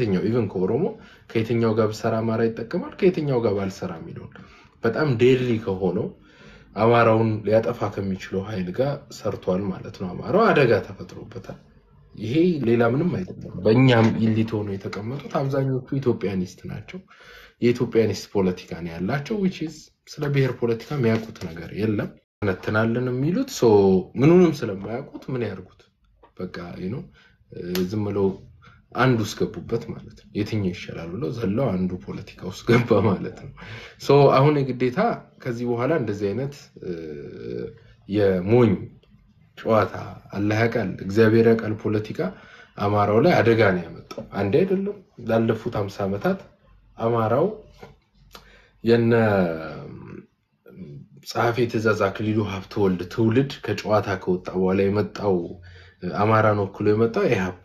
ከየትኛው ኢቨን ከኦሮሞ ከየትኛው ጋር ብሰራ አማራ ይጠቀማል ከየትኛው ጋር ባልሰራ የሚለውን በጣም ዴድሊ ከሆነው አማራውን ሊያጠፋ ከሚችለው ኃይል ጋር ሰርቷል ማለት ነው። አማራው አደጋ ተፈጥሮበታል። ይሄ ሌላ ምንም አይደለም። በእኛም ኢሊት ሆነው የተቀመጡት አብዛኞቹ ኢትዮጵያኒስት ናቸው። የኢትዮጵያኒስት ፖለቲካ ነው ያላቸው። ዊች ኢዝ ስለ ብሔር ፖለቲካ የሚያውቁት ነገር የለም። ነትናለን የሚሉት ሶ ምኑንም ስለማያውቁት ምን ያርጉት? በቃ ነው ዝም ብለው አንዱ ውስጥ ገቡበት ማለት ነው። የትኛው ይሻላል ብለው ዘለው አንዱ ፖለቲካ ውስጥ ገባ ማለት ነው። ሶ አሁን የግዴታ ከዚህ በኋላ እንደዚህ አይነት እ፣ የሞኝ ጨዋታ አላህ ያውቃል እግዚአብሔር ያውቃል ፖለቲካ አማራው ላይ አደጋ ነው ያመጣው። አንዴ አይደለም ላለፉት ሀምሳ ዓመታት አማራው የነ ጸሐፌ ትእዛዝ አክሊሉ ሀብተወልድ ትውልድ ከጨዋታ ከወጣ በኋላ የመጣው አማራን ወክሎ የመጣው ኢህአፓ፣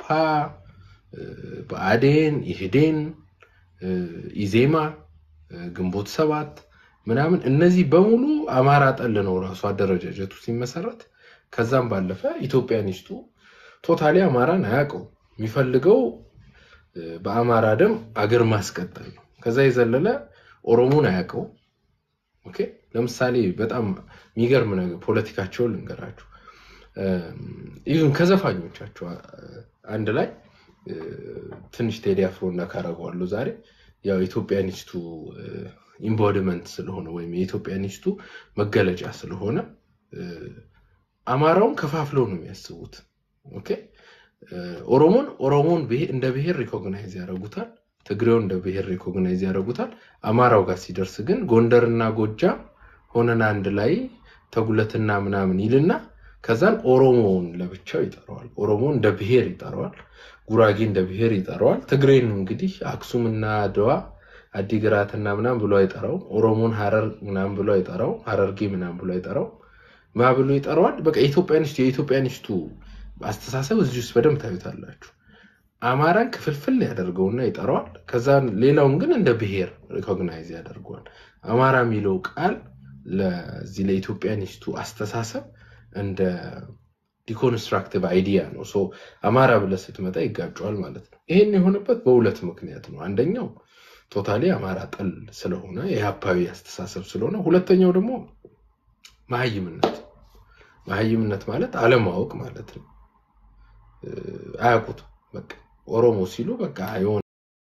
ብአዴን፣ ኢህዴን፣ ኢዜማ፣ ግንቦት ሰባት ምናምን እነዚህ በሙሉ አማራ ጠል ነው ራሱ አደረጃጀቱ ሲመሰረት። ከዛም ባለፈ ኢትዮጵያኒስቱ ቶታሊ አማራን አያውቀው የሚፈልገው በአማራ ደም አገር ማስቀጠል ነው። ከዛ የዘለለ ኦሮሞን አያውቀው። ኦኬ ለምሳሌ በጣም የሚገርም ነገር ፖለቲካቸውን ልንገራችሁ። ይህም ከዘፋኞቻቸው አንድ ላይ ትንሽ ቴዲ አፍሮ እና ካረገዋለሁ ዛሬ ያው ኢትዮጵያኒስቱ ኢምቦዲመንት ስለሆነ ወይም የኢትዮጵያኒስቱ መገለጫ ስለሆነ አማራውን ከፋፍለው ነው የሚያስቡት። ኦኬ ኦሮሞን ኦሮሞን ብሄ- እንደ ብሔር ሪኮግናይዝ ያደርጉታል። ትግሬውን እንደ ብሔር ሪኮግናይዝ ያደርጉታል። አማራው ጋር ሲደርስ ግን ጎንደርና ጎጃም ሆነን አንድ ላይ ተጉለትና ምናምን ይልና ከዛን ኦሮሞውን ለብቻው ይጠራዋል። ኦሮሞን እንደ ብሔር ይጠራዋል። ጉራጌ እንደ ብሔር ይጠራዋል። ትግሬን እንግዲህ አክሱምና አድዋ አዲግራትና ምናምን ብሎ አይጠራው። ኦሮሞን ሀረር ምናምን ብሎ አይጠራው። ሀረርጌ ምናምን ብሎ አይጠራው። ማ ብሎ ይጠራዋል። በቃ ኢትዮጵያኒስቱ የኢትዮጵያኒስቱ አስተሳሰብ እዚህ ውስጥ በደንብ ታዩታላችሁ። አማራን ክፍልፍል ያደርገውና ይጠራዋል። ከዛ ሌላውን ግን እንደ ብሔር ሪኮግናይዝ ያደርገዋል። አማራ የሚለው ቃል ለዚህ ለኢትዮጵያኒስቱ አስተሳሰብ እንደ ዲኮንስትራክቲቭ አይዲያ ነው። ሶ አማራ ብለህ ስትመጣ ይጋጨዋል ማለት ነው። ይሄን የሆነበት በሁለት ምክንያት ነው። አንደኛው ቶታሊ አማራ ጠል ስለሆነ የሀፓዊ አስተሳሰብ ስለሆነ፣ ሁለተኛው ደግሞ መሀይምነት። መሀይምነት ማለት አለማወቅ ማለት ነው። እ፣ አያውቁትም። በቃ ኦሮሞ ሲሉ በቃ የሆነ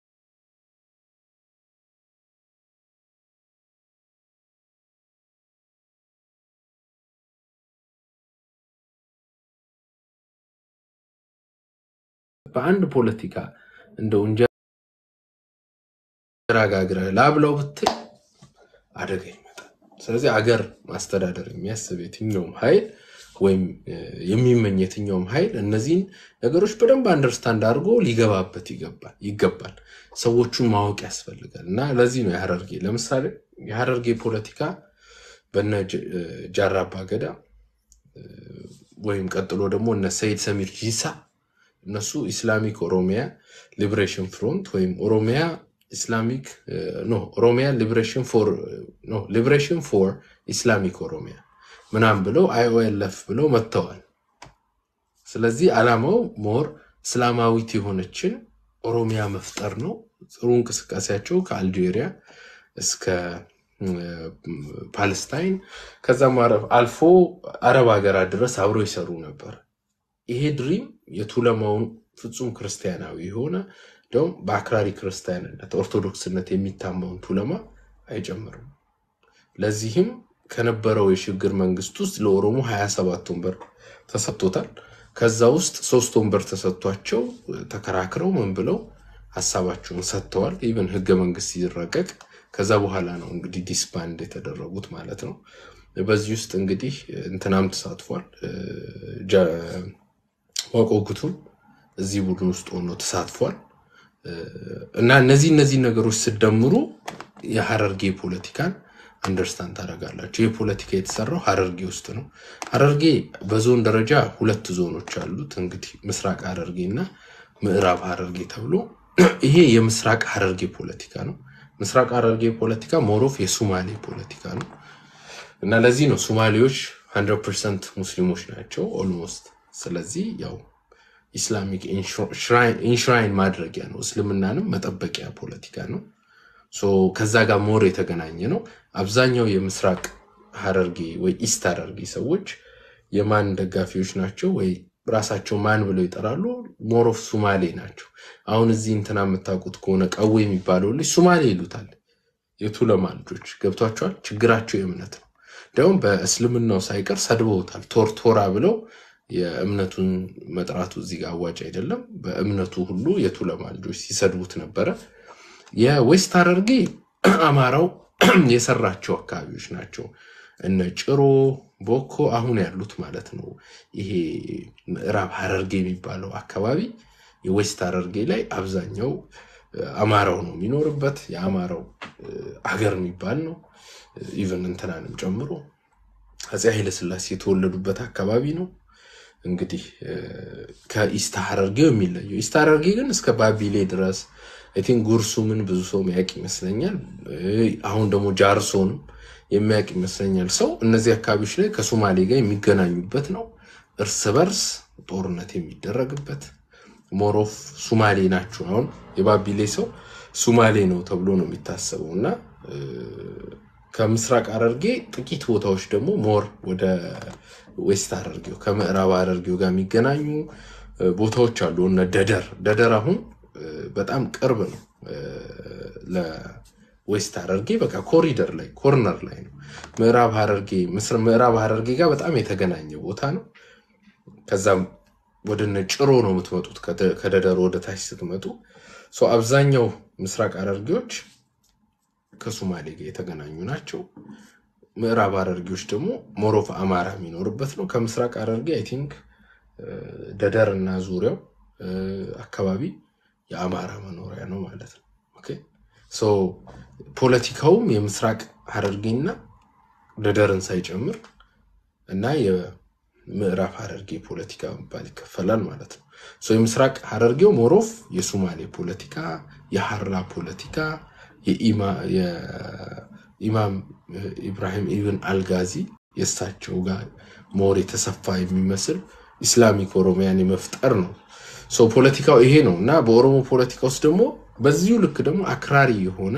በአንድ ፖለቲካ እንደው እንጀራ ጋግረህ ላብለው ብትል አደጋ ይመጣል። ስለዚህ አገር ማስተዳደር የሚያስብ የትኛውም ኃይል ወይም እ፣ የሚመኝ የትኛውም ኃይል እነዚህን ነገሮች በደንብ አንደርስታንድ አድርጎ ሊገባበት ይገባል ይገባል። ሰዎቹን ማወቅ ያስፈልጋል። እና ለዚህ ነው የሀረርጌ ለምሳሌ የሀረርጌ ፖለቲካ በነ ጀ- እ፣ ጃራ አባ ገዳ እ፣ ወይም ቀጥሎ ደግሞ እነ ሰይድ ሰሚር ጂሳ እነሱ ኢስላሚክ ኦሮሚያ ሊብሬሽን ፍሮንት ወይም ኦሮሚያ ኢስላሚክ ኖ ኦሮሚያ ሊብሬሽን ፎር ኖ ሊብሬሽን ፎር ኢስላሚክ ኦሮሚያ ምናምን ብለው አይኦኤልኤፍ ብለው መጥተዋል። ስለዚህ ዓላማው ሞር እስላማዊት የሆነችን ኦሮሚያ መፍጠር ነው። ጥሩ እንቅስቃሴያቸው ከአልጄሪያ እስከ እ፣ ፓለስታይን ከዛም አረ- አልፎ አረብ ሀገራት ድረስ አብረው ይሰሩ ነበር። ይሄ ድሪም የቱለማውን ፍጹም ክርስቲያናዊ የሆነ እንዲሁም በአክራሪ ክርስቲያንነት ኦርቶዶክስነት የሚታማውን ቱለማ አይጨምርም። ለዚህም ከነበረው የሽግግር መንግስት ውስጥ ለኦሮሞ 27 ወንበር ተሰጥቶታል። ከዛ ውስጥ ሶስት ወንበር ተሰጥቷቸው ተከራክረው ምን ብለው ሀሳባቸውን ሰጥተዋል። ኢቨን ህገ መንግስት ሲረቀቅ ከዛ በኋላ ነው እንግዲህ ዲስባንድ የተደረጉት ማለት ነው። በዚህ ውስጥ እንግዲህ እንትናም ተሳትፏል። ጀ- ዋቆ ጉቱም እዚህ ቡድን ውስጥ ሆኖ ተሳትፏል። እና እነዚህ እነዚህ ነገሮች ስደምሩ የሀረርጌ ፖለቲካን አንደርስታንድ ታደርጋላችሁ። ይህ ፖለቲካ የተሰራው ሀረርጌ ውስጥ ነው። ሀረርጌ በዞን ደረጃ ሁለት ዞኖች አሉት። እንግዲህ ምስራቅ ሀረርጌ እና ምዕራብ ሀረርጌ ተብሎ ይሄ የምስራቅ ሀረርጌ ፖለቲካ ነው። ምስራቅ ሀረርጌ ፖለቲካ ሞሮፍ የሱማሌ ፖለቲካ ነው እና ለዚህ ነው ሱማሌዎች 100 ፐርሰንት ሙስሊሞች ናቸው ኦልሞስት። ስለዚህ ያው ኢስላሚክ ኢንሽራይን ማድረጊያ ነው። እስልምናንም መጠበቂያ ፖለቲካ ነው። ሶ ከዛ ጋር ሞር የተገናኘ ነው። አብዛኛው የምስራቅ ሀረርጌ ወይ ኢስት ሀረርጌ ሰዎች የማን ደጋፊዎች ናቸው ወይ ራሳቸው ማን ብለው ይጠራሉ? ሞሮፍ ሱማሌ ናቸው። አሁን እዚህ እንትና የምታውቁት ከሆነ ቀዌ የሚባለው ልጅ ሱማሌ ይሉታል። የቱለማ ልጆች ገብቷቸዋል። ችግራቸው የእምነት ነው። እንዲያውም በእስልምናው ሳይቀር ሰድበውታል። ቶርቶራ ብለው የእምነቱን መጥራቱ እዚህ ጋር አዋጭ አይደለም። በእምነቱ ሁሉ የቱለማ ልጆች ሲሰድቡት ነበረ። የዌስት ሀረርጌ አማራው የሰራቸው አካባቢዎች ናቸው። እነ ጭሮ፣ ቦኮ አሁን ያሉት ማለት ነው። ይሄ ምዕራብ ሀረርጌ የሚባለው አካባቢ የዌስት ሀረርጌ ላይ አብዛኛው አማራው ነው የሚኖርበት። የአማራው አገር የሚባል ነው። ኢቨን እንትናንም ጨምሮ አፄ ኃይለስላሴ የተወለዱበት አካባቢ ነው። እንግዲህ ከኢስት ሀረርጌው የሚለየው ኢስት ሀረርጌ ግን እስከ ባቢሌ ድረስ አይ ቲንክ ጉርሱምን ብዙ ሰው የሚያውቅ ይመስለኛል። አሁን ደግሞ ጃርሶንም የሚያውቅ ይመስለኛል ሰው እነዚህ አካባቢዎች ላይ ከሶማሌ ጋር የሚገናኙበት ነው። እርስ በርስ ጦርነት የሚደረግበት ሞሮፍ ሱማሌ ናቸው። አሁን የባቢሌ ሰው ሱማሌ ነው ተብሎ ነው የሚታሰበው እና ከምስራቅ ሀረርጌ ጥቂት ቦታዎች ደግሞ ሞር ወደ ዌስት ሀረርጌው ከምዕራብ ሀረርጌው ጋር የሚገናኙ ቦታዎች አሉ። እነ ደደር ደደር አሁን በጣም ቅርብ ነው ለዌስት ሀረርጌ በቃ ኮሪደር ላይ ኮርነር ላይ ነው። ምዕራብ ሀረርጌ ምዕራብ ሀረርጌ ጋር በጣም የተገናኘ ቦታ ነው። ከዛም ወደ እነ ጭሮ ነው የምትመጡት ከደደር ወደ ታች ስትመጡ አብዛኛው ምስራቅ ሀረርጌዎች ከሶማሌ ጋር የተገናኙ ናቸው። ምዕራብ ሀረርጌዎች ደግሞ ሞሮፍ አማራ የሚኖርበት ነው። ከምስራቅ ሀረርጌ አይ ቲንክ ደደር እና ዙሪያው አካባቢ የአማራ መኖሪያ ነው ማለት ነው። ኦኬ ሶ ፖለቲካውም የምስራቅ ሀረርጌና ደደርን ሳይጨምር እና የምዕራብ ሀረርጌ ፖለቲካ መባል ይከፈላል ማለት ነው። ሶ የምስራቅ ሀረርጌው ሞሮፍ የሱማሌ ፖለቲካ፣ የሀራ ፖለቲካ የኢማም ኢብራሂም ኢብን አልጋዚ የእሳቸው ጋር ሞር የተሰፋ የሚመስል ኢስላሚክ ኦሮሚያን የመፍጠር ነው። ሰው ፖለቲካው ይሄ ነው እና በኦሮሞ ፖለቲካ ውስጥ ደግሞ በዚሁ ልክ ደግሞ አክራሪ የሆነ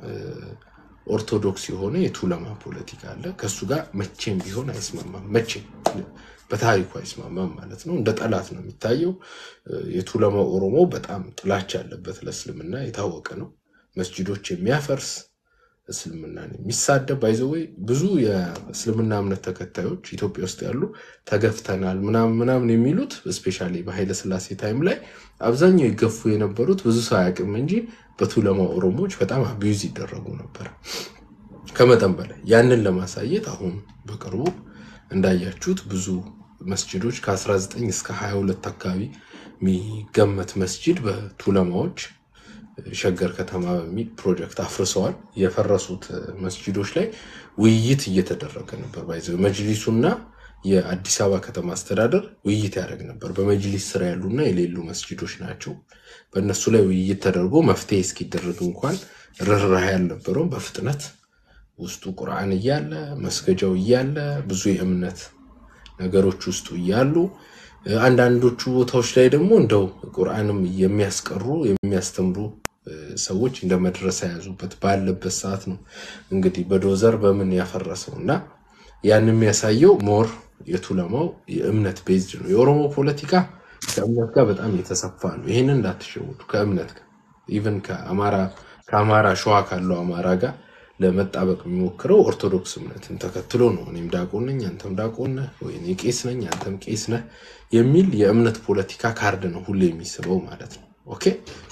ኦርቶዶክስ የሆነ የቱለማ ፖለቲካ አለ። ከእሱ ጋር መቼም ቢሆን አይስማማም። መቼም በታሪኩ አይስማማም ማለት ነው። እንደ ጠላት ነው የሚታየው። የቱለማ ኦሮሞ በጣም ጥላቻ ያለበት ለእስልምና የታወቀ ነው። መስጂዶች የሚያፈርስ እስልምናን የሚሳደብ ባይዘወይ ብዙ የእስልምና እምነት ተከታዮች ኢትዮጵያ ውስጥ ያሉ ተገፍተናል ምናምን ምናምን የሚሉት እስፔሻሊ በኃይለ ሥላሴ ታይም ላይ አብዛኛው ይገፉ የነበሩት ብዙ ሰው አያውቅም እንጂ በቱለማ ኦሮሞዎች በጣም አቢዩዝ ይደረጉ ነበር ከመጠን በላይ። ያንን ለማሳየት አሁን በቅርቡ እንዳያችሁት ብዙ መስጂዶች ከ19 እስከ 22 አካባቢ የሚገመት መስጂድ በቱለማዎች ሸገር ከተማ በሚል ፕሮጀክት አፍርሰዋል። የፈረሱት መስጂዶች ላይ ውይይት እየተደረገ ነበር። ባይዘ መጅሊሱና የአዲስ አበባ ከተማ አስተዳደር ውይይት ያደርግ ነበር። በመጅሊስ ስራ ያሉና የሌሉ መስጂዶች ናቸው። በእነሱ ላይ ውይይት ተደርጎ መፍትሄ እስኪደረግ እንኳን ርኅራኄ ያልነበረውም በፍጥነት ውስጡ ቁርአን እያለ መስገጃው እያለ ብዙ የእምነት ነገሮች ውስጡ እያሉ አንዳንዶቹ ቦታዎች ላይ ደግሞ እንደው ቁርአንም የሚያስቀሩ የሚያስተምሩ ሰዎች እንደ መድረሳ የያዙበት ባለበት ሰዓት ነው እንግዲህ በዶዘር በምን ያፈረሰው እና ያን የሚያሳየው ሞር የቱለማው የእምነት ቤዝድ ነው። የኦሮሞ ፖለቲካ ከእምነት ጋር በጣም የተሰፋ ነው። ይህንን እንዳትሸውዱ። ከእምነት ጋር ኢቨን ከአማራ ሸዋ ካለው አማራ ጋር ለመጣበቅ የሚሞክረው ኦርቶዶክስ እምነትን ተከትሎ ነው። እኔም ዳቆን ነኝ፣ አንተም ዳቆን ነህ፣ ወይ እኔ ቄስ ነኝ፣ አንተም ቄስ ነህ የሚል የእምነት ፖለቲካ ካርድ ነው ሁሌ የሚስበው ማለት ነው። ኦኬ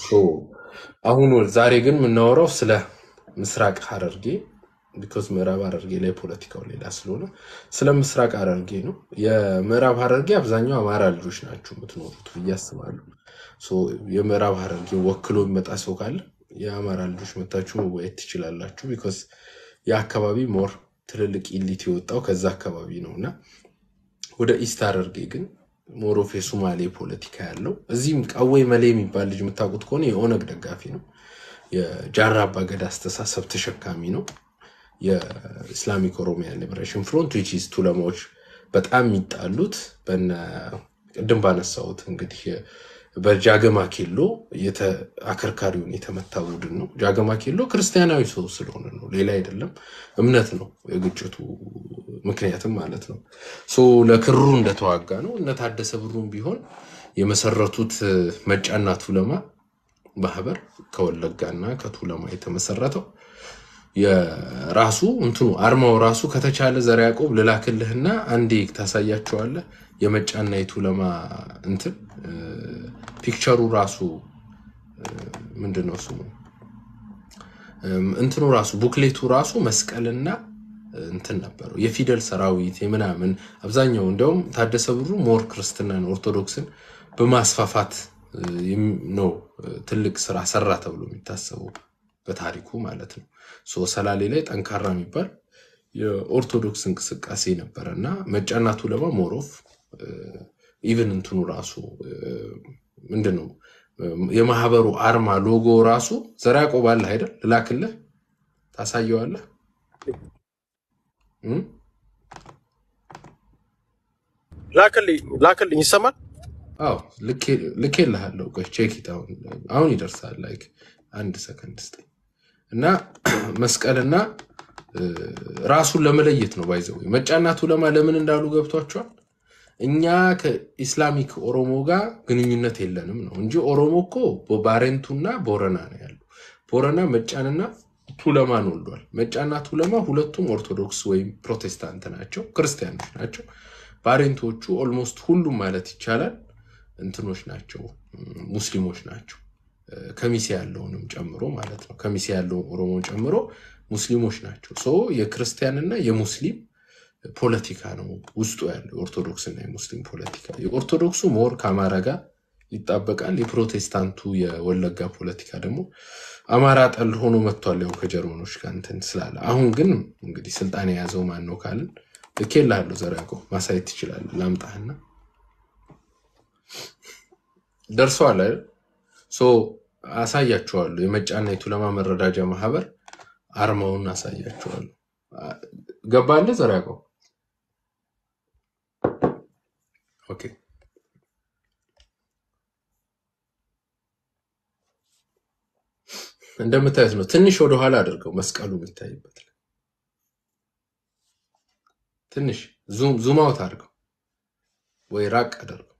አሁን ዛሬ ግን የምናወራው ስለ ምስራቅ ሀረርጌ ቢኮዝ ምዕራብ ሀረርጌ ላይ ፖለቲካው ሌላ ስለሆነ ስለ ምስራቅ ሀረርጌ ነው። የምዕራብ ሀረርጌ አብዛኛው አማራ ልጆች ናቸው የምትኖሩት ብዬ አስባለሁ። የምዕራብ ሀረርጌ ወክሎ የሚመጣ ሰው ካለ የአማራ ልጆች መታችሁ መወያየት ትችላላችሁ። ቢኮዝ የአካባቢ ሞር ትልልቅ ኢሊት የወጣው ከዛ አካባቢ ነው እና ወደ ኢስት ሀረርጌ ግን ሞሮፍ የሱማሌ ፖለቲካ ያለው እዚህም ቀዌ መሌ የሚባል ልጅ የምታውቁት ከሆነ የኦነግ ደጋፊ ነው። የጃራ አባገዳ አስተሳሰብ ተሸካሚ ነው። የኢስላሚክ ኦሮሚያ ሊበሬሽን ፍሮንት ዊች ኢዝ ቱለማዎች በጣም የሚጣሉት በነ ቅድም ባነሳሁት እንግዲህ በጃገማ ኬሎ የተ- አከርካሪውን የተመታ ቡድን ነው። ጃገማ ኬሎ ክርስቲያናዊ ሰው ስለሆነ ነው፣ ሌላ አይደለም። እምነት ነው የግጭቱ ምክንያትም ማለት ነው። ሶ ለክሩ እንደተዋጋ ነው። እነ ታደሰ ብሩም ቢሆን የመሰረቱት መጫና ቱለማ ማህበር ከወለጋና ከቱለማ የተመሰረተው የራሱ እንትኑ አርማው ራሱ ከተቻለ ዘር ያዕቆብ ልላክልህና አንዴ ታሳያቸዋለህ። የመጫና የቱለማ እንትን እ፣ ፒክቸሩ ራሱ ምንድን ነው ስሙ እም፣ እንትኑ ራሱ ቡክሌቱ ራሱ መስቀልና እንትን ነበረው የፊደል ሰራዊት የምናምን አብዛኛው እንዲያውም ታደሰ ብሩ ሞር ክርስትናን ኦርቶዶክስን በማስፋፋት እ፣ የሚ- ነው እ፣ ትልቅ ስራ ሰራ ተብሎ የሚታሰበው በታሪኩ ማለት ነው። ሶ ሰላሌ ላይ ጠንካራ የሚባል የኦርቶዶክስ እንቅስቃሴ ነበረ እና መጫና ቱለማ ሞሮፍ ኢቨን እንትኑ ራሱ እ፣ ምንድን ነው የማህበሩ አርማ ሎጎ ራሱ ዘር ያዕቆብ አለ አይደል? ልላክልህ ታሳየዋለህ። እም? ላክልኝ ላክልኝ ይሰማል። አዎ ልኬልሃለሁ። ቆይ ቼክ ኢት አሁን አሁን ይደርሳል። ላይክ አንድ ሰከንድ ስጠኝ እና መስቀልና እ፣ ራሱን ለመለየት ነው ባይዘው መጫናቱ ለማ ለምን እንዳሉ ገብቷቸዋል። እኛ ከኢስላሚክ ኦሮሞ ጋር ግንኙነት የለንም ነው እንጂ ኦሮሞ እኮ ባሬንቱና ቦረና ነው ያለው። ቦረና መጫንና ቱለማን ወልዷል። መጫና ቱለማ ሁለቱም ኦርቶዶክስ ወይም ፕሮቴስታንት ናቸው፣ ክርስቲያኖች ናቸው። ባሬንቶቹ ኦልሞስት ሁሉም ማለት ይቻላል እንትኖች ናቸው፣ ሙስሊሞች ናቸው። እ፣ ከሚሴ ያለውንም ጨምሮ ማለት ነው። ከሚሴ ያለውን ኦሮሞ ጨምሮ ሙስሊሞች ናቸው። ሶ የክርስቲያንና የሙስሊም ፖለቲካ ነው ውስጡ ያለው የኦርቶዶክስና የሙስሊም ፖለቲካ። የኦርቶዶክሱ ሞር ከአማራ ጋር ይጣበቃል። የፕሮቴስታንቱ የወለጋ ፖለቲካ ደግሞ አማራ ጠል ሆኖ መጥቷል። ያው ከጀርመኖች ጋር እንትን ስላለ አሁን ግን እንግዲህ ስልጣን የያዘው ማን ነው ካልን ልኬልሃለሁ። ዘር ያዕቆብ ማሳየት ትችላለህ። ላምጣህና ደርሰዋል አይደል? ሶ አሳያችኋለሁ። የመጫና የቱለማ መረዳጃ ማህበር አርማውን አሳያችኋለሁ። አ- ገባልህ ዘር ያዕቆብ? ኦኬ እንደምታዩት ነው። ትንሽ ወደኋላ አድርገው መስቀሉ የሚታይበት ላይ ትንሽ ዙም ዙም አውት አድርገው ወይ ራቅ አድርገው።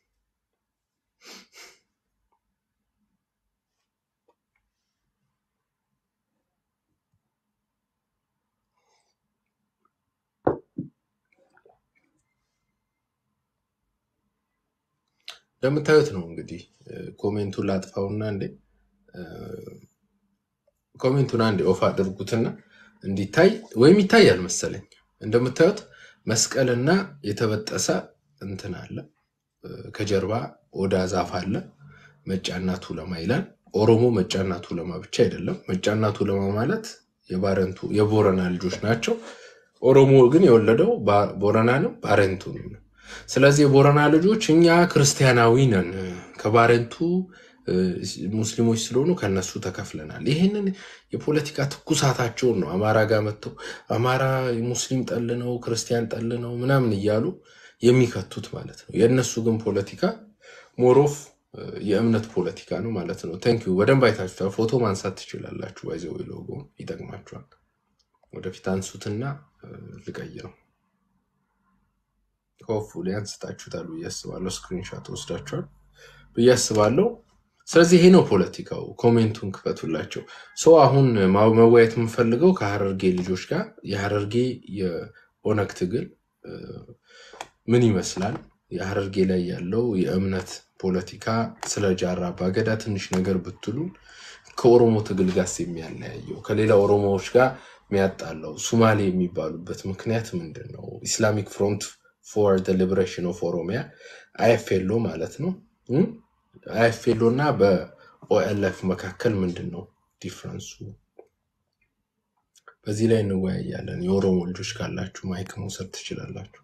እንደምታዩት ነው እንግዲህ እ፣ ኮሜንቱን ላጥፋውና እንዴ እ፣ ኮሜንቱን አንዴ ኦፍ አድርጉትና እንዲታይ ወይም ይታያል መሰለኝ። እንደምታዩት መስቀልና የተበጠሰ እንትን አለ እ፣ ከጀርባ ኦዳ ዛፍ አለ። መጫና ቱለማ ይላል። ኦሮሞ መጫና ቱለማ ብቻ አይደለም። መጫና ቱለማ ማለት የባረንቱ የቦረና ልጆች ናቸው። ኦሮሞ ግን የወለደው ባ- ቦረናንም ባረንቱንም ነው። ስለዚህ የቦረና ልጆች እኛ ክርስቲያናዊ ነን ከባረንቱ እ፣ ሙስሊሞች ስለሆኑ ከነሱ ተከፍለናል። ይህንን የፖለቲካ ትኩሳታቸውን ነው አማራ ጋር መጥተው አማራ ሙስሊም ጠል ነው፣ ክርስቲያን ጠል ነው ምናምን እያሉ የሚከቱት ማለት ነው። የእነሱ ግን ፖለቲካ ሞሮፍ የእምነት ፖለቲካ ነው ማለት ነው። ቴንኪዩ በደንብ አይታችሁታል። ፎቶ ማንሳት ትችላላችሁ። ባይዘው ሎጎ ይጠቅማችኋል። ወደፊት አንሱትና እ፣ ልቀይረው። ሆፕፉሊ አንስታችሁታል ብዬ አስባለሁ። ስክሪንሻት ወስዳችኋል ብዬ አስባለሁ። ስለዚህ ይሄ ነው ፖለቲካው። ኮሜንቱን ክፈቱላቸው። ሰው አሁን ማ- መወያየት የምፈልገው ከሀረርጌ ልጆች ጋር የሀረርጌ የኦነግ ትግል እ፣ ምን ይመስላል፣ የሀረርጌ ላይ ያለው የእምነት ፖለቲካ፣ ስለ ጃራ አባገዳ ትንሽ ነገር ብትሉን፣ ከኦሮሞ ትግል ጋር የሚያለያየው ከሌላ ኦሮሞዎች ጋር የሚያጣለው ሱማሌ የሚባሉበት ምክንያት ምንድን ነው? ኢስላሚክ ፍሮንት ፎር ሊበሬሽን ኦፍ ኦሮሚያ አይኤፍኤልኦ ማለት ነው። አይኤፍኤልኦ እና በኦኤልኤፍ መካከል ምንድን ነው ዲፍረንሱ? በዚህ ላይ እንወያያለን። የኦሮሞ ልጆች ካላችሁ ማይክ መውሰድ ትችላላችሁ።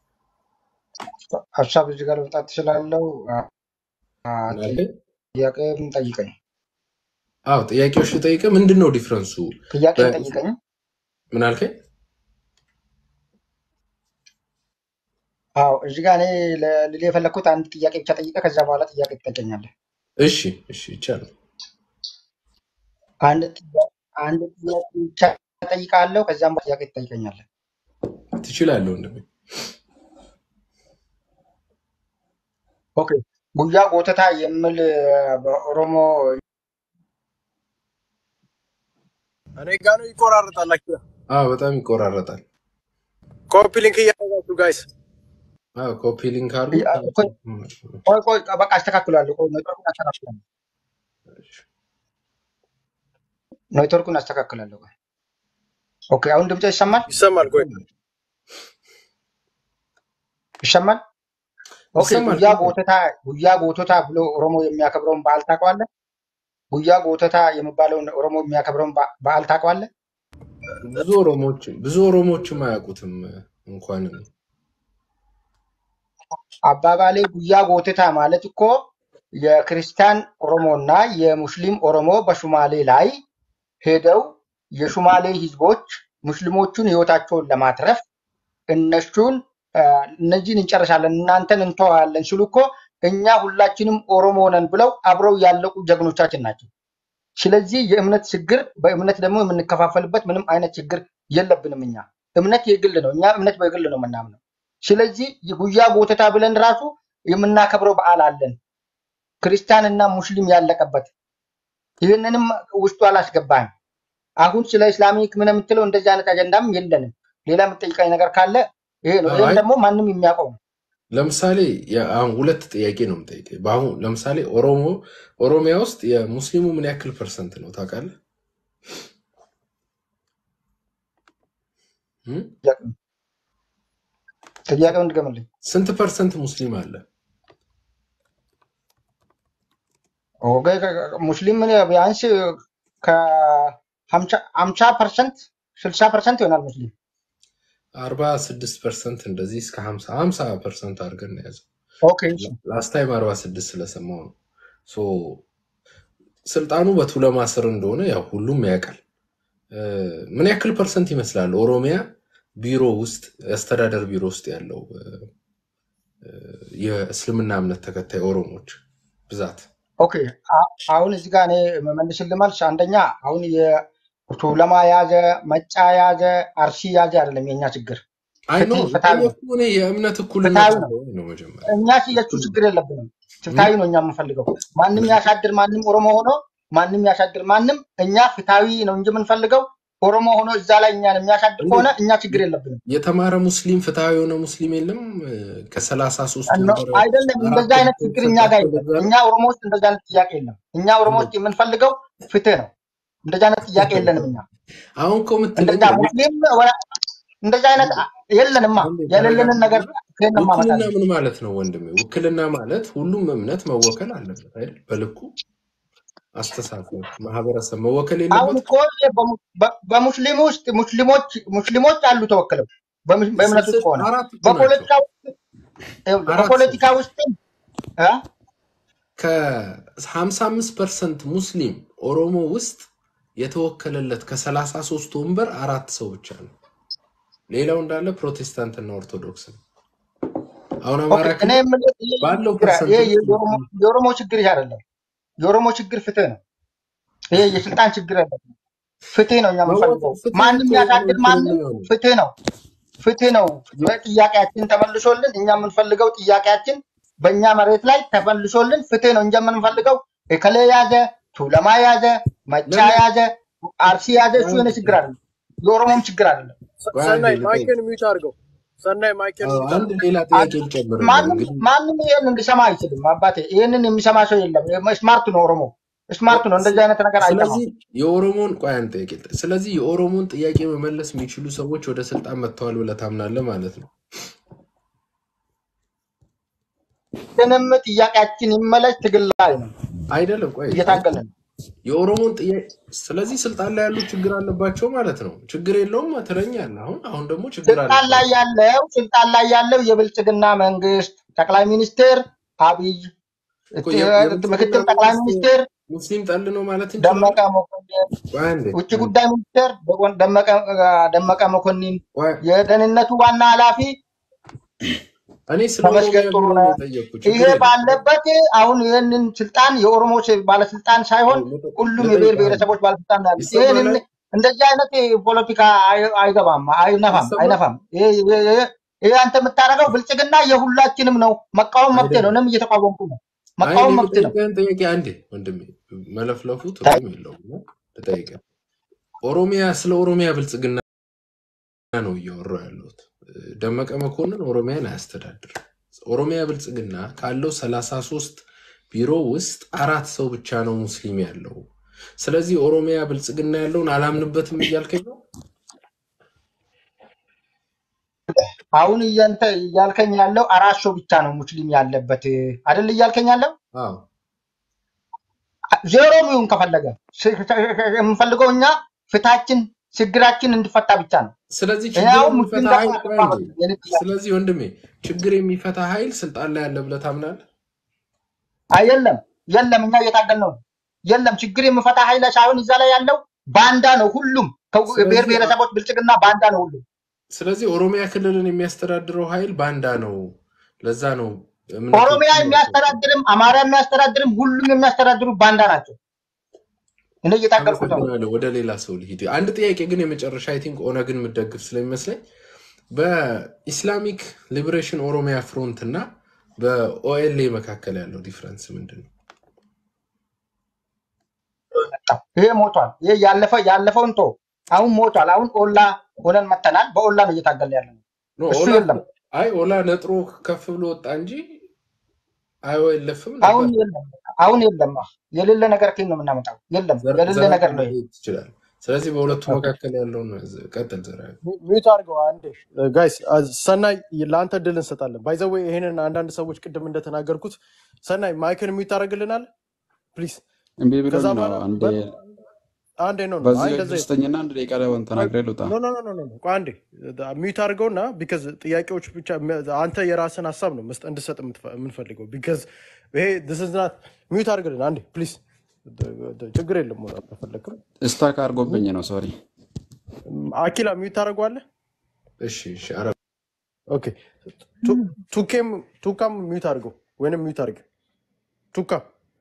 ሀሳብ እዚህ ጋር መምጣት ትችላለው። ምን አልከኝ? ጥያቄም ጠይቀኝ። አዎ ጥያቄዎች ልጠይቀ ምንድን ነው ዲፍረንሱ? ጥያቄም በ- ጠይቀኝ። ምን አልከኝ? አዎ እዚህ ጋር እኔ ለ- ልል የፈለግኩት አንድ ጥያቄ ብቻ ጠይቀ ከዛ በኋላ ጥያቄ ትጠይቀኛለህ። እሺ እሺ ይቻላል። አንድ ጥያ- አንድ ጥያቄ ብቻ ጠይቃለሁ። ከዛም በኋላ ጥያቄ ትጠይቀኛለህ። ትችላለህ ወንድሜ። ኦኬ ጉያ ጎተታ የሚል በኦሮሞ እኔ ጋ ነው ይቆራረጣላችሁ። አዎ በጣም ይቆራረጣል። ኮፒ ሊንክ እያደረጋችሁ ጋይስ። አዎ ኮፒ ሊንክ አድርጉ። ቆይ ቆይ ቆይ፣ በቃ አስተካክላለሁ። ቆይ ኔትወርኩን አስተካክላለሁ። ኔትወርኩን አስተካክላለሁ። ቆይ ኦኬ፣ አሁን ድምጽ ይሰማል? ይሰማል። ቆይ ይሰማል? ኦኬ ይሰማል። ጉያ ጎተታ ጉያ ጎቶታ ብሎ ኦሮሞ የሚያከብረውን በዓል ታውቀዋለህ? ጉያ ጎተታ የሚባለውን ኦሮሞ የሚያከብረውን በ- በዓል ታውቀዋለህ? ብዙ ኦሮሞዎች ብዙ ኦሮሞዎችም አያውቁትም እንኳን እኔ። አባባሌ ጉያ ጎተታ ማለት እኮ የክርስቲያን ኦሮሞ እና የሙስሊም ኦሮሞ በሹማሌ ላይ ሄደው የሹማሌ ህዝቦች ሙስሊሞቹን ህይወታቸውን ለማትረፍ እነሱን አ፣ እነዚህን እንጨርሳለን እናንተን እንተዋለን ሲሉ እኮ እኛ ሁላችንም ኦሮሞ ነን ብለው አብረው ያለቁ ጀግኖቻችን ናቸው። ስለዚህ የእምነት ችግር በእምነት ደግሞ የምንከፋፈልበት ምንም አይነት ችግር የለብንም። እኛ እምነት የግል ነው። እኛ እምነት በግል ነው የምናምነው። ስለዚህ የጉያ ጎተታ ብለን ራሱ የምናከብረው በዓል አለን፣ ክርስቲያን እና ሙስሊም ያለቀበት። ይህንንም ውስጡ አላስገባንም። አሁን ስለ ኢስላሚክ ምን የምትለው እንደዚህ አይነት አጀንዳም የለንም። ሌላ የምጠይቀኝ ነገር ካለ ይሄ ነው። ይህም አይ ደግሞ ማንም የሚያውቀው ነው። ለምሳሌ የ- አሁን ሁለት ጥያቄ ነው የምጠይቀኝ። በአሁን ለምሳሌ ኦሮሞ ኦሮሚያ ውስጥ የሙስሊሙ ምን ያክል ፐርሰንት ነው ታውቃለህ? እም? ጥያቄው ጥያቄውን ድገምልኝ። ስንት ፐርሰንት ሙስሊም አለ? ኦኬ፣ ከ- ከ- ሙስሊም ቢያንስ ከሀምሳ ፐርሰንት ስልሳ ፐርሰንት ይሆናል ሙስሊም። አርባ ስድስት ፐርሰንት እንደዚህ እስከ ሀምሳ ሀምሳ ፐርሰንት አድርገን ነው የያዘው። ኦኬ እሺ። ላስት ታይም አርባ ስድስት ስለሰማው ነው። ሶ ስልጣኑ በቱለማ ስር እንደሆነ ያው ሁሉም ያውቃል። እ፣ ምን ያክል ፐርሰንት ይመስላል ኦሮሚያ ቢሮ ውስጥ የአስተዳደር ቢሮ ውስጥ ያለው እ፣ እ፣ የእስልምና እምነት ተከታይ ኦሮሞዎች ብዛት? ኦኬ አ- አሁን እዚህ ጋር እኔ መመልስልህ መልስ አንደኛ አሁን የቱለማ ያዘ፣ መጫ ያዘ፣ አርሲ ያዘ አይደለም የኛ ችግር። አይ ኖ ፍትህ ፍትሃዊ ነው፣ የጠየኩህ እኔ የእምነት እኩልነት ፍትሃዊ ነው። ስለሆነ ነው መጀመሪያ እኛ የሱ ችግር የለብንም። እም? ፍትሃዊ ነው እኛ የምንፈልገው። ማንም ያሳድር ማንም ኦሮሞ ሆኖ ማንም ያሳድር ማንም፣ እኛ ፍትሃዊ ነው እንጂ የምንፈልገው ኦሮሞ ሆኖ እዛ ላይ እኛን የሚያሳድር እንዴት ከሆነ እኛ ችግር የለብንም። የተማረ ሙስሊም ፍትሃዊ የሆነ ሙስሊም የለም? ከሰላሳ ሶስት እነ- ወንበር አይደለም እንደዛ አራት አይነት ወንበር ችግር እኛ ጋር ሰጣቸው የለም። በዛ ነው። እኛ ኦሮሞ ውስጥ እንደዛ አይነት ጥያቄ የለም። እኛ ኦሮሞ ውስጥ የምንፈልገው ፍትህ ነው። እንደዛ አይነት ጥያቄ የለንም እኛ አሁን እኮ የምትለኝ እንደዛ ሙስሊም ወ- እንደዛ አይነት የለንማ። አንዴ የሌለንን ነገር ተረጋግጠና ከየት ነው ውክልና የማመጣልህ? ምን ማለት ነው ወንድሜ? ውክልና ማለት ሁሉም እምነት መወከል አለበት አይደል? በልኩ አስተሳሰብ፣ ማህበረሰብ መወከል አሁን የለበትም። እኮ ይሄ በሙ- በ- በሙስሊም ውስጥ ሙስሊሞች ሙስሊሞች አሉ ተወክለው በሙ- በእምነት ውስጥ ስንት ከሆነ አራት እኮ ናቸው። በፖለቲካ ውስጥ ይኸውልህ፣ አራት በፖለቲካ ውስጥ እ? ከሀምሳ አምስት ፐርሰንት ሙስሊም ኦሮሞ ውስጥ የተወከለለት ከሰላሳ ሶስት ወንበር አራት ሰው ብቻ ነው። ሌላው እንዳለ ፕሮቴስታንትና ኦርቶዶክስ ነው። አሁን ኦኬ አማራ እኔ ክልል የምልህ ይሄ ባለው ችግር ይሄ ፐርሰንቴጅ የኦሮሞ የኦሮሞ ችግር ይሄ አይደለም። የኦሮሞ ችግር ፍትህ ነው። ይሄ የስልጣን ችግር አይደለም። ፍትህ ነው እኛ የምንፈልገው። መወከል ፍትህ ማንም እኮ ያሳድር ውክልና ማንም ይሆናል። ፍትህ ነው ፍትህ ነው። ጥያቄያችን ተመልሶልን እኛ የምንፈልገው ጥያቄያችን በእኛ መሬት ላይ ተመልሶልን ፍትህ ነው እንጂ የምንፈልገው እከሌ ያዘ፣ ቱለማ ያዘ፣ መጫ ለምን ያዘ፣ አርሲ ያዘ እሱ የሆነ ችግር አይደለም። የኦሮሞም ችግር አይደለም። ሰ- ቆይ አንዴ ሰናይ ልጠይቅ። ማይክን ሚዩት አድርገው። ሰናይ ማይክን አዎ፣ ሚዩት አንድ አድርገው። ሌላ ጥያቄ ልጨምርልህ። ማንም እንግዲህ ማንም ይሄን እንዲሰማ አይችልም። አባቴ ይሄንን የሚሰማ ሰው የለም። ስማርት ነው ኦሮሞ ስማርት ነው። እንደዚህ አይነት ነገር አይሰማም። ስለዚህ የኦሮሞን ቆይ አንድ ጥያቄ ልጠይቅ። ስለዚህ የኦሮሞን ጥያቄ መመለስ የሚችሉ ሰዎች ወደ ስልጣን መጥተዋል ብለህ ታምናለህ ማለት ነው? ምንም ጥያቄያችን ይመለስ ትግል ላይ ነው አይደለም። ቆይ እየታገልን ነው። የኦሮሞን ጥያቄ ስለዚህ ስልጣን ላይ ያሉ ችግር አለባቸው ማለት ነው። ችግር የለውም ትለኛለህ። አሁን አሁን ደግሞ ችግር ስልጣን ላይ አለባቸው። ያለው ስልጣን ላይ ያለው የብልጽግና መንግስት ጠቅላይ ሚኒስትር አብይ እኮ የ- የብልጽግና ምክትል ጠቅላይ መንግስት ሚኒስትር ሙስሊም ጠል ነው ማለት ደመቀ እንችላለን? መኮንን፣ ቆይ አንዴ ውጭ ጉዳይ ሚኒስትር በጎን- ደመቀ ደመቀ መኮንን፣ ቆይ የደህንነቱ ዋና ኃላፊ እኔ ስለ ኦሮሚያ ተመስገን ጥሩ ቢሮ ነው። ነው የጠየቅኩት። ይሄ ችግር የለም። ባለበት አሁን ይህንን ስልጣን የኦሮሞ ስ- ባለስልጣን ሳይሆን ልጠ- ሁሉም የብሔር ልጠይቅህ ብሔረሰቦች ባለስልጣን ነው ያሉት። ይሰማል ይህን አይደል? እንደዚህ አይነት ፖለቲካ አይ- አይገባም፣ አይነፋም፣ ይሰማል አይነፋም። ይሄ ይሄ- ይሄ- ይሄ አንተ የምታደርገው ብልጽግና የሁላችንም ነው። መቃወም መብት ነው። አይደለም። እኔም እየተቃወምኩ ነው። አይ እኔ መቃወም መብት ነው። የምጠይቅህን ጥያቄ አንዴ ወንድሜ፣ መለፍለፉ ትርጉም የለውም። እና ልጠይቅህ፣ ኦሮሚያ ስለ ኦሮሚያ ብልጽግና ነው እያወራሁ ያለሁት። ደመቀ መኮንን ኦሮሚያን አያስተዳድርም። ኦሮሚያ ብልጽግና ካለው ሰላሳ ሶስት ቢሮ ውስጥ አራት ሰው ብቻ ነው ሙስሊም ያለው። ስለዚህ ኦሮሚያ ብልጽግና ያለውን አላምንበትም እያልከኝ ነው? አሁን እያንተ እያልከኝ ያለው አራት ሰው ብቻ ነው ሙስሊም ያለበት አይደል? እያልከኝ ያለው አዎ። ዜሮም ይሁን ከፈለገ ስ- የምንፈልገው እኛ ፍትሃችን ችግራችን እንዲፈታ ብቻ ነው። ስለዚህ እኔ ችግር አሁን ሙስሊም የሚፈታ ደግሞ ኃይል ቆይ አልገባም። አንዴ። የኔ ጥያቄ ስለዚህ ወንድሜ ችግር የሚፈታ ኃይል ስልጣን ላይ ያለ ብለህ ታምናለህ? አይ የለም የለም፣ እኛ እየታገል ነው። የለም ችግር የሚፈታ ኃይል ሳይሆን እዛ ላይ ያለው ባንዳ ነው። ሁሉም ከው- ብሔር ስለዚህ ብሔረሰቦች ብልጽግና ባንዳ ነው ሁሉም። ስለዚህ ኦሮሚያ ክልልን የሚያስተዳድረው ኃይል ባንዳ ነው። ለዛ ነው ኦሮሚያ እምነቶችን የሚያስተዳድርም አማራ የሚያስተዳድርም ሁሉም የሚያስተዳድሩ ባንዳ ናቸው። እኔ እየታገልኩት ነው። አመሰግናለሁ። ወደ ሌላ ሰው ልሂድ። አንድ ጥያቄ ግን የመጨረሻ አይ ቲንክ ኦነግን የምደግፍ ስለሚመስለኝ በኢስላሚክ ሊበሬሽን ኦሮሚያ ፍሮንት እና በኦኤልኤ መካከል ያለው ዲፍረንስ ምንድን ነው? ይሄ ሞቷል። ይሄ ያለፈ ያለፈውን ቶ አሁን ሞቷል። አሁን ኦላ ሆነን መተናል። በኦላ ነው እየታገልን ያለ ነው። ኖ እሱ ኦላ የለም አይ ኦላ ነጥሮ ከፍ ብሎ ወጣ እንጂ አይኦኤልኤፍም አሁን ነበር። የለም አሁን የለም። የሌለ ነገር ከየት ነው የምናመጣው? የለም ዘር- የሌለ ዘራፊ ነገር ነው ይሄ። መሄድ ትችላል። ስለዚህ በሁለቱ መካከል ያለውን ቀጥል ዘራ ሚዩት አድርገው አንዴ ጋይስ። ሰናይ ለአንተ እድል እንሰጣለን። ባይዘዌ ይሄንን አንዳንድ ሰዎች ቅድም እንደተናገርኩት ሰናይ ማይክን ሚዩት አድርግልናል ፕሊዝ። እምቢ ከዛ ብሎኝ ነው በኋላ አንዴ በ- አንዴ ነው ነው በዚህ አይ እንደዛ ደስተኛና አንድ ደቂቃ ላይ ተናግሬ ልውጣ። ኖ ኖ ኖ ኖ ኖ ቆይ አንዴ ሚዩት አድርገውና ቢካዝ ጥያቄዎች ብቻ አንተ የራስን ሀሳብ ነው መስጠት እንድሰጥ የምትፈ- የምንፈልገው ቢካዝ ይሄ this is not ሚዩት አድርግልን አንዴ ፕሊዝ። ችግር የለም ሞላ አልፈለግም። ስታክ አድርጎብኝ ነው ሶሪ። አኪላ ሚዩት ታደርገዋለህ? እሺ እሺ አረ ኦኬ ቱ- ቱኬም ቱካም ሚዩት አድርገው ወይንም ሚዩት አድርግ ቱካ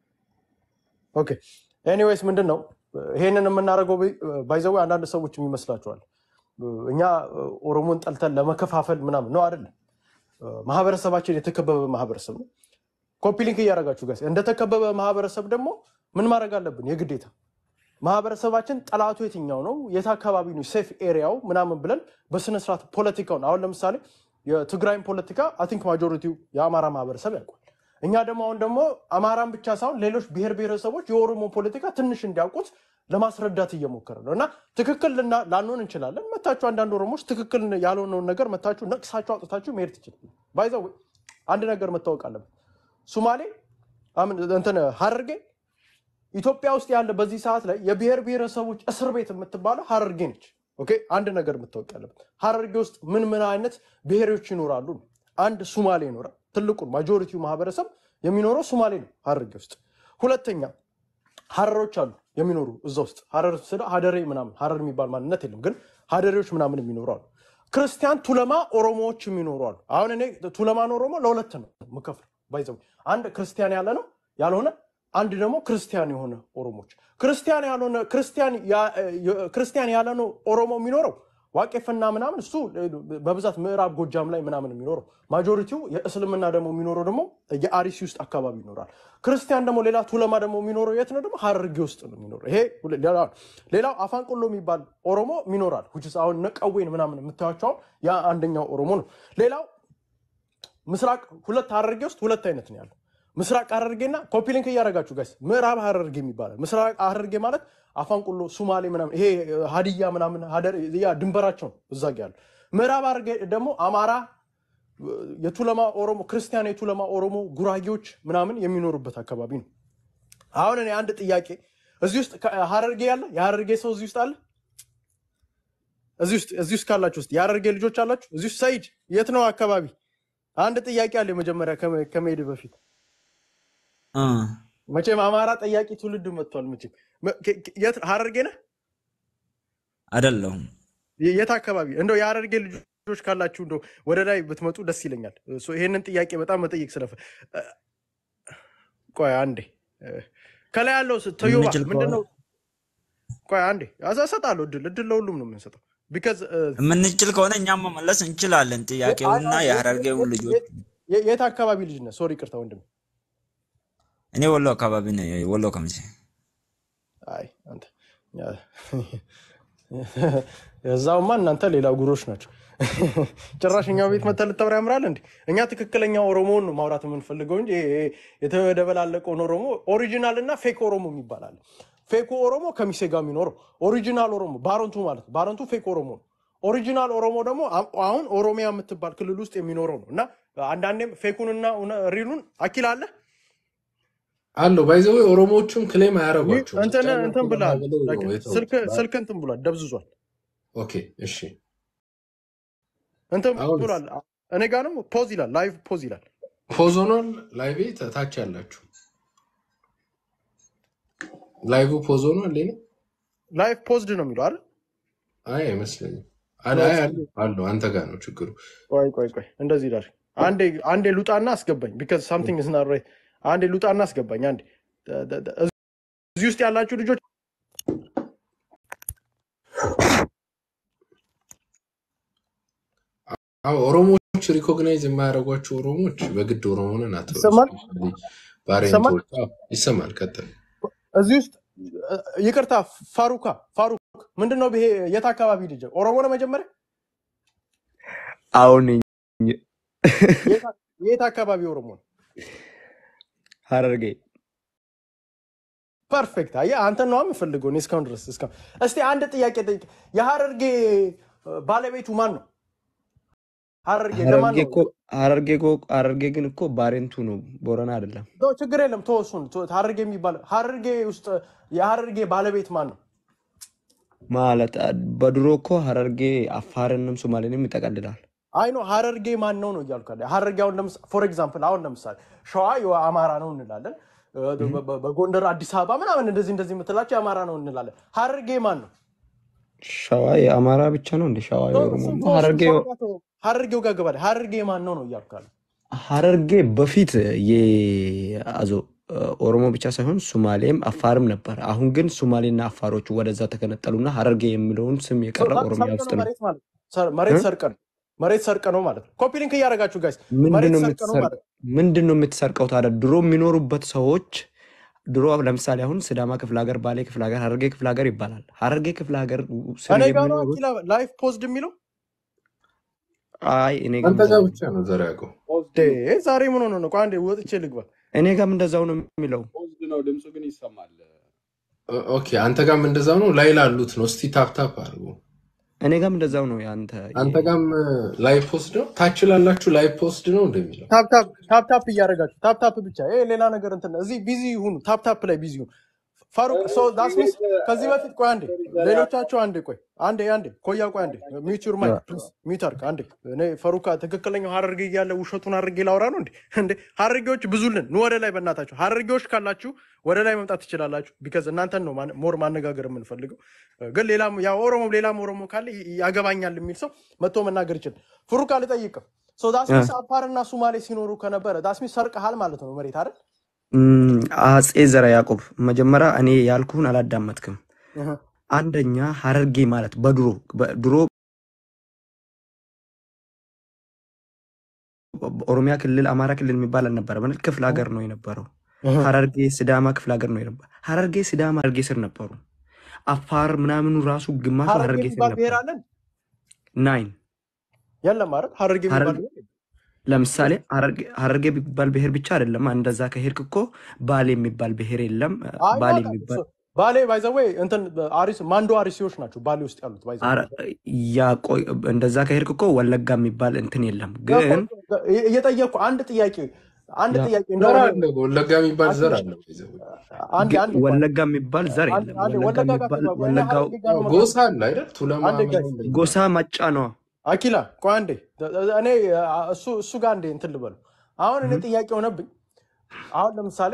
ኦኬ ኤኒዌይስ ምንድን ነው ይሄንን የምናደርገው ባይዘዌ አንዳንድ ሰዎች የሚመስላቸዋል እኛ ኦሮሞን ጠልተን ለመከፋፈል ምናምን ነው አይደለም ማህበረሰባችን የተከበበ ማህበረሰብ ነው ኮፒ ሊንክ እያደረጋችሁ ጋር እንደተከበበ ማህበረሰብ ደግሞ ምን ማድረግ አለብን የግዴታ ማህበረሰባችን ጠላቱ የትኛው ነው የት አካባቢ ነው ሴፍ ኤሪያው ምናምን ብለን በስነስርዓት ፖለቲካውን አሁን ለምሳሌ የትግራይን ፖለቲካ አቲንክ ማጆሪቲው የአማራ ማህበረሰብ ያውቋል እኛ ደግሞ አሁን ደግሞ አማራን ብቻ ሳይሆን ሌሎች ብሔር ብሔረሰቦች የኦሮሞ ፖለቲካ ትንሽ እንዲያውቁት ለማስረዳት እየሞከረ ነው እና ትክክል ልና- ላንሆን እንችላለን መታችሁ አንዳንድ ኦሮሞች ትክክል ያልሆነውን ነገር መታችሁ ነቅሳችሁ አውጥታችሁ መሄድ ትችላል ባይዘው አንድ ነገር መታወቅ አለበት ሱማሌ አምን እንትን ሀረርጌ ኢትዮጵያ ውስጥ ያለ በዚህ ሰዓት ላይ የብሔር ብሔረሰቦች እስር ቤት የምትባለው ሀረርጌ ነች። ኦኬ አንድ ነገር የምታወቅ ያለበት ሀረርጌ ውስጥ ምን ምን አይነት ብሔሮች ይኖራሉ? ነው። አንድ ሱማሌ ይኖራል። ትልቁን ማጆሪቲው ማህበረሰብ የሚኖረው ሱማሌ ነው ሀረርጌ ውስጥ። ሁለተኛ ሀረሮች አሉ የሚኖሩ እዛ ውስጥ ሀረር ስለ ሀደሬ ምናምን ሀረር የሚባል ማንነት የለም፣ ግን ሀደሬዎች ምናምን የሚኖሩ አሉ። ክርስቲያን ቱለማ ኦሮሞዎች የሚኖሩ አሉ። አሁን እኔ ቱለማን ኦሮሞ ለሁለት ነው የምከፍለው። ባይዘው አንድ ክርስቲያን ያለ ነው ያልሆነ አንድ ደግሞ ክርስቲያን የሆነ ኦሮሞች ክርስቲያን ያልሆነ ክርስቲያን ያ- የ- ክርስቲያን ያለ ነው ኦሮሞ የሚኖረው ዋቄፈና ምናምን እሱ በብዛት ምዕራብ ጎጃም ላይ ምናምን የሚኖረው ማጆሪቲው የእስልምና ደግሞ የሚኖረው ደግሞ የአሪሲ ውስጥ አካባቢ ይኖራል። ክርስቲያን ደግሞ ሌላ ቱለማ ደግሞ የሚኖረው የት ነው? ደግሞ ሀረርጌ ውስጥ ነው የሚኖረው። ይሄ ሁለ- ሌላ ነው። ሌላው አፋንቆሎ የሚባል ኦሮሞ ይኖራል። which is አሁን ነቀዌን ምናምን የምታዩቸው አሁን ያ አንደኛው ኦሮሞ ነው። ሌላው ምስራቅ ሁለት ሀረርጌ ውስጥ ሁለት አይነት ነው ያለው። ምስራቅ ሀረርጌና ኮፒ ሊንክ እያደረጋችሁ ጋይስ፣ ምዕራብ ሀረርጌ የሚባላል። ምስራቅ ሀረርጌ ማለት አፋንቁሎ፣ ሱማሌ ምናምን ይሄ ሀዲያ ምናምን ሀደር ያ ድንበራቸው ነው እዛ ጋ ያለው። ምዕራብ ሀረርጌ ደግሞ አማራ፣ የቱለማ ኦሮሞ፣ ክርስቲያን የቱለማ ኦሮሞ፣ ጉራጌዎች ምናምን የሚኖሩበት አካባቢ ነው። አሁን እኔ አንድ ጥያቄ እዚህ ውስጥ ከ- ሀረርጌ ያለ የሀረርጌ ሰው እዚህ ውስጥ አለ? እዚህ ውስጥ እዚህ ውስጥ ካላችሁ ውስጥ የሀረርጌ ልጆች አላችሁ? እዚህ ውስጥ ሰይድ የት ነው አካባቢ? አንድ ጥያቄ አለ መጀመሪያ ከመ- ከመሄድ በፊት አ፣ መቼም አማራ ጠያቂ ትውልድ መጥቷል። መቼም መ- ከ- ከ- የት ሀረርጌ ነህ? አይደለሁም። የ- የት አካባቢ እንደው የሀረርጌ ልጆች ልጆች ካላችሁ እንደው ወደ ላይ ብትመጡ ደስ ይለኛል። ሶ ይሄንን ጥያቄ በጣም መጠየቅ ስለፈ እ፣ ቆይ አንዴ እ፣ ከላይ ያለው ስ- ተዮባ የምንችል ምንድን ከሆነ ነው? ቆይ አንዴ አዛ- እሰጣለሁ እድል እድል ለሁሉም ነው የምንሰጠው። ቢካዝ የምንችል ከሆነ እኛም መመለስ እንችላለን። ጥያቄውና የሀረርጌውን ልጆች የት አካባቢ ልጅ ነህ? ሶሪ ቅርታ ወንድም። እኔ ወሎ አካባቢ ነኝ፣ ወሎ ከምሴ። አይ አንተ የዛውማ እናንተ ሌላ ጉሮች ናቸው። ጭራሽ እኛው ቤት መተህ ልታወራ ያምራል እንዴ? እኛ ትክክለኛ ኦሮሞውን ነው ማውራት የምንፈልገው እንጂ ይሄ የተደበላለቀውን ኦሮሞ ኦሪጂናል እና ፌክ ኦሮሞ የሚባል አለ። ፌኩ ኦሮሞ ከሚሴ ጋር የሚኖረው ኦሪጂናል ኦሮሞ ባረንቱ ማለት ነው። ባረንቱ ፌክ ኦሮሞ ነው። ኦሪጂናል ኦሮሞ ደግሞ አ- አሁን ኦሮሚያ የምትባል ክልል ውስጥ የሚኖረው ነው እና አንዳንዴም ፌኩንና እውነ- ሪሉን አኪል አለ አለው ባይዘዌ ኦሮሞዎቹም ክሌም አያደርጓቸውም። እንትን ብቻ እንትን ብላል ብለው ነው የተውት። ስልክ ስልክ እንትን ብሏል ደብዝዟል ኦኬ እሺ። እንትን አሁን ብሏል እኔ ጋር ነው ፖዝ ይላል ላይቭ ፖዝ ይላል ፖዝ ሆኗል። ላይቬ ታች ያላችሁ ላይቭ ፖዝ ሆኗል። ሌላ ላይቭ ፖዝድ ነው የሚለው አይደል አይ አይመስለኝም። አለ አይ አለ አለው አንተ ጋር ነው ችግሩ። ቆይ ቆይ ቆይ እንደዚህ ይላል አንዴ አንዴ ሉጣና አስገባኝ ቢካዝ ሳምቲንግ ኢዝ ናት ራይት አንዴ ሉጣና አስገባኝ አንዴ ደ- ደ- ደ- እዚህ ውስጥ ያላችሁ ልጆች አዎ ኦሮሞዎች ሪኮግናይዝ የማያደርጓቸው ኦሮሞዎች በግድ ኦሮሞ ነን አትበሉ። ይሰማል ስፔሻሊ ይሰማል ባሬንቶች አዎ፣ ይሰማል። ቀጥል። እዚህ ውስጥ እ- ይቅርታ ፋሩካ ፋሩክ ምንድን ነው ይሄ የት አካባቢ ልጅ ኦሮሞ ነው መጀመሪያ አሁን የት የት አካባቢ ኦሮሞ ነው ሀረርጌ ፐርፌክት አየህ አንተ ነው የምፈልገው እኔ እስካሁን ድረስ እስካሁን እስቲ አንድ ጥያቄ ጠይቅ የሀረርጌ እ፣ ባለቤቱ ማን ነው ሀረርጌ ለማን ሀረርጌ ነው እኮ ሀረርጌ እኮ ሀረርጌ ግን እኮ ባሬንቱ ነው፣ ቦረና አይደለም። ቶ- ችግር የለም ተወሱን ሀረርጌ የሚባል ሀረርጌ ውስጥ የሀረርጌ ባለቤት ማን ነው ማለት አ- በድሮ እኮ ሀረርጌ አፋርንም ሶማሌንም ይጠቀልላል። አይ ነው ሀረርጌ ማን ነው ነው እያልኩ ያለ ሀረርጌ አሁን ፎር ኤግዛምፕል አሁን ለምሳሌ ሸዋ የአማራ ነው እንላለን እ፣ በ- በ- በጎንደር አዲስ አበባ ምናምን እንደዚህ እንደዚህ የምትላቸው የአማራ ነው እንላለን ሀረርጌ ማን ነው ሸዋ የአማራ ብቻ ነው እንደ ሸዋ ቶ- የኦሮሞ እሱን ነው። ተወው፣ እሱን ሀረርጌ ሸዋ ጋር ተወው። ሀረርጌው ጋር ገባል ሀረርጌ ማን ነው ነው እያልኩ ያለ ሀረርጌ በፊት የአዞ ኦሮሞ ብቻ ሳይሆን ሱማሌም አፋርም ነበር። አሁን ግን ሱማሌና አፋሮቹ ወደዛ ተከነጠሉና ሀረርጌ የሚለውን ስም የቀረ ኦሮሚያ ሰርቀ ውስጥ ነው ነው። መሬት ማለት ሰር- መሬት እ? ሰርቀ ነው መሬት ሰርቀ ነው ማለት ነው ኮፒ ሊንክ እያደረጋችሁ ጋይስ ምንድን መሬት ነው ሰርቀ ነው የምትሰርቀው? ማለት ነው ምንድን ነው የምትሰርቀው ታዲያ? ድሮ የሚኖሩበት ሰዎች ድሮ ለምሳሌ አሁን ሲዳማ ክፍለ ሀገር፣ ባሌ ክፍለ ሀገር፣ ሀረርጌ ክፍለ ሀገር ይባላል። ሀረርጌ ክፍለ ሀገር ስር እኔ ጋር ነው የሚኖሩት አኪላ ላይፍ ፖዝድ የሚለው አይ እኔ ጋም አንተ እንደዛው ጋር ነው። ብቻ ነው ዘር ያውቀው። ዴ ዛሬ ምን ሆነ ነው ቆይ አንዴ ወጥቼ ልግባ እኔ ጋም እንደዛው ነው የሚለው። ፖዝድ ነው ድምፁ ግን ይሰማል። ኦ- ኦኬ አንተ ጋርም እንደዛው ነው። ላይ ላሉት ነው። እስቲ ታፕ ታፕ አድርጉ። እኔ ጋም እንደዛው ነው። ያንተ አንተ ጋርም ላይቭ ፖስት ነው። ታች ላላችሁ ላይቭ ፖስት ነው እንደሚለው ታፕ ታፕ ታፕ ታፕ እያደረጋችሁ ታፕ ታፕ ብቻ ይሄ ሌላ ነገር እንትን እዚህ ቢዚ ይሁኑ ታፕ ታፕ ላይ ቢዚ ይሁኑ ፋሩቅ ሶ ዳስ ሚንስ ከዚህ በፊት ቆይ አንዴ ሌሎቻቸው አንዴ ቆይ አንዴ አንዴ ኮያ ቆይ አንዴ ሚዩት ዩር ማይክ ፕሊዝ ሚዩት አድርግ አንዴ እኔ ፈሩካ ትክክለኛው ሀረርጌ እያለ ውሸቱን አድርጌ ላውራ ነው እንዴ እንዴ ሀረርጌዎች ብዙልን ኑ ወደ ላይ በእናታችሁ ሀረርጌዎች ካላችሁ ወደ ላይ መምጣት ትችላላችሁ ቢካዝ እናንተን ነው ማን- ሞር ማነጋገር የምንፈልገው ግን ሌላም ያ ኦሮሞ ሌላም ኦሮሞ ካለ ይ- ያገባኛል የሚል ሰው መጥቶ መናገር ይችላል ፍሩካ ልጠይቅም ሶ ዳስሚስ አፋርና ሱማሌ ሲኖሩ ከነበረ ዳስሚስ ሰርቀሃል ማለት ነው መሬት አይደል እም፣ አጼ ዘረ ያዕቆብ መጀመሪያ እኔ ያልኩህን አላዳመጥክም። እህ። አንደኛ ሀረርጌ ማለት በድሮ በድሮ ኦሮሚያ ክልል አማራ ክልል የሚባል አልነበረ ማለት ክፍለ ሀገር ነው የነበረው። እህ። ሀረርጌ ሲዳማ ክፍለ ሀገር ነው የነበረ። ሀረርጌ ሲዳማ ሀረርጌ ስር ነበሩ። አፋር ምናምኑ ራሱ ግማሹ ሀረርጌ ሀረርጌ ስር የሚባል ብሔር ነበሩ። አለን ናይን የለም አይደል ሀረርጌ የሚባል ሀረርጌ ብሔር ለምሳሌ ሀረርጌ ሀረርጌ የሚባል ብሔር ብቻ አይደለም። እንደዛ ከሄድክ እኮ ባሌ የሚባል ብሔር የለም። አይ ባሌ ያውቃል የሚባል ባሌ ባይዘወይ እንትን አሪስ ማንዶ አሪሲዎች ናቸው ባሌ ውስጥ ያሉት ባይዘ አረ- ያ ቆይ እንደዛ ከሄድክ እኮ ወለጋ የሚባል እንትን የለም። ግን እየጠየቅኩ አንድ ጥያቄ አንድ ያ ጥያቄ ዘር እንደሆነ አለ። ወለጋ የሚባል ዘር አለ። አንድ ግ- አንድ ቆይ ወለጋ የሚባል ዘር አንድ የለም። አንድ ወለጋ ወለጋ ጋር የሚባል ተግባባ እኔ ወለጋው ሀረርጌ ጋር ነው መግባት ጎሳ አለ አይደል? ቱለማ አንድ ጋይስ ምናምን ጎሳ መጫ ነው። አኪላ ቆይ አንዴ እኔ እሱ እሱ ጋር እንዴ እንትን ልበሉ አሁን እኔ ጥያቄ ሆነብኝ አሁን ለምሳሌ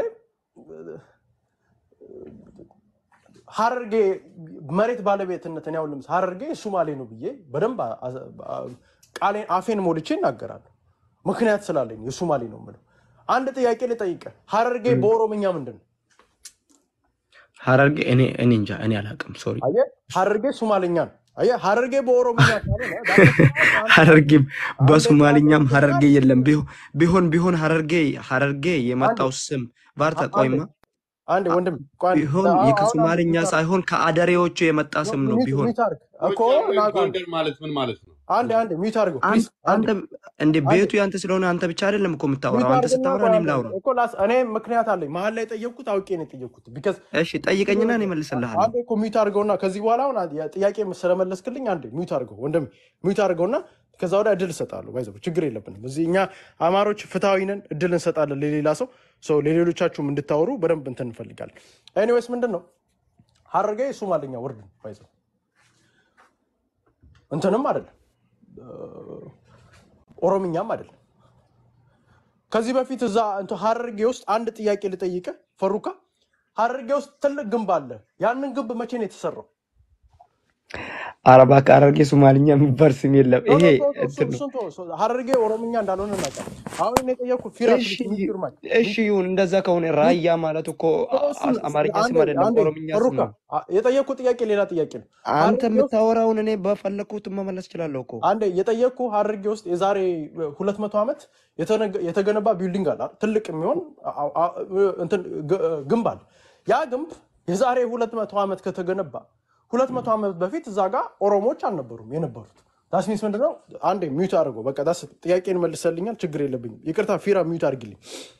ሀረርጌ መሬት ባለቤትነት እኔ አሁን ለምሳሌ ሀረርጌ ሱማሌ ነው ብዬ በደንብ አ- አ- አ- ቃሌን አፌን ሞልቼ እናገራለሁ። ምክንያት ስላለኝ የሱማሌ ነው የምለው። አንድ ጥያቄ ልጠይቅህ። ሀረርጌ በኦሮምኛ ምንድን ነው? ሀረርጌ እኔ እኔ እንጃ እኔ አላውቅም። ሶሪ አየህ፣ ሀረርጌ ሱማሌኛ ነው። አየህ፣ ሀረርጌ በኦሮምኛ ካልሆነ ሀረርጌ አንዴ በሶማሊኛም ሀረርጌ አንዴ የለም። ቢሆ- ቢሆን ቢሆን ሀረርጌ ሀረርጌ አንዴ የመጣው ስም ባርታ አንዴ ቆይማ አንዴ አ- ወንድም ቆይ አንዴ ቢሆን አሁን አሁን ከሶማሊኛ ሚውት አድርግ ሳይሆን ከአደሬዎቹ የመጣ ስም ነው። ሚውት ቢሆን ሚውት አድርግ እኮ ጎጃም ወይም ናውቃለሁ። ጎንደር ማለት ምን ማለት ነው? አንዴ አንዴ ሚውት አድርገው አን- ፕሊዝ አንዴ አንተ እንደ አንዴ ቤቱ ያንተ ስለሆነ አንተ ብቻ አይደለም እኮ ሚውት የምታወራው። አንተ አድርግና ስታወራ ቆይ እኔም አንዴ ላውራ። እኮ ላስ እኔ ምክንያት አለኝ መሀል ላይ የጠየቅኩት አውቄ ነው የጠየቅኩት ቢካዝ እሺ ጠይቀኝና እኔ መልስልሃለሁ። አንዴ እኮ ሚውት አድርገውና ከዚህ በኋላ አሁን አንዴ ጥያቄ ስለመለስክልኝ አንዴ ሚውት አድርገው ወንድም ሚውት አድርገውና ከዛ ወዲያ እድል እሰጣለሁ። ባይዘው ችግር የለብንም። እዚህ እኛ አማሮች ፍትሐዊ ነን፣ እድል እንሰጣለን ለሌላ ሰው ሰው ለሌሎቻችሁም እንድታወሩ በደንብ እንትን እንፈልጋለን። ኤኒዌይስ ምንድን ነው ሀረርጌ ሱማልኛ ወርድ ነው ባይዘው እንትንም አይደለም ኦሮምኛም አይደለም። ከዚህ በፊት እዛ እንትን ሀረርጌ ውስጥ አንድ ጥያቄ ልጠይቅህ ፈሩካ፣ ሀረርጌ ውስጥ ትልቅ ግንብ አለ። ያንን ግንብ መቼ ነው የተሰራው? ኧረ እባክህ ሀረርጌ ሶማሊኛ የሚባል ስም የለም። ኖ ይሄ ኖ ኖ እሱ እንትን ነው። እሱን ተወው። እሱ ሀረርጌ ኦሮምኛ እንዳልሆነ እናውቃለን። አሁን እኔ የጠየኩህ ፊራ እሺ ፕሊዝ ሚውት ዩር ማይክ እሺ ይሁን። እንደዛ ከሆነ ራያ ማለት እኮ አ- እሱ አ- አማርኛ አንዴ ስም አይደለም፣ አንዴ ኦሮምኛ ስም ፈሩካ ነው። አ- የጠየኩህ ጥያቄ ሌላ ጥያቄ ነው። አንተ ሀረርጌ ውስጥ የምታወራውን እኔ በፈለግኩት መመለስ እችላለሁ እኮ። አንዴ የጠየቅኩህ ሀረርጌ ውስጥ የዛሬ ሁለት መቶ ዓመት የተነገ- የተገነባ ቢልዲንግ አለ አይደል? ትልቅ የሚሆን አ- አ- እንትን ግ- ግንብ አለ። ያ ግንብ የዛሬ ሁለት መቶ ዓመት ከተገነባ ሁለት መቶ ዓመት በፊት እዛ ጋር ኦሮሞዎች አልነበሩም የነበሩት። ዳስ ሚንስ ምንድነው? አንዴ ሚዩት አድርገው በቃ ዳስ ጥያቄን መልሰልኛል። ችግር የለብኝም። ይቅርታ ፊራ ሚዩት አድርግልኝ።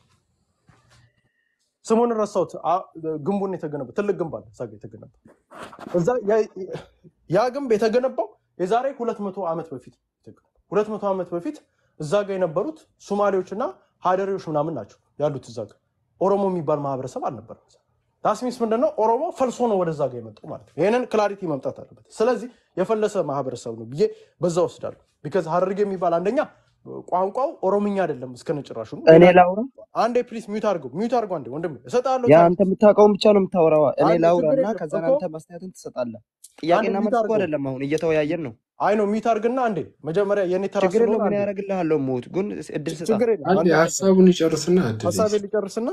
ስሙን ረሳሁት። አ- ግንቡን የተገነባ ትልቅ ግንብ አለ እዛ ጋር የተገነባ እዛ ያ- ያ ግንብ የተገነባው የዛሬ ሁለት መቶ ዓመት በፊት ሁለት መቶ ዓመት በፊት እዛ ጋር የነበሩት ሶማሌዎችና ሀደሬዎች ምናምን ናቸው ያሉት እዛ ጋር ኦሮሞ የሚባል ማህበረሰብ አልነበረም። ዳስሚስ ምንድነው ኦሮሞ ፈልሶ ነው ወደዛ ጋር የመጣው ማለት ነው። ይህንን ክላሪቲ መምጣት አለበት። ስለዚህ የፈለሰ ማህበረሰብ ነው ብዬ በዛ ወስዳለሁ። ቢካዝ ሀረርጌ የሚባል አንደኛ ቋንቋው ኦሮምኛ አይደለም እስከነጭራሹ። እኔ ሌላ ላውራ? አንዴ ፕሊዝ ሚዩት አድርገው ሚዩት አድርገው አንዴ ወንድም እሰጥሃለሁ ያ ታይም አንተ የምታውቀውን ብቻ ነው የምታወራው። እኔ አንዴ ላውራ ችግር እና የለም ከዛ እኮ አንተ ማስተያየትን ትሰጣለህ። አንዴ ጥያቄና ሚዩት መልስ እኮ አድርገው አይደለም፣ አሁን እየተወያየን ነው። አይ ነው ሚዩት አድርግና አንዴ መጀመሪያ የኔ ተራ ችግር ስለሆነ የለውም። እኔ አንዴ ያደርግልሃለሁ። ሞት ግን እድል ስጣ። ችግር የለም አንዴ አንዴ ሀሳቡን ይጨርስና እድል ሀሳቤ ይስጥ። ሊጨርስና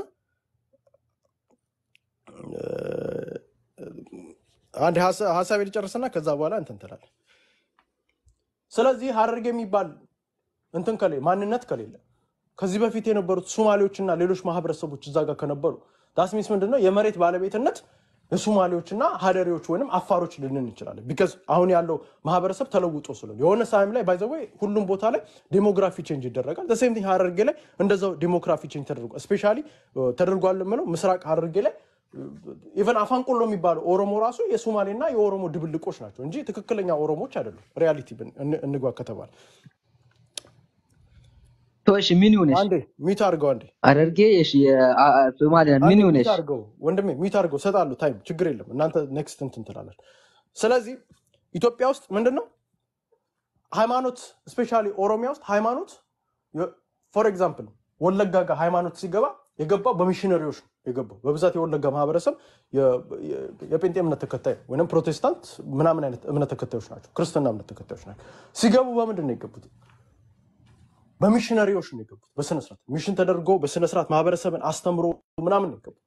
አንድ ሀሳቤ ሊጨርስና ከዛ በኋላ እንትን ትላለህ። ስለዚህ ሀረርጌ የሚባል እንትን ከሌ ማንነት ከሌለ ከዚህ በፊት የነበሩት ሶማሌዎችና ሌሎች ማህበረሰቦች እዛ ጋር ከነበሩ ዳስሚስ ምንድነው የመሬት ባለቤትነት የሶማሌዎችና ሀደሬዎች ወይም አፋሮች ልንን እንችላለን። ቢካዝ አሁን ያለው ማህበረሰብ ተለውጦ ስለሆነ የሆነ ሳይም ላይ ባይዘወይ ሁሉም ቦታ ላይ ዴሞግራፊ ቼንጅ ይደረጋል። ዘሴም ቲንግ ሀረርጌ ላይ እንደዛው ዴሞግራፊ ቼንጅ ተደርጓል። ስፔሻሊ ተደርጓል የምለው ምስራቅ ሀረርጌ ላይ ኢቨን አፋንቆሎ የሚባለው ኦሮሞ ራሱ የሶማሌና የኦሮሞ ድብልቆች ናቸው እንጂ ትክክለኛ ኦሮሞዎች አይደሉም። ሪያሊቲ እንግባ ከተባለ እሺ ምን ይሁንሽ? አንዴ ሚት አድርገው አንዴ ሐረርጌ እሺ ሶማሊያን አንዴ ምን ሚት ይሁንሽ? አድርገው ወንድሜ ሚት አድርገው እሰጥሃለሁ ታይም ችግር የለም እናንተ ኔክስት እንትን ትላለን ስለዚህ ኢትዮጵያ ውስጥ ምንድን ነው ሃይማኖት ስፔሻሊ ኦሮሚያ ውስጥ ሃይማኖት ፎር ኤግዛምፕል ወለጋ ጋር ሃይማኖት ሲገባ የገባው በሚሽነሪዎች ነው የገባው በብዛት የወለጋ ማህበረሰብ የ- የ- የጴንጤ እምነት ተከታይ ነው ወይም ፕሮቴስታንት ምናምን አይነት እምነት ተከታዮች ናቸው ክርስትና እምነት ተከታዮች ናቸው ሲገቡ በምንድን ነው የገቡት በሚሽነሪዎች ነው የገቡት በስነስርዓት ሚሽን ተደርጎ በስነስርዓት ማህበረሰብን አስተምሮ ምናምን ነው የገቡት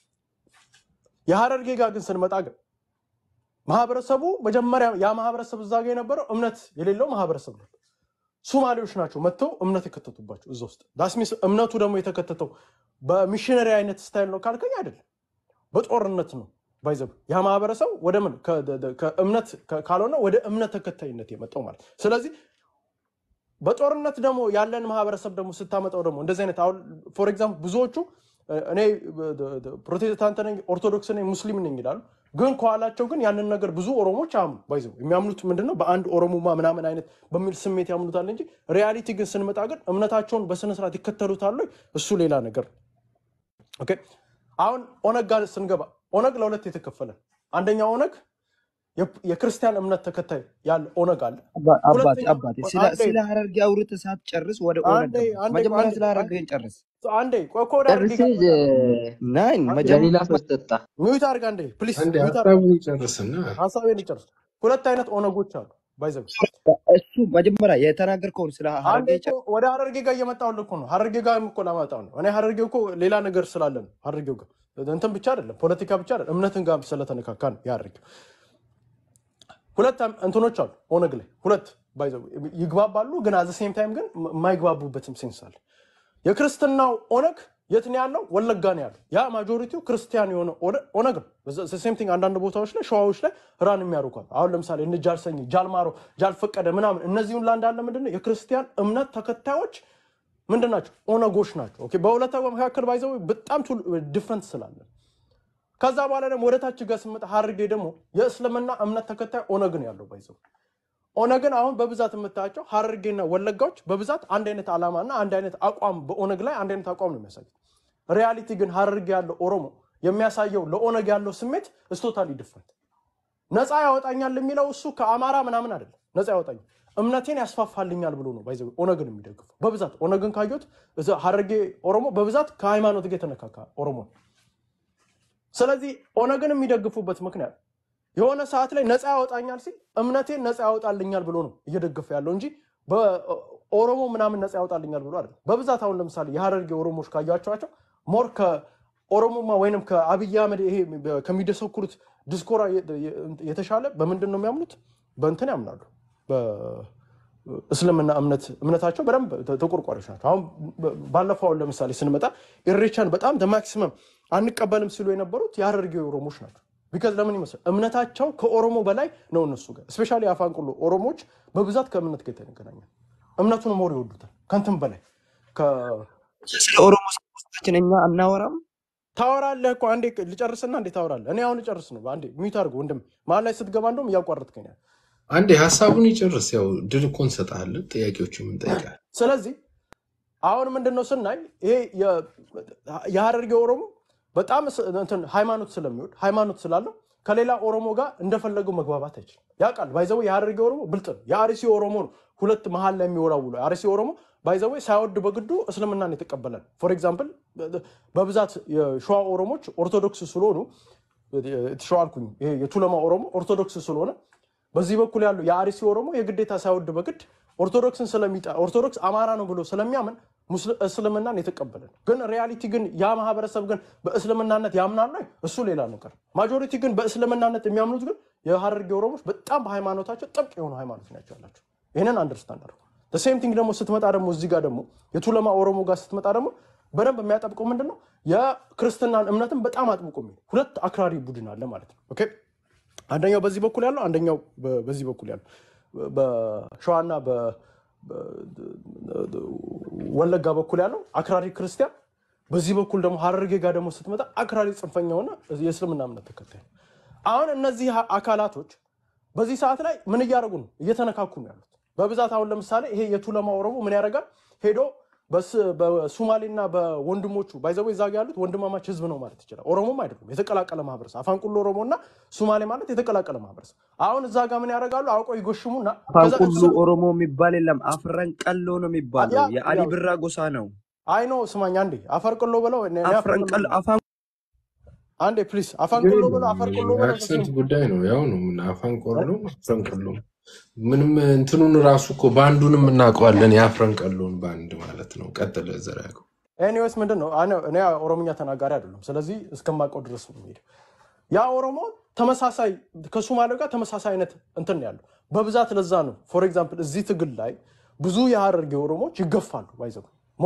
የሀረርጌ ጋር ግን ስንመጣ ግን ማህበረሰቡ መጀመሪያ ያ ማህበረሰብ እዛ ጋር የነበረው እምነት የሌለው ማህበረሰብ ነበር ሶማሌዎች ናቸው መጥተው እምነት የከተቱባቸው እዛ ውስጥ ዳስሚስ እምነቱ ደግሞ የተከተተው በሚሽነሪ አይነት ስታይል ነው ካልከኝ አይደለም በጦርነት ነው ባይዘብ ያ ማህበረሰብ ወደ ምን ከ- ደ- ደ- ከእምነት ከ- ካልሆነ ወደ እምነት ተከታይነት የመጣው ማለት ስለዚህ በጦርነት ደግሞ ያለን ማህበረሰብ ደግሞ ስታመጣው ደግሞ እንደዚህ አይነት አሁን ፎር ኤግዛምፕል ብዙዎቹ እ፣ እኔ እ፣ ደ- ደ- ፕሮቴስታንት ነኝ ኦርቶዶክስ ነኝ ሙስሊም ነኝ ይላሉ ግን ከኋላቸው ግን ያንን ነገር ብዙ ኦሮሞች አያምኑ ባይዘው የሚያምኑት ምንድነው በአንድ ኦሮሞማ ምናምን አይነት በሚል ስሜት ያምኑታል እንጂ ሪያሊቲ ግን ስንመጣ ግን እምነታቸውን በስነስርዓት ይከተሉታል ወይ? እሱ ሌላ ነገር ነው። ኦኬ አሁን ኦነግ ጋር ስንገባ ኦነግ ለሁለት የተከፈለ ነው። አንደኛው ኦነግ የ- የክርስቲያን እምነት ተከታይ ያለ ኦነግ አለ አባ- አባቴ ሁለተኛው አባቴ ስለ አንዴ ስለ ሀረርጌ አውርተህ ሳትጨርስ ወደ ኦነግ አንዴ ገባ። አንዴ መጀመሪያ አንዴ ስለ ሀረርጌን ጨርስ። አንዴ ቆይ እኮ ወደ ሀረርጌ ጨርሴ ጋር እመጣለሁ። ናይን አንዴ ለሌላ መጀመሪያ ሰው ጠጣ። ሚዩት አድርግ አንዴ ፕሊስ አንዴ ሚዩት አድርግ ሀሳቡን ይጨርስና ሀሳቤን ልጨርስ። ሁለት አይነት ኦነጎች አሉ። ባይዘው እሱ መጀመሪያ የተናገርከውን ስለ አንዴ ሀረርጌ እኮ ወደ ሀረርጌ ጋር እየመጣሁልህ እኮ ነው። ሀረርጌ ጋር እኮ ላመጣው ነው። እኔ ሀረርጌ እኮ ሌላ ነገር ስላለ ነው። ሀረርጌው ጋር እንትን ብቻ አይደለም፣ ፖለቲካ ብቻ አይደለም፣ እምነትን ጋር ስለተነካካ ነው የሀረርጌው። ሁለት አም- እንትኖች አሉ ኦነግ ላይ ሁለት ባይዘው ይግባባሉ፣ ግን አዘ ሴም ታይም ግን የማይግባቡበትም ሴንስ አለ። የክርስትናው ኦነግ የት ነው ያለው? ወለጋ ነው ያለው። ያ ማጆሪቲው ክርስቲያን የሆነ ኦነ- ኦነግ ነው። ሴም ቲንግ አንዳንድ ቦታዎች ላይ ሸዋዎች ላይ ራን የሚያደርጓል። አሁን ለምሳሌ እነ ጃልሰኝ፣ ጃልማሮ፣ ጃልፈቀደ ምናምን እነዚሁን ላ እንዳለ ምንድነው የክርስቲያን እምነት ተከታዮች ምንድን ናቸው? ኦነጎች ናቸው። ኦኬ፣ በሁለቱ መካከል ባይዘው በጣም ዲፍረንት ስላለ ከዛ በኋላ ደግሞ ወደ ታች ጋር ስመጣ ሀረርጌ ደግሞ የእስልምና እምነት ተከታይ ኦነግ ነው ያለው ባይዘው ኦነግን አሁን በብዛት የምታያቸው ሀረርጌና ወለጋዎች በብዛት አንድ አይነት ዓላማና አንድ አይነት አቋም በኦነግ ላይ አንድ አይነት አቋም ነው የሚያሳዩት። ሪያሊቲ ግን ሀረርጌ ያለው ኦሮሞ የሚያሳየው ለኦነግ ያለው ስሜት እስቶታሊ ዲፍረንት። ነፃ ያወጣኛል የሚለው እሱ ከአማራ ምናምን አይደለም። ነፃ ያወጣኛል እምነቴን ያስፋፋልኛል ብሎ ነው ባይዘ ኦነግን የሚደግፉ በብዛት ኦነግን ካየሁት እዛ ሀረርጌ ኦሮሞ በብዛት ከሃይማኖት ጋር የተነካካ ኦሮሞ ነው። ስለዚህ ኦነግን የሚደግፉበት ምክንያት የሆነ ሰዓት ላይ ነፃ ያወጣኛል ሲል እምነቴን ነፃ ያወጣልኛል ብሎ ነው እየደገፈ ያለው እንጂ በኦሮሞ ምናምን ነፃ ያወጣልኛል ብሎ አይደለም። በብዛት አሁን ለምሳሌ የሀረርጌ ኦሮሞዎች ካያቸዋቸው ሞር ከኦሮሞማ ወይንም ከአብይ አህመድ ይሄ ከሚደሰኩሩት ዲስኮራ የተሻለ በምንድን ነው የሚያምኑት? በእንትን ያምናሉ። በእስልምና እምነት እምነታቸው በደንብ ተቆርቋሪዎች ናቸው። አሁን ባለፈው አሁን ለምሳሌ ስንመጣ ኢሬቻን በጣም ማክሲመም አንቀበልም ሲሉ የነበሩት የሀረርጌ ኦሮሞዎች ናቸው። ቢካዝ ለምን ይመስላል እምነታቸው ከኦሮሞ በላይ ነው እነሱ ጋር ስፔሻሊ አፋንቁሎ ኦሮሞዎች በብዛት ከእምነት ጋር የተገናኘ እምነቱን ሞር ይወዱታል ከንትን በላይ ከ- ስለ ኦሮሞ ሰዎችን እኛ አናወራም። ታወራለህ እኮ አንዴ ልጨርስና እንዴ ታወራለህ እኔ አሁን ልጨርስ ነው አንዴ ሚዩት አድርጎ ወንድም መሀል ላይ ስትገባ እንደውም እያቋረጥከኝ ነው። አንዴ ሀሳቡን ይጨርስ። ያው ድል እኮ እንሰጥሃለን፣ ጥያቄዎቹ እንጠይቃለን። ስለዚህ አሁን ምንድን ነው ስናይ ይሄ የ- የሀረርጌ ኦሮሞ በጣም ስ- እንትን ሃይማኖት ስለሚወድ ሃይማኖት ስላለው ከሌላ ኦሮሞ ጋር እንደፈለገው መግባባት አይችልም። ያውቃል ባይዘዌ የሀረርጌ ኦሮሞ ብልጥ ነው። የአርሲ ኦሮሞ ነው ሁለት መሀል ላይ የሚወራውሉ የአርሲ ኦሮሞ ባይዘዌ ሳይወድ በግዱ እስልምናን የተቀበለ ነው። ፎር ኤግዛምፕል በብዛት የሸዋ ኦሮሞች ኦርቶዶክስ ስለሆኑ ሸዋ አልኩኝ፣ ይሄ የቱለማ ኦሮሞ ኦርቶዶክስ ስለሆነ በዚህ በኩል ያሉ የአርሲ ኦሮሞ የግዴታ ሳይወድ በግድ ኦርቶዶክስን ስለሚጠ ኦርቶዶክስ አማራ ነው ብሎ ስለሚያምን ሙስል- እስልምናን የተቀበለ ነው። ግን ሪያሊቲ ግን ያ ማህበረሰብ ግን በእስልምናነት ያምናል ወይ? እሱ ሌላ ነገር። ማጆሪቲ ግን በእስልምናነት የሚያምኑት ግን የሀረርጌ ኦሮሞች በጣም በሃይማኖታቸው ጥብቅ የሆኑ ሃይማኖት ናቸው ያላቸው። ይህንን አንደርስታንድ አድርጉ። ሴም ቲንግ ደግሞ ስትመጣ ደግሞ እዚህ ጋር ደግሞ የቱለማ ኦሮሞ ጋር ስትመጣ ደግሞ በደንብ የሚያጠብቀው ምንድን ነው የክርስትናን እምነትን በጣም አጥብቆ የሚል ሁለት አክራሪ ቡድን አለ ማለት ነው። ኦኬ አንደኛው በዚህ በኩል ያለው አንደኛው በ- በዚህ በኩል ያለው በሸዋና በ- በ- ወለጋ በኩል ያለው አክራሪ ክርስቲያን፣ በዚህ በኩል ደግሞ ሀረርጌ ጋር ደግሞ ስትመጣ አክራሪ ጽንፈኛ ሆነ የእስልምና እምነት ተከታይ ነው። አሁን እነዚህ ሀ- አካላቶች በዚህ ሰዓት ላይ ምን እያደረጉ ነው? እየተነካኩ ነው ያሉት በብዛት። አሁን ለምሳሌ ይሄ የቱለማ ኦሮሞ ምን ያደርጋል? ሄዶ በስ- በሱማሌና በወንድሞቹ ባይዘዌ እዛ ጋ ያሉት ወንድማማች ህዝብ ነው ማለት ይችላል። ኦሮሞም አይደሉም፣ የተቀላቀለ ማህበረሰብ። አፋንቁሎ ኦሮሞ እና ሱማሌ ማለት የተቀላቀለ ማህበረሰብ። አሁን እዛ ጋር ምን ያደርጋሉ? አውቀው ይጎሽሙና ከዛ ፋንቁሉ እሱ- ኦሮሞ የሚባል የለም። አፍረን ቀሎ ነው የሚባለው። ያ- የአሊ ያው- ብራ ጎሳ ነው። አይ ኖ ስማኝ፣ አንዴ አፈርቅሎ ብለው እኔ- እኔ አፍረን ቀሎ አፈርቅሎ- አፋን አንዴ ፕሊዝ አፋንቅሎ ብለው አፈርቅሎ ብለው የአክሰንት ጉዳይ ነው። ያው ነው ምን አፋን ቆሎ አፍረን ቀሎ ምንም እንትኑን ራሱ እኮ በአንዱንም እናውቀዋለን። የአፍረን ቀሎን በአንድ ማለት ነው። ቀጥለ ዘር ያውቀው ኤኒዌይስ ምንድን ነው እኔ እኔ ኦሮምኛ ተናጋሪ አይደለም። ስለዚህ እስከማውቀው ድረስ ነው የሚሄደው። ያ ኦሮሞ ተመሳሳይ ከሶማሌው ጋር ተመሳሳይ አይነት እንትን ነው ያለው በብዛት ለዛ ነው ፎር ኤግዛምፕል እዚህ ትግል ላይ ብዙ የሀረርጌ ኦሮሞዎች ይገፋሉ ባይዘው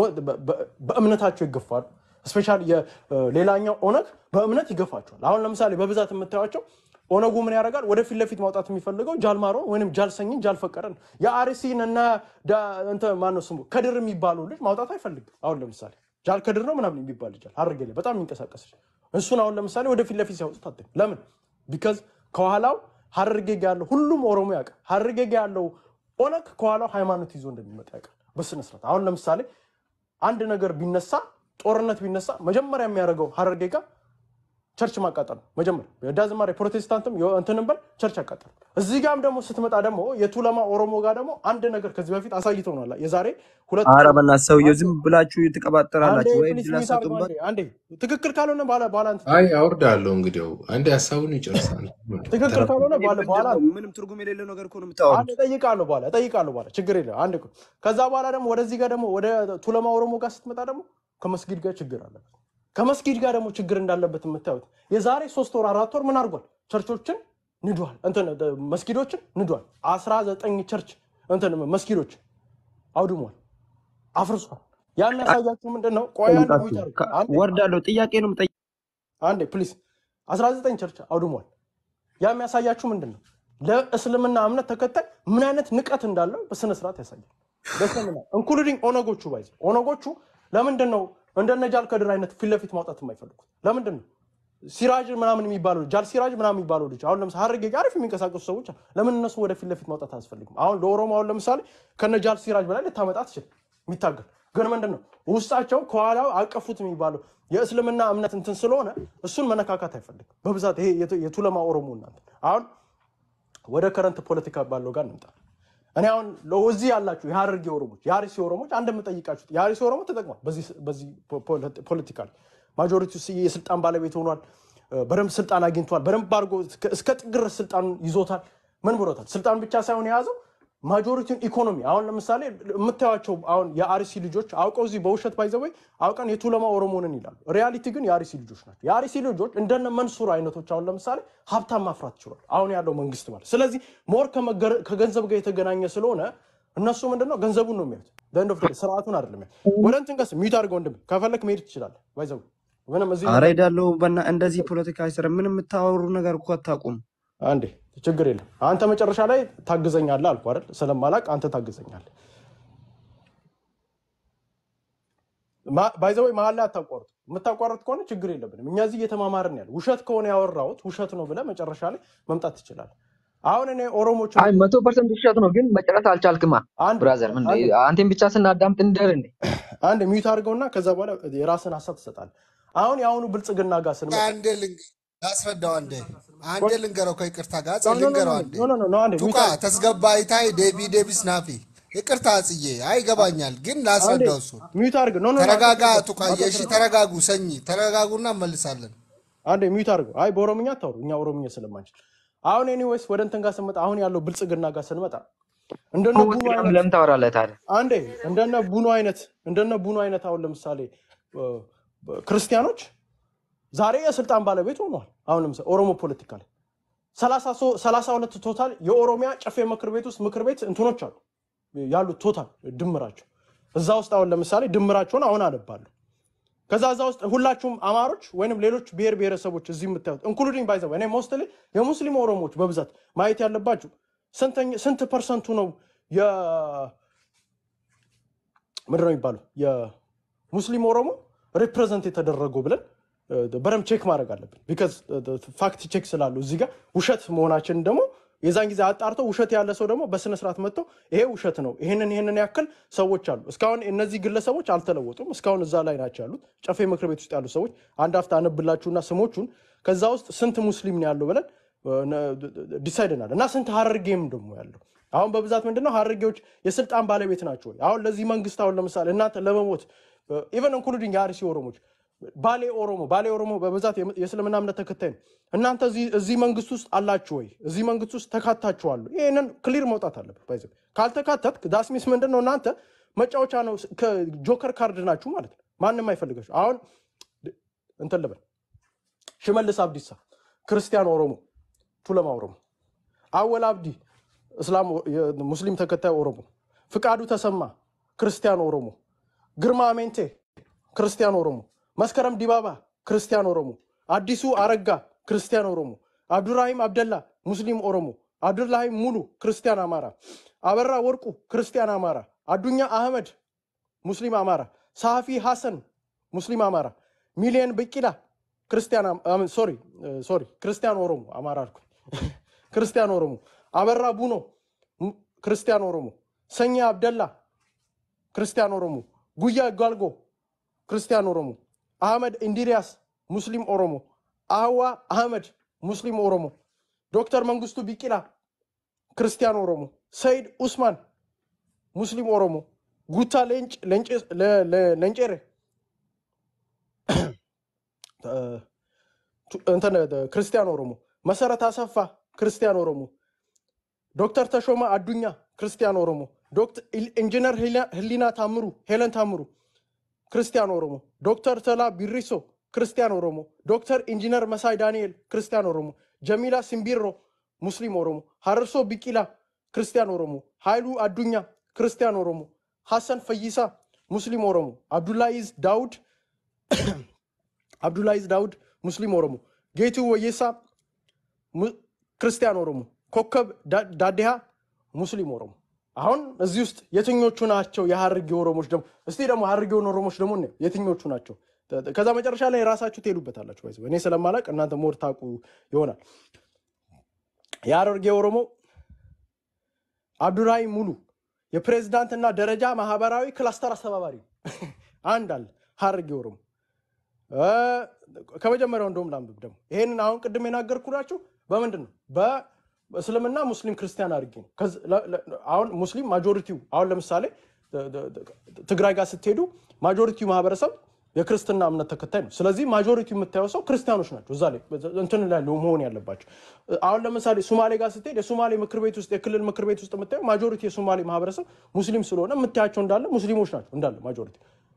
በእምነታቸው ይገፋሉ። ስፔሻሊ ሌላኛው ኦነግ በእምነት ይገፋቸዋል። አሁን ለምሳሌ በብዛት የምታዩቸው ኦነጉ ምን ያደርጋል? ወደፊት ለፊት ማውጣት የሚፈልገው ጃልማሮን ወይም ጃልሰኝን ጃልፈቀረን የአርሲን እና ዳ- እንትን ማነው ስሙ ከድር የሚባለው ልጅ ማውጣት አይፈልግም። አሁን ለምሳሌ ጃል ከድር ነው ምናምን የሚባል ልጅ አለ ሀረርጌ ላይ በጣም የሚንቀሳቀስ ልጅ። እሱን አሁን ለምሳሌ ወደፊት ለፊት ሲያወጡት አታይም። ለምን? ቢካዝ ከኋላው ሀረርጌ ጋ ያለው ሁሉም ኦሮሞ ያውቃል። ሀረርጌ ጋ ያለው ኦነግ ከኋላው ሃይማኖት ይዞ እንደሚመጣ ያውቃል በስነስርዓት። አሁን ለምሳሌ አንድ ነገር ቢነሳ ጦርነት ቢነሳ መጀመሪያ የሚያደርገው ሀረርጌ ጋር ቸርች ማቃጠል ነው መጀመሪያ ዳዝማር የፕሮቴስታንትም እንትንም በል ቸርች ያቃጠል እዚህ ጋም ደግሞ ስትመጣ ደግሞ የቱለማ ኦሮሞ ጋር ደግሞ አንድ ነገር ከዚህ በፊት አሳይተውናል የዛሬ ሁለት ኧረ በእናትህ ሰውዬው ዝም ብላችሁ አንዴ ትቀባጠራላችሁ ወይ ፕሊስ እድል ሚዩት አድርገው አሰጡበት። አንዴ አንዴ ትክክል ካልሆነ በኋላ በኋላ እንትን አይ አውርዳለሁ። እንግዲያው አንዴ ሀሳቡን ይጨርሳል። ትክክል ተረፈ ካልሆነ እኔ በኋላ ምንድን በኋላ ነው ምንም ትርጉም የሌለው ነገር እኮ ነው አንድ የምታወሩት። እጠይቃለሁ በኋላ እጠይቃለሁ በኋላ ችግር የለም አንድ እኮ ከዛ በኋላ ደግሞ ወደዚህ ጋር ደግሞ ወደ ቱለማ ኦሮሞ ጋር ስትመጣ ደግሞ ከመስጊድ ጋር ችግር አለበት ከመስጊድ ጋር ደግሞ ችግር እንዳለበት የምታዩት የዛሬ ሶስት ወር አራት ወር ምን አድርጓል ቸርቾችን ንዷል እንትን መስጊዶችን ንዷል አስራ ዘጠኝ ቸርች እንትን መስጊዶች አውድሟል አፍርሷል ያ የሚያሳያችሁ ምንድን ነው ቆይ አንድ ጠይቃችሁ ሚዩት አድርጉ ከ- አንዴ ወርዳለሁ ጥያቄ ነው የምጠይቀው። አንዴ ፕሊዝ 19 ቸርች አውድሟል። ያ የሚያሳያችሁ ምንድን ነው? ለእስልምና እምነት ተከታይ ምን አይነት ንቀት እንዳለው በስነ ስርዓት ያሳያል። በእስልምና ኢንክሉዲንግ ኦነጎቹ ባይዘ ኦነጎቹ ለምንድን ነው እንደነ ጃል ከድር አይነት ፊት ለፊት ማውጣት የማይፈልጉት? ለምንድን ነው ሲራጅ ምናምን የሚባለው ጃል ሲራጅ ምናምን የሚባለው ልጅ አሁን ለምሳሌ ሀረርጌ ጋር አሪፍ የሚንቀሳቀሱ ሰዎች አሉ። ለምን እነሱ ወደ ፊት ለፊት ማውጣት አያስፈልግም? አሁን ለኦሮሞ አሁን ለምሳሌ ከነ ጃል ሲራጅ በላይ ልታመጣ ትችል የሚታገል ግን ምንድን ነው ውስጣቸው ከኋላው አቀፉት የሚባለው የእስልምና እምነት እንትን ስለሆነ እሱን መነካካት አይፈልግም በብዛት ይሄ የቱ- የቱለማ ኦሮሞ እናንተ አሁን ወደ ከረንት ፖለቲካ ባለው ጋር እንምጣ። እኔ አሁን እዚህ ያላችሁ የሀረርጌ ኦሮሞች የአርሲ ኦሮሞች አንድ የምጠይቃችሁት የአርሲ ኦሮሞ ተጠቅሟል በዚህ በዚህ ፖለቲካ ላይ ማጆሪቲ የስልጣን ባለቤት ሆኗል። እ፣ በደንብ ስልጣን አግኝቷል። በደንብ አድርጎ እስከ- እስከ ጥግ ድረስ ስልጣን ይዞታል። ምን ብሎታል? ስልጣን ብቻ ሳይሆን የያዘው ማጆሪቲውን ኢኮኖሚ አሁን ለምሳሌ የምታዩቸው አሁን የአርሲ ልጆች አውቀው እዚህ በውሸት ባይዘወይ አውቀን የቱለማ ኦሮሞንን ይላሉ። ሪያሊቲ ግን የአርሲ ልጆች ናቸው። የአርሲ ልጆች እንደነ መንሱር አይነቶች አሁን ለምሳሌ ሀብታም ማፍራት ችሏል። አሁን ያለው መንግስት ማለት ስለዚህ ሞር ከመገረ- ከገንዘብ ጋር የተገናኘ ስለሆነ እነሱ ምንድነው ገንዘቡን ነው የሚያዩት። በእንደ ስርዓቱን አይደለም የሚያዩት። ወደ እንትን ቀስ ሚዩት አድርገው ወንድም ከፈለክ መሄድ ትችላለህ። ባይዘው ምንም እዚህ ኧረ ሄዳለሁ በና እንደዚህ ፖለቲካ አይሰራም። ምንም የምታወሩ ነገር እኮ አታውቁም። አንዴ ችግር የለም። አንተ መጨረሻ ላይ ታግዘኛለህ አልኩህ አይደል? ስለማላቅ አንተ ታግዘኛለህ። ባይዘወይ መሀል ላይ አታቋርጡ። የምታቋርጥ ከሆነ ችግር የለብንም። እኛ እዚህ እየተማማርን ያለ ውሸት ከሆነ ያወራሁት ውሸት ነው ብለህ መጨረሻ ላይ መምጣት ትችላለህ። አሁን እኔ ኦሮሞች አይ መቶ ፐርሰንት ውሸት ነው፣ ግን መጨረስ አልቻልክማ አንድ ብራዘር። ምን አንድ አንቴን ብቻ ስናዳምጥ እንደር እንዴ? አንድ ሚዩት አድርገውና ከዛ በኋላ የራስን ሀሳብ ትሰጣለህ። አሁን የአሁኑ ብልጽግና ጋር ስንመጣ አንዴ ልንገ- ላስረዳው አንዴ አንዴ ልንገረው ከይቅርታ ጋር ኖ ኖ ኖ ልንገረው አንዴ ኖ ኖ ኖ አንዴ ሚዩት ቱቃ አድርግ ተስገባይታይ ዴቢ ዴቢስ ናፊ ይቅርታ ጽዬ አይገባኛል ግን አንዴ ላስረዳው እሱ ሚዩት አድርግ ኖ ኖ ኖ ተረጋጋ አታስረዳው ቱቃዬ እሺ አታስረዳው ተረጋጉ ሰኝ ተረጋጉና እንመልሳለን አንዴ ሚዩት አድርገው። አይ በኦሮምኛ አታውሩ፣ እኛ ኦሮምኛ ስለማንችል። አሁን ኤኒዌይስ ወደ እንትን ጋር ስንመጣ አሁን ያለው ብልጽግና ጋር ስንመጣ እንደነ ቡኑ ውስጥ አይነት ለምን ታወራለህ ታዲያ? አንዴ እንደነ ቡኑ አይነት እንደነ ቡኑ አይነት አሁን ለምሳሌ እ፣ ክርስቲያኖች ዛሬ የስልጣን ባለቤት ሆነዋል። አሁን ለምሳሌ ኦሮሞ ፖለቲካ ላይ ሰላሳ ሁለት ቶታል የኦሮሚያ ጨፌ ምክር ቤት ውስጥ ምክር ቤት እንትኖች አሉ ያሉት ቶታል ድምራቸው እዛ ውስጥ አሁን ለምሳሌ ድምራቸውን አሁን አነባለሁ ከዛ እዛ ውስጥ ሁላችሁም አማሮች ወይንም ሌሎች ብሔር ብሔረሰቦች እዚህ የምታዩት ኢንክሉዲንግ ባይዘ እኔ ሞስትሊ የሙስሊም ኦሮሞዎች በብዛት ማየት ያለባችሁ ስንተኛ- ስንት ፐርሰንቱ ነው የ ምንድን ነው የሚባለው የሙስሊም ኦሮሞ ሪፕሬዘንት የተደረገው ብለን እ፣ በደንብ ቼክ ማድረግ አለብን። ቢካዝ ፋክት ቼክ ስላሉ እዚህ ጋር ውሸት መሆናችንን ደግሞ የዛን ጊዜ አጣርተው ውሸት ያለ ሰው ደግሞ በስነ ስርዓት መጥተው ይሄ ውሸት ነው፣ ይህንን ይህንን ያክል ሰዎች አሉ። እስካሁን እነዚህ ግለሰቦች አልተለወጡም። እስካሁን እዛ ላይ ናቸው ያሉት ጨፌ ምክር ቤት ውስጥ ያሉ ሰዎች። አንድ ሀፍታ አነብላችሁና ስሞቹን ከዛ ውስጥ ስንት ሙስሊም ነው ያለው ብለን ዲሳይድ እናለን እና ስንት ሀረርጌም ደግሞ ያለው አሁን በብዛት ምንድነው ሀረርጌዎች የስልጣን ባለቤት ናቸው ወይ? አሁን ለዚህ መንግስት አሁን ለምሳሌ እናንተ ለመሞት ኢቨን ኢንክሉዲንግ የአርሲ ኦሮሞች ባሌ ኦሮሞ ባሌ ኦሮሞ በብዛት የም- የእስልምና እምነት ተከታይ ነው። እናንተ እዚህ እዚህ መንግስት ውስጥ አላችሁ ወይ? እዚህ መንግስት ውስጥ ተካታችኋል? ይህንን ክሊር መውጣት አለበት። ባይዘ ካልተካተትክ ዳስሚስ ምንድን ነው እናንተ መጫወቻ ነው፣ ከጆከር ካርድ ናችሁ ማለት ነው። ማንም አይፈልጋችሁ። አሁን እንትን ልበል ሽመልስ አብዲሳ ክርስቲያን ኦሮሞ፣ ቱለማ ኦሮሞ፣ አወል አብዲ እስላም ሙስሊም ተከታይ ኦሮሞ፣ ፍቃዱ ተሰማ ክርስቲያን ኦሮሞ፣ ግርማ አሜንቴ ክርስቲያን ኦሮሞ፣ መስከረም ዲባባ ክርስቲያን ኦሮሞ፣ አዲሱ አረጋ ክርስቲያን ኦሮሞ፣ አብዱራሂም አብደላ ሙስሊም ኦሮሞ፣ አብዱላሂም ሙሉ ክርስቲያን አማራ፣ አበራ ወርቁ ክርስቲያን አማራ፣ አዱኛ አህመድ ሙስሊም አማራ፣ ሳፊ ሐሰን ሙስሊም አማራ፣ ሚሊየን ብቂላ ክርስቲያን አም- አም- ሶሪ ሶሪ ክርስቲያን ኦሮሞ አማራ አልኩኝ። ክርስቲያን ኦሮሞ፣ አበራ ቡኖ ሙ- ክርስቲያን ኦሮሞ፣ ሰኛ አብደላ ክርስቲያን ኦሮሞ፣ ጉያ ጓልጎ ክርስቲያን ኦሮሞ፣ አህመድ ኢንዲሪያስ ሙስሊም ኦሮሞ፣ አህዋ አህመድ ሙስሊም ኦሮሞ፣ ዶክተር መንግስቱ ቢቂላ ክርስቲያን ኦሮሞ፣ ሰይድ ኡስማን ሙስሊም ኦሮሞ፣ ጉታ ሌንጭ- ሌንጭ- ለ- ለ- ለንጨሬ እ፣ ቱ- እንትን እ፣ ክርስቲያን ኦሮሞ፣ መሰረት አሰፋ ክርስቲያን ኦሮሞ፣ ዶክተር ተሾመ አዱኛ ክርስቲያን ኦሮሞ፣ ዶክተር ኢንጂነር ህሊና ህሊና ታምሩ ሄለን ታምሩ ክርስቲያን ኦሮሞ፣ ዶክተር ተላ ቢሪሶ ክርስቲያን ኦሮሞ፣ ዶክተር ኢንጂነር መሳይ ዳንኤል ክርስቲያን ኦሮሞ፣ ጀሚላ ሲምቢሮ ሙስሊም ኦሮሞ፣ ሀረርሶ ቢቂላ ክርስቲያን ኦሮሞ፣ ኃይሉ አዱኛ ክርስቲያን ኦሮሞ፣ ሐሰን ፈይሳ ሙስሊም ኦሮሞ፣ አብዱላይዝ ዳውድ አብዱላይዝ ዳውድ ሙስሊም ኦሮሞ፣ ጌቱ ወየሳ mu- ክርስቲያን ኦሮሞ፣ ኮከብ ዳ- ዳዲሃ ሙስሊም ኦሮሞ። አሁን እዚህ ውስጥ የትኞቹ ናቸው የሀርጌ ኦሮሞች? ደግሞ እስቲ ደግሞ ሀርጌውን ኦሮሞች ደግሞ እንየው፣ የትኞቹ ናቸው? ተ- ከዛ መጨረሻ ላይ ራሳችሁ ትሄዱበታላችሁ። ባይዘ እኔ ስለማላቅ እናንተ ሞር ታውቁ ይሆናል። የሀረርጌ ኦሮሞ አብዱራሂም ሙሉ የፕሬዝዳንትና ደረጃ ማህበራዊ ክላስተር አስተባባሪ አንድ አለ ሀረርጌ ኦሮሞ እ፣ ከመጀመሪያው እንደውም ላንብብ ደግሞ ይሄንን አሁን ቅድም የናገርኩላችሁ በምንድን ነው በእስልምና ሙስሊም ክርስቲያን አድርጌ ነው ከዚ- ለ- ለ- አሁን ሙስሊም ማጆሪቲው አሁን ለምሳሌ ተ- ተ- ተ- ትግራይ ጋር ስትሄዱ ማጆሪቲው ማህበረሰብ የክርስትና እምነት ተከታይ ነው ስለዚህ ማጆሪቲው የምታየው ሰው ክርስቲያኖች ናቸው እዛ ላይ እንትን ላይ መሆን ያለባቸው አሁን ለምሳሌ ሶማሌ ጋር ስትሄድ የሶማሌ ምክር ቤት ውስጥ የክልል ምክር ቤት ውስጥ የምታየው ማጆሪቲ የሶማሌ ማህበረሰብ ሙስሊም ስለሆነ የምታያቸው እንዳለ ሙስሊሞች ናቸው እንዳለ ማጆሪቲ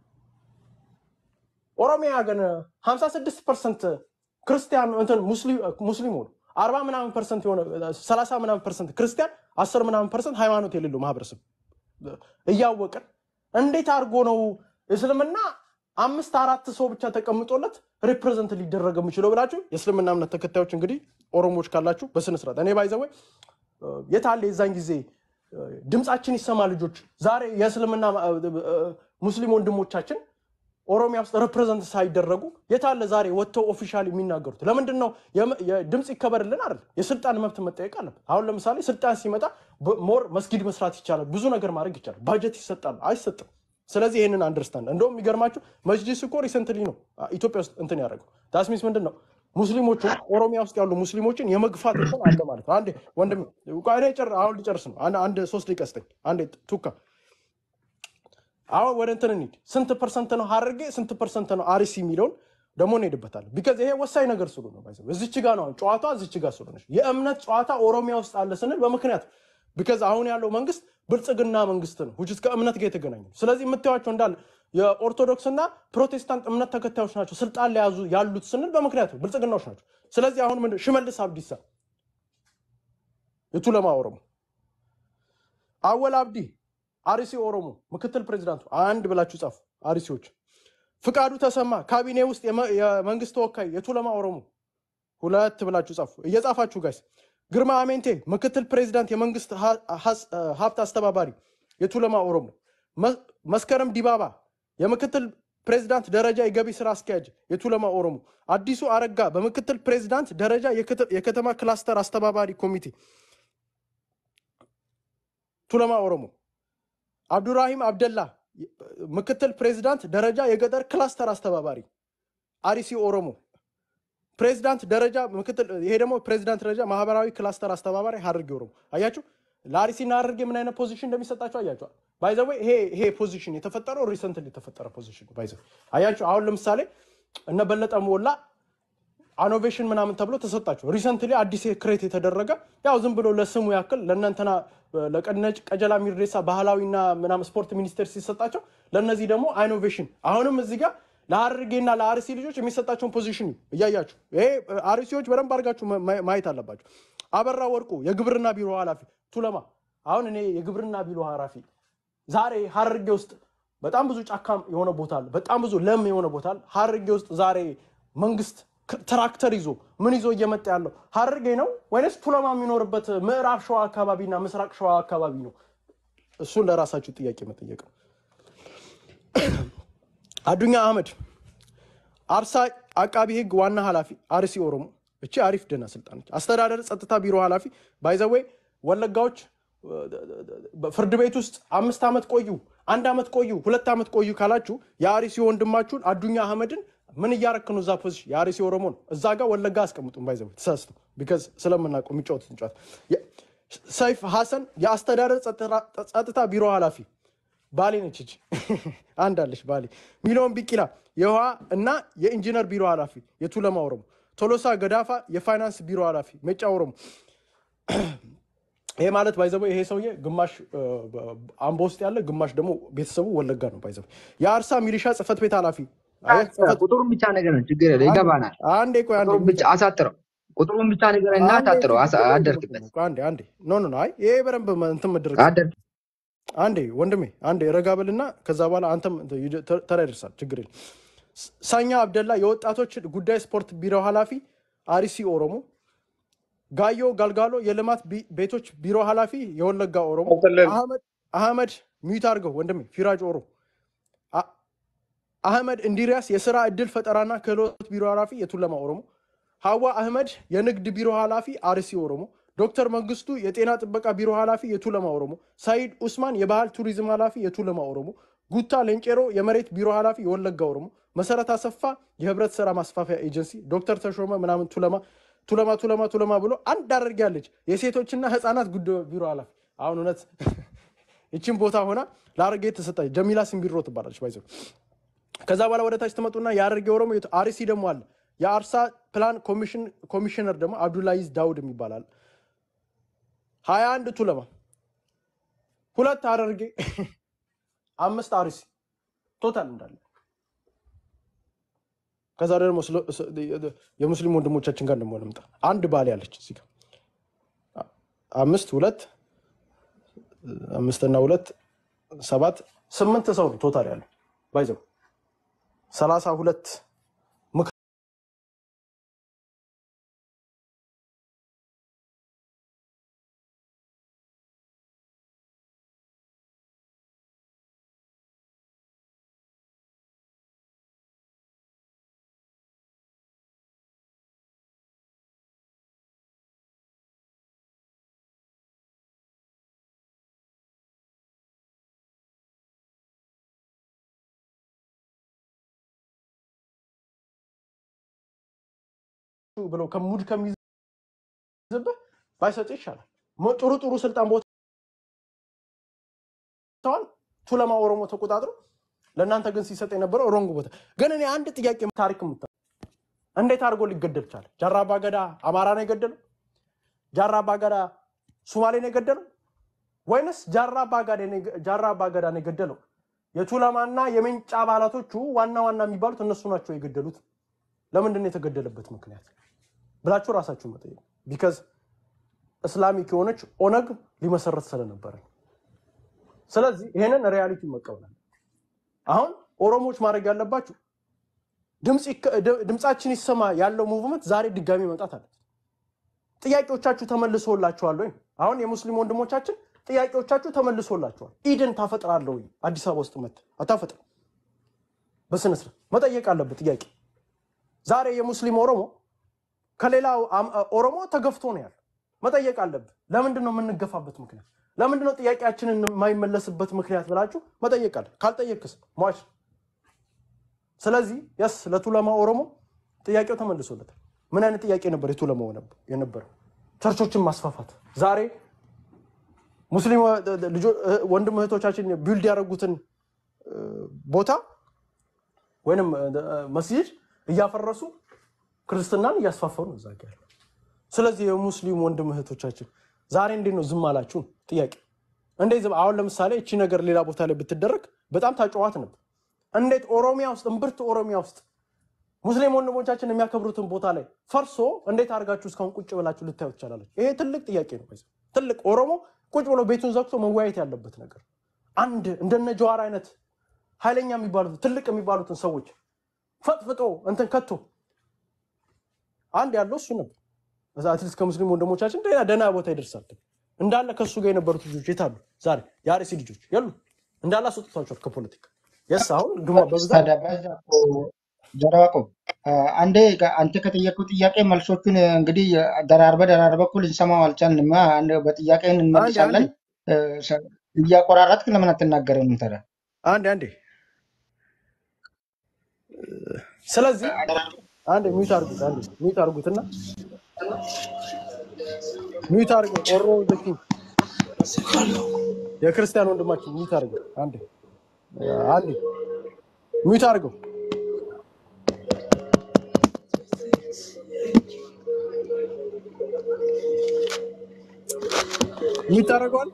ኦሮሚያ ግን 56 ፐርሰንት ክርስቲያን እንትን ሙስሊም ሙስሊም ሆኑ አርባ ምናምን ፐርሰንት የሆነ ሰላሳ ምናምን ፐርሰንት ክርስቲያን አስር ምናምን ፐርሰንት ሃይማኖት የሌለው ማህበረሰብ እያወቅን እንዴት አድርጎ ነው እስልምና አምስት አራት ሰው ብቻ ተቀምጦለት ሪፕሬዘንት ሊደረግ የሚችለው ብላችሁ የእስልምና እምነት ተከታዮች እንግዲህ ኦሮሞዎች ካላችሁ በስነስርዓት እኔ ባይዘወይ የታለ የዛን ጊዜ እ፣ ድምፃችን ይሰማ ልጆች ዛሬ የእስልምና እ፣ እ፣ ሙስሊም ወንድሞቻችን ኦሮሚያ ውስጥ ሪፕሬዘንት ሳይደረጉ የታለ ዛሬ ወጥተው ኦፊሻል የሚናገሩት? ለምንድን ነው የም- የድምፅ ይከበርልን አይደል? የስልጣን መብት መጠየቅ አለበት። አሁን ለምሳሌ ስልጣን ሲመጣ በ- ሞር መስጊድ መስራት ይቻላል፣ ብዙ ነገር ማድረግ ይቻላል። ባጀት ይሰጣል፣ አይሰጥም። ስለዚህ ይህንን አንደርስታንድ እንደውም የሚገርማችሁ መጅሊስ እኮ ሪሰንትሊ ነው አ፣ ኢትዮጵያ ውስጥ እንትን ያደረገው ዳስሚስ ምንድን ነው ሙስሊሞችን ኦሮሚያ ውስጥ ያሉ ሙስሊሞችን የመግፋት እንትን አለ ማለት ነው። አንዴ ወንድም እኔ ጨር- አሁን ሊጨርስ ነው። አንድ አንድ ሶስት ደቂቃ ስጠኝ። አንዴ ቱካ አሁን ወደ እንትን እንሂድ። ስንት ፐርሰንት ነው ሀረርጌ፣ ስንት ፐርሰንት ነው አርሲ የሚለውን ደግሞ እንሄድበታለን። ቢካዝ ይሄ ወሳኝ ነገር ስሉ ነው። ባይዘው እዚች ጋ ነው አሁን ጨዋታ እዚች ጋ ስለሆነች የእምነት ጨዋታ ኦሮሚያ ውስጥ አለ ስንል በምክንያት ቢካዝ አሁን ያለው መንግስት ብልጽግና መንግስት ነው ውጭ ከእምነት ጋር የተገናኘ ነው። ስለዚህ የምታዩቸው እንዳለ የኦርቶዶክስና ፕሮቴስታንት እምነት ተከታዮች ናቸው ስልጣን ላይ ያዙ ያሉት ስንል በምክንያት ነው፣ ብልጽግናዎች ናቸው። ስለዚህ አሁን ምንድን ሽመልስ አብዲሳ የቱለማ ኦሮሞ አወል አብዲ አርሲ ኦሮሞ ምክትል ፕሬዚዳንቱ አንድ ብላችሁ ጻፉ። አርሲዎች ፍቃዱ ተሰማ ካቢኔ ውስጥ የመ- የመንግስት ተወካይ የቱለማ ኦሮሞ ሁለት ብላችሁ ጻፉ። እየጻፋችሁ ጋይስ። ግርማ አሜንቴ ምክትል ፕሬዚዳንት የመንግስት ሀ- ሀስ- ሀብት አስተባባሪ የቱለማ ኦሮሞ። መ- መስከረም ዲባባ የምክትል ፕሬዚዳንት ደረጃ የገቢ ስራ አስኪያጅ የቱለማ ኦሮሞ። አዲሱ አረጋ በምክትል ፕሬዚዳንት ደረጃ የከተ- የከተማ ክላስተር አስተባባሪ ኮሚቴ ቱለማ ኦሮሞ። አብዱራሂም አብደላ ምክትል ፕሬዚዳንት ደረጃ የገጠር ክላስተር አስተባባሪ አሪሲ ኦሮሞ ፕሬዚዳንት ደረጃ ምክትል ይሄ ደግሞ ፕሬዚዳንት ደረጃ ማህበራዊ ክላስተር አስተባባሪ ሀረርጌ ኦሮሞ አያችሁ ለአርሲና ሀረርጌ ምን አይነት ፖዚሽን እንደሚሰጣቸው አያቸዋል ባይዘዌ ይሄ ይሄ ፖዚሽን የተፈጠረው ሪሰንትሊ የተፈጠረ ፖዚሽን ባይዘ አያችሁ አሁን ለምሳሌ እነ በለጠ ሞላ አኖቬሽን ምናምን ተብሎ ተሰጣቸው ሪሰንትሊ አዲስ ክሬት የተደረገ ያው ዝም ብሎ ለስሙ ያክል ለእነንተና ለቀነጭ ቀጀላ ሚሬሳ ባህላዊና ምናምን ስፖርት ሚኒስቴር ሲሰጣቸው ለእነዚህ ደግሞ ኢኖቬሽን አሁንም እዚህ ጋር ለሀረርጌና ለአርሲ ልጆች የሚሰጣቸውን ፖዚሽን እያያችሁ ይሄ አርሲዎች በደንብ አድርጋችሁ ማ- ማየት አለባቸው አበራ ወርቁ የግብርና ቢሮ ኃላፊ ቱለማ አሁን እኔ የግብርና ቢሮ ኃላፊ ዛሬ ሀረርጌ ውስጥ በጣም ብዙ ጫካ የሆነ ቦታ አለ በጣም ብዙ ለም የሆነ ቦታ አለ ሀረርጌ ውስጥ ዛሬ መንግስት ክ- ትራክተር ይዞ ምን ይዞ እየመጣ ያለው ሀረርጌ ነው ወይንስ ቱለማ የሚኖርበት ምዕራብ ሸዋ አካባቢና ምስራቅ ሸዋ አካባቢ ነው እሱን ለራሳችሁ ጥያቄ መጠየቅ ነው አዱኛ አህመድ አርሳ አቃቢ ህግ ዋና ኃላፊ አርሲ ኦሮሞ እቺ አሪፍ ደህና ስልጣን ነች። አስተዳደር ጸጥታ ቢሮ ኃላፊ ባይዘዌ ወለጋዎች ፍርድ ቤት ውስጥ አምስት ዓመት ቆዩ፣ አንድ ዓመት ቆዩ፣ ሁለት ዓመት ቆዩ ካላችሁ የአርሲ ወንድማችሁን አዱኛ አህመድን ምን እያረክ ነው? እዛ ፖዚሽን የአርሲ ኦሮሞ ነው። እዛ ጋር ወለጋ አስቀምጡም ባይዘው ተሳስቶ ቢካዝ ስለምናውቀው የሚጫወቱትን ጨዋታ የ- ሰይፍ ሀሰን የአስተዳደር ጸጥታ- ጸጥታ ቢሮ ኃላፊ ባሌ ነች እጅ አንድ አለች ባሌ። ሚሊዮን ቢቂላ የውሃ እና የኢንጂነር ቢሮ ኃላፊ የቱለማ ኦሮሞ። ቶሎሳ ገዳፋ የፋይናንስ ቢሮ ኃላፊ ሜጫ ኦሮሞ። ይሄ ማለት ባይዘቦ ይሄ ሰውዬ ግማሽ እ፣ አምቦ ውስጥ ያለ ግማሽ ደግሞ ቤተሰቡ ወለጋ ነው። ባይዘቦ የአርሳ ሚሊሻ ጽህፈት ቤት ኃላፊ አየህ፣ ጽህፈት ቁጥሩን ብቻ ነገር ነው ችግር የለ ይገባናል። አንዴ ቆይ አንዴ ቁጥሩን ብቻ አሳጥረው ቁጥሩን ብቻ ነገር እና አንዴ አሳጥረው አሳ- ችግር የለም አደርክበት እኮ አንዴ አንዴ ኖ ኖ ኖ አይ ይሄ በደንብ መ- እንትን መደረግ አደርክ አንዴ ወንድሜ አንዴ ረጋ በልና ከዛ በኋላ አንተም እንትን ይደ- ተ- ተራ ይደርሳል። ችግር የለም። ስ- ሳኛ አብደላ የወጣቶች ጉዳይ ስፖርት ቢሮ ኃላፊ አሪሲ ኦሮሞ። ጋዮ ጋልጋሎ የልማት ቢ- ቤቶች ቢሮ ኃላፊ የወለጋ ኦሮሞ። ቀጥልን። አህመድ አህመድ ሚዩት አድርገው ወንድሜ ፊራጅ ኦሮ አ- አህመድ እንዲሪያስ የስራ እድል ፈጠራና ክህሎት ቢሮ ኃላፊ የቱለማ ኦሮሞ። ሀዋ አህመድ የንግድ ቢሮ ኃላፊ አርሲ ኦሮሞ። ዶክተር መንግስቱ የጤና ጥበቃ ቢሮ ኃላፊ የቱለማ ኦሮሞ። ሳይድ ኡስማን የባህል ቱሪዝም ኃላፊ የቱለማ ኦሮሞ። ጉታ ሌንጬሮ የመሬት ቢሮ ኃላፊ የወለጋ ኦሮሞ። መሰረት አሰፋ የህብረት ስራ ማስፋፊያ ኤጀንሲ። ዶክተር ተሾመ ምናምን ቱለማ ቱለማ ቱለማ ቱለማ ብሎ አንድ አደርጊያለች የሴቶችና ህፃናት ጉዳይ ቢሮ ኃላፊ። አሁን እውነት ይችን ቦታ ሆና ለአረጌ ተሰጣች። ጀሚላ ሲምቢሮ ትባላለች ባይዘ ከዛ በኋላ ወደ ታች ትመጡና የአረርጌ ኦሮሞ የቱ- አርሲ ደግሞ አለ። የአርሳ ፕላን ኮሚሽን- ኮሚሽነር ደግሞ አብዱላይዝ ዳውድ የሚባላል። ሀያ አንድ ቱለማ፣ ሁለት ሀረርጌ፣ አምስት አርሲ ቶታል እንዳለ። ከዛ ደግሞ ስለ- ስ- የሙስሊም ወንድሞቻችን ጋር ደግሞ ልምጣ። አንድ ባሌ አለች እዚህ ጋር አምስት ሁለት አምስትና ሁለት ሰባት ስምንት ሰው ነው ቶታል ያለው ባይዘው ሰላሳ ሁለት ምክር ብለው ከሙድ ከሚይዝብህ ባይሰጥ ይሻላል። ሞ- ጥሩ ጥሩ ስልጣን ቦታዋን ቱለማ ኦሮሞ ተቆጣጥሮ ለእናንተ ግን ሲሰጥ የነበረው ሮንግ ቦታ። ግን እኔ አንድ ጥያቄ ታሪክ ምታ እንዴት አድርጎ ሊገደል ቻለ? ጃራ አባገዳ አማራ ነው የገደለው? ጃራ አባገዳ ሱማሌ ነው የገደለው? ወይንስ ጃራ አባገዳ ነው- ጃራ አባገዳ ነው የገደለው? የቱለማና የሜንጫ አባላቶቹ ዋና ዋና የሚባሉት እነሱ ናቸው የገደሉት። ለምንድን ነው የተገደለበት ምክንያት ብላችሁ ራሳችሁ መጠየቅ። ቢካዝ እስላሚክ የሆነች ኦነግ ሊመሰረት ስለነበረ ነው። ስለዚህ ይሄንን ሪያሊቲ መቀበላል። አሁን ኦሮሞዎች ማድረግ ያለባችሁ ድምፅ ይከ- ድ- ድምፃችን ይሰማ ያለው ሙቭመንት ዛሬ ድጋሚ መምጣት አለ። ጥያቄዎቻችሁ ተመልሶላችኋል ወይ? አሁን የሙስሊም ወንድሞቻችን ጥያቄዎቻችሁ ተመልሶላችኋል። ኢድን ታፈጥራለህ ወይ? አዲስ አበባ ውስጥ መት አታፈጥር። በስነስርዓት መጠየቅ አለበት ጥያቄ ዛሬ የሙስሊም ኦሮሞ ከሌላው አም- ኦሮሞ ተገፍቶ ነው ያለው። መጠየቅ አለብህ። ለምንድን ነው የምንገፋበት ምክንያት? ለምንድን ነው ጥያቄያችንን የማይመለስበት ምክንያት ብላችሁ መጠየቅ አለ። ካልጠየቅስ ሟች። ስለዚህ የስ ለቱለማ ኦሮሞ ጥያቄው ተመልሶለታል። ምን አይነት ጥያቄ ነበር የቱለማው ነበር- የነበረው? ቸርቾችን ማስፋፋት። ዛሬ ሙስሊም እ- ልጆ- እ- ወንድም እህቶቻችን ቢልድ ያደረጉትን እ፣ ቦታ ወይንም እ፣ መስጂድ እያፈረሱ ክርስትናን እያስፋፈሩ ነው እዛ ጋ ያለው። ስለዚህ የሙስሊም ወንድም እህቶቻችን ዛሬ እንዴት ነው ዝም አላችሁ? ጥያቄ እንዴት ዝም አሁን ለምሳሌ እቺ ነገር ሌላ ቦታ ላይ ብትደረግ በጣም ታጨዋት ነበር። እንዴት ኦሮሚያ ውስጥ እምብርት ኦሮሚያ ውስጥ ሙስሊም ወንድሞቻችን የሚያከብሩትን ቦታ ላይ ፈርሶ እንዴት አድርጋችሁ እስካሁን ቁጭ ብላችሁ ልታዩ ትቻላለች? ይሄ ትልቅ ጥያቄ ነው። በዚህ ትልቅ ኦሮሞ ቁጭ ብሎ ቤቱን ዘግቶ መወያየት ያለበት ነገር አንድ እንደነ ጀዋር አይነት ኃይለኛ የሚባሉትን ትልቅ የሚባሉትን ሰዎች ፈጥፍጦ እንትን ከቶ አንድ ያለው እሱ ነበር። በዛ አትሊስት ከሙስሊም ወንድሞቻችን ደህና ደህና ቦታ ይደርሳል። እንዳለ ከእሱ ጋር የነበሩት ልጆች የት አሉ? ዛሬ የአርሲ ልጆች የሉ እንዳለ አስወጥቷቸዋል ከፖለቲካ የስ አሁን ግማ በብዛት ታዲያ በዛ እኮ ጀረባቆ አንዴ ጋ- አንተ ከጠየቁ ጥያቄ መልሶቹን እንግዲህ ደራርበ ደራርበ እኩል እንሰማው አልቻልንም። አንድ በጥያቄን አንዴ እንመልሳለን። እ፣ ሰ- እያቆራረጥክ ለምን አትናገርም ታዲያ? አንዴ አንዴ ስለዚህ አንድ ሚዩት አርጉት፣ አንድ ሚዩት አርጉትና ሚዩት አርገው ኦሮ ዘኪ የክርስቲያን ወንድማችን ሚዩት አርገው፣ አንድ አንድ ሚዩት አርገው። ሚዩት አርገዋል።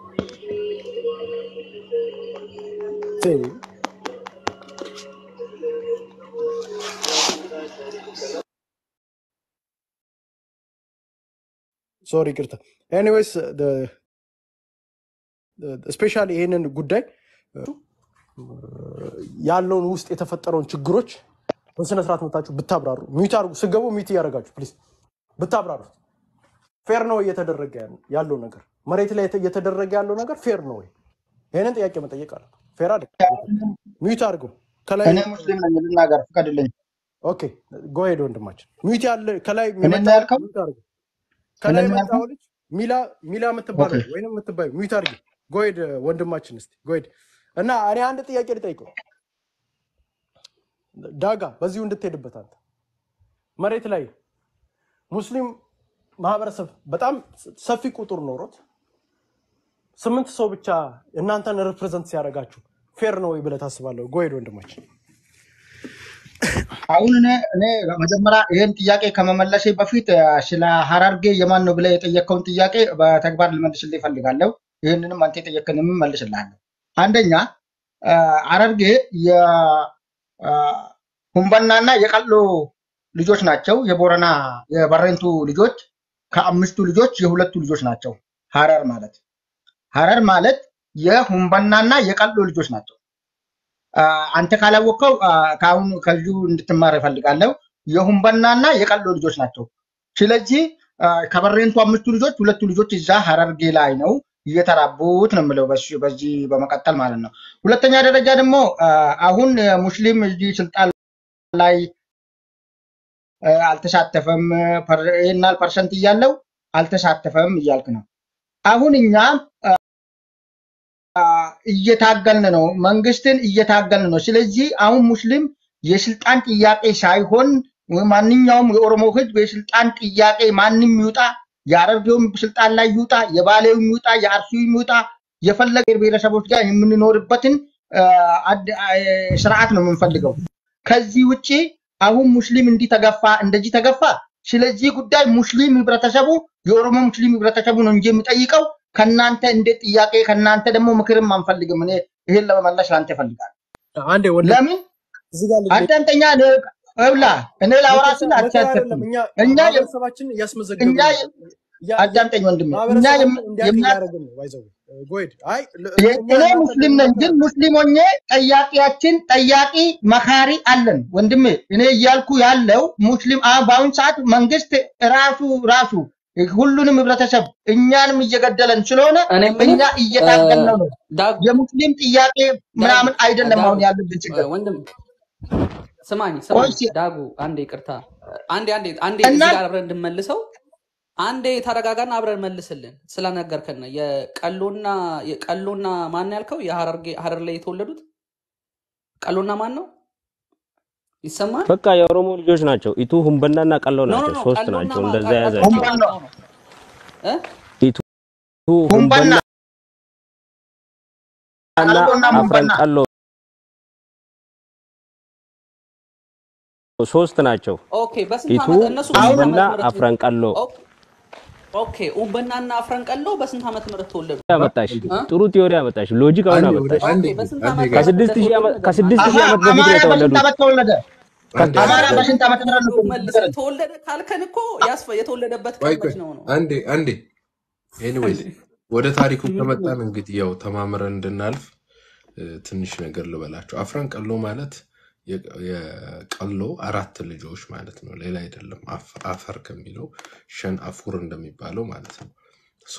ሶሪ ቅርታ። ኤኒዌይስ ስፔሻሊ ይህንን ጉዳይ ያለውን ውስጥ የተፈጠረውን ችግሮች በስነስርዓት መታችሁ ብታብራሩ፣ ሚዩት አድርጉ። ስገቡ ሚዩት እያደረጋችሁ ፕሊዝ ብታብራሩ። ፌር ነው እየተደረገ ያለው ነገር መሬት ላይ እየተደረገ ያለው ነገር ፌር ነው ወይ? ይህንን ጥያቄ መጠየቅ አለ። ፌር አይደል? ሚዩት አድርገው ከላይ እኔ ሙስሊም ነኝ ልናገር ፍቀድልኝ። ኦኬ ጎሄድ ወንድማችን ሚዩት ያለ ከላይ እኔ ነው የመጣው ያልከው? ሚዩት አድርገው ከላይ እኔ ነው የመጣው ያልከው? ልጅ ሚላ ሚላ የምትባለው ኦኬ ወይም የምትባዩ ሚዩት አድርጊ። ጎሄድ ወንድማችን እስኪ ጎሄድ እና እኔ አንድ ጥያቄ ልጠይቀው ዳጋ በዚሁ እንድትሄድበት አንተ መሬት ላይ ሙስሊም ማህበረሰብ በጣም ሰፊ ቁጥር ኖሮት ስምንት ሰው ብቻ እናንተን ሪፕሬዘንት ሲያደርጋችሁ ፌር ነው ወይ ብለህ ታስባለህ? ጎሄድ ወንድማችን አሁን እኔ እኔ መጀመሪያ ይህን ጥያቄ ከመመለሴ በፊት አ፣ ስለ ሀረርጌ የማን ነው ብለህ የጠየቀውን ጥያቄ በተግባር ልመልስልህ ይፈልጋለሁ። ይህንንም አንተ የጠየቅንም መልስልሃለሁ። አንደኛ አ፣ ሀረርጌ የሁንበናና የቀሎ ልጆች ናቸው። የቦረና የበሬንቱ ልጆች ከአምስቱ ልጆች የሁለቱ ልጆች ናቸው። ሀረር ማለት ሀረር ማለት የሁንበናና የቀሎ ልጆች ናቸው። አ፣ አንተ ካላወቀው አ፣ ከአሁኑ ከዚሁ እንድትማር እፈልጋለሁ። የሁንበናና የቀሎ ልጆች ናቸው። ስለዚህ አ፣ ከበሬንቱ አምስቱ ልጆች ሁለቱ ልጆች እዛ ሀረርጌ ላይ ነው እየተራቡት ነው የምለው በዚህ በዚህ በመቀጠል ማለት ነው። ሁለተኛ ደረጃ ደግሞ አ፣ አሁን ሙስሊም እዚህ ስልጣን ላይ አ፣ አልተሳተፈም ፐር- ይሄን ያህል ፐርሰንት እያለው አልተሳተፈም እያልክ ነው። አሁን እኛ እየታገልን ነው፣ መንግስትን እየታገልን ነው። ስለዚህ አሁን ሙስሊም የስልጣን ጥያቄ ሳይሆን ማንኛውም የኦሮሞ ህዝብ የስልጣን ጥያቄ ማንም ይውጣ፣ የሀረርጌውም ስልጣን ላይ ይውጣ፣ የባሌውም ይውጣ፣ የአርሲውም ይውጣ፣ የፈለገ ብሔረሰቦች ጋር የምንኖርበትን አ፣ አድ- አ፣ ስርዓት ነው የምንፈልገው። ከዚህ ውጭ አሁን ሙስሊም እንዲህ ተገፋ፣ እንደዚህ ተገፋ። ስለዚህ ጉዳይ ሙስሊም ህብረተሰቡ የኦሮሞ ሙስሊም ህብረተሰቡ ነው እንጂ የሚጠይቀው ከእናንተ እንዴት ጥያቄ ከእናንተ ደግሞ ምክርም አንፈልግም። እኔ ይሄን ለመመለስ ለአንተ እፈልጋለሁ። አንዴ ወንድም ለምን እዚህ ጋር ልጅ አዳምጠኛ እብላ እኔ ላውራ ምክር ስል ምክር አይደለም። አትሳተፍም። እኛ እኛ የ- ማህበረሰባችን እያስመዘገብን እኛ ነው። የ- ያ- ያ- አዳምጠኝ ወንድሜ፣ እኛ ማህበረሰባችን የም- እንዲያውቅ የምና እያደረግን ነው። ባይዘው ጎሄድ አይ ል- የ- እኛ እኔ እናንተ ሙስሊም ነኝ፣ ልንመክር ግን ሙስሊም ሆኜ ጠያቂያችን ጠያቂ መካሪ አለን ወንድሜ። እኔ እያልኩ ያለው ሙስሊም አ- በአሁን ሰዓት መንግስት ራሱ ራሱ ሁሉንም ህብረተሰብ እኛንም እየገደለን ስለሆነ እኔ እኛ የምልህ እየታገልነው ነው። ዳግ የሙስሊም ጥያቄ ዳግ ምናምን አይደለም ዳጉ አሁን ያለብን ችግር። ወንድም ስማኝ ቆይ ስማኝ እስኪ ዳጉ አንዴ ይቅርታ አንዴ አንዴ አንዴ እና እዚህ ጋር አብረን እንድንመልሰው አንዴ ተረጋጋና አብረን መልስልን ስለነገርከን ነው። የቀሎና የቀሎና ማን ያልከው የሀረርጌ ሀረር ላይ የተወለዱት ቀሎና ማን ነው ይሰማል? በቃ የኦሮሞ ልጆች ናቸው። ኢቱ ሁንበናና ቀሎ ኖ ኖ ናቸው። ኖ ሶስት ቀሎና ናቸው። ማ እንደዛ ቀ- ያዛቸው። ቀሎና ሁንበን ማን ነው ነው ነው እ? ኢቱ ሁንበና ሁንበናና ቀሎና አፍረን ሁንበና ቀሎ ሶስት ናቸው። ኦኬ በስንት ኢቱ ዓመት እነሱ በስንት አሁን ሁንበና ዓመተ ምህረት አፍረን ቀሎ ኦኬ ኦኬ ኡምበናና አፍረን ቀሎ በስንት ዓመተ ምህረት ተወለዱ? ያመጣሽ እ? ጥሩ ቲዮሪ ያመጣሽ፣ ሎጂክ አሁን አንዴ ወደ አመጣሽ። አንዴ ኦኬ በስንት አንዴ ዓመተ ጋር ምህረት ከስድስት ሺህ እንደተወለዱ ዓመት ንገረኝ። ከስድስት አሀ ሺህ ዓመት በፊት ነው አማራ በስንት የተወለዱት። ዓመት ተወለደ? አንዴ አማራ ቆይ በስንት ዓመት ምህረት ነው መልስ ንገረኝ። ተወለደ ካልከን እኮ ያስፈ የተወለደበት ቆይ ቀን ቆይ መች ነው ነው አንዴ አንዴ ኤኒዌይስ ወደ ታሪኩ ከመጣን እንግዲህ ያው ተማምረን እንድናልፍ እ፣ ትንሽ ነገር ልበላቸው። አፍረን ቀሎ ማለት የ- የቀሎ አራት ልጆች ማለት ነው፣ ሌላ አይደለም። አፍ- አፈር ከሚለው ሸን አፉር እንደሚባለው ማለት ነው። ሶ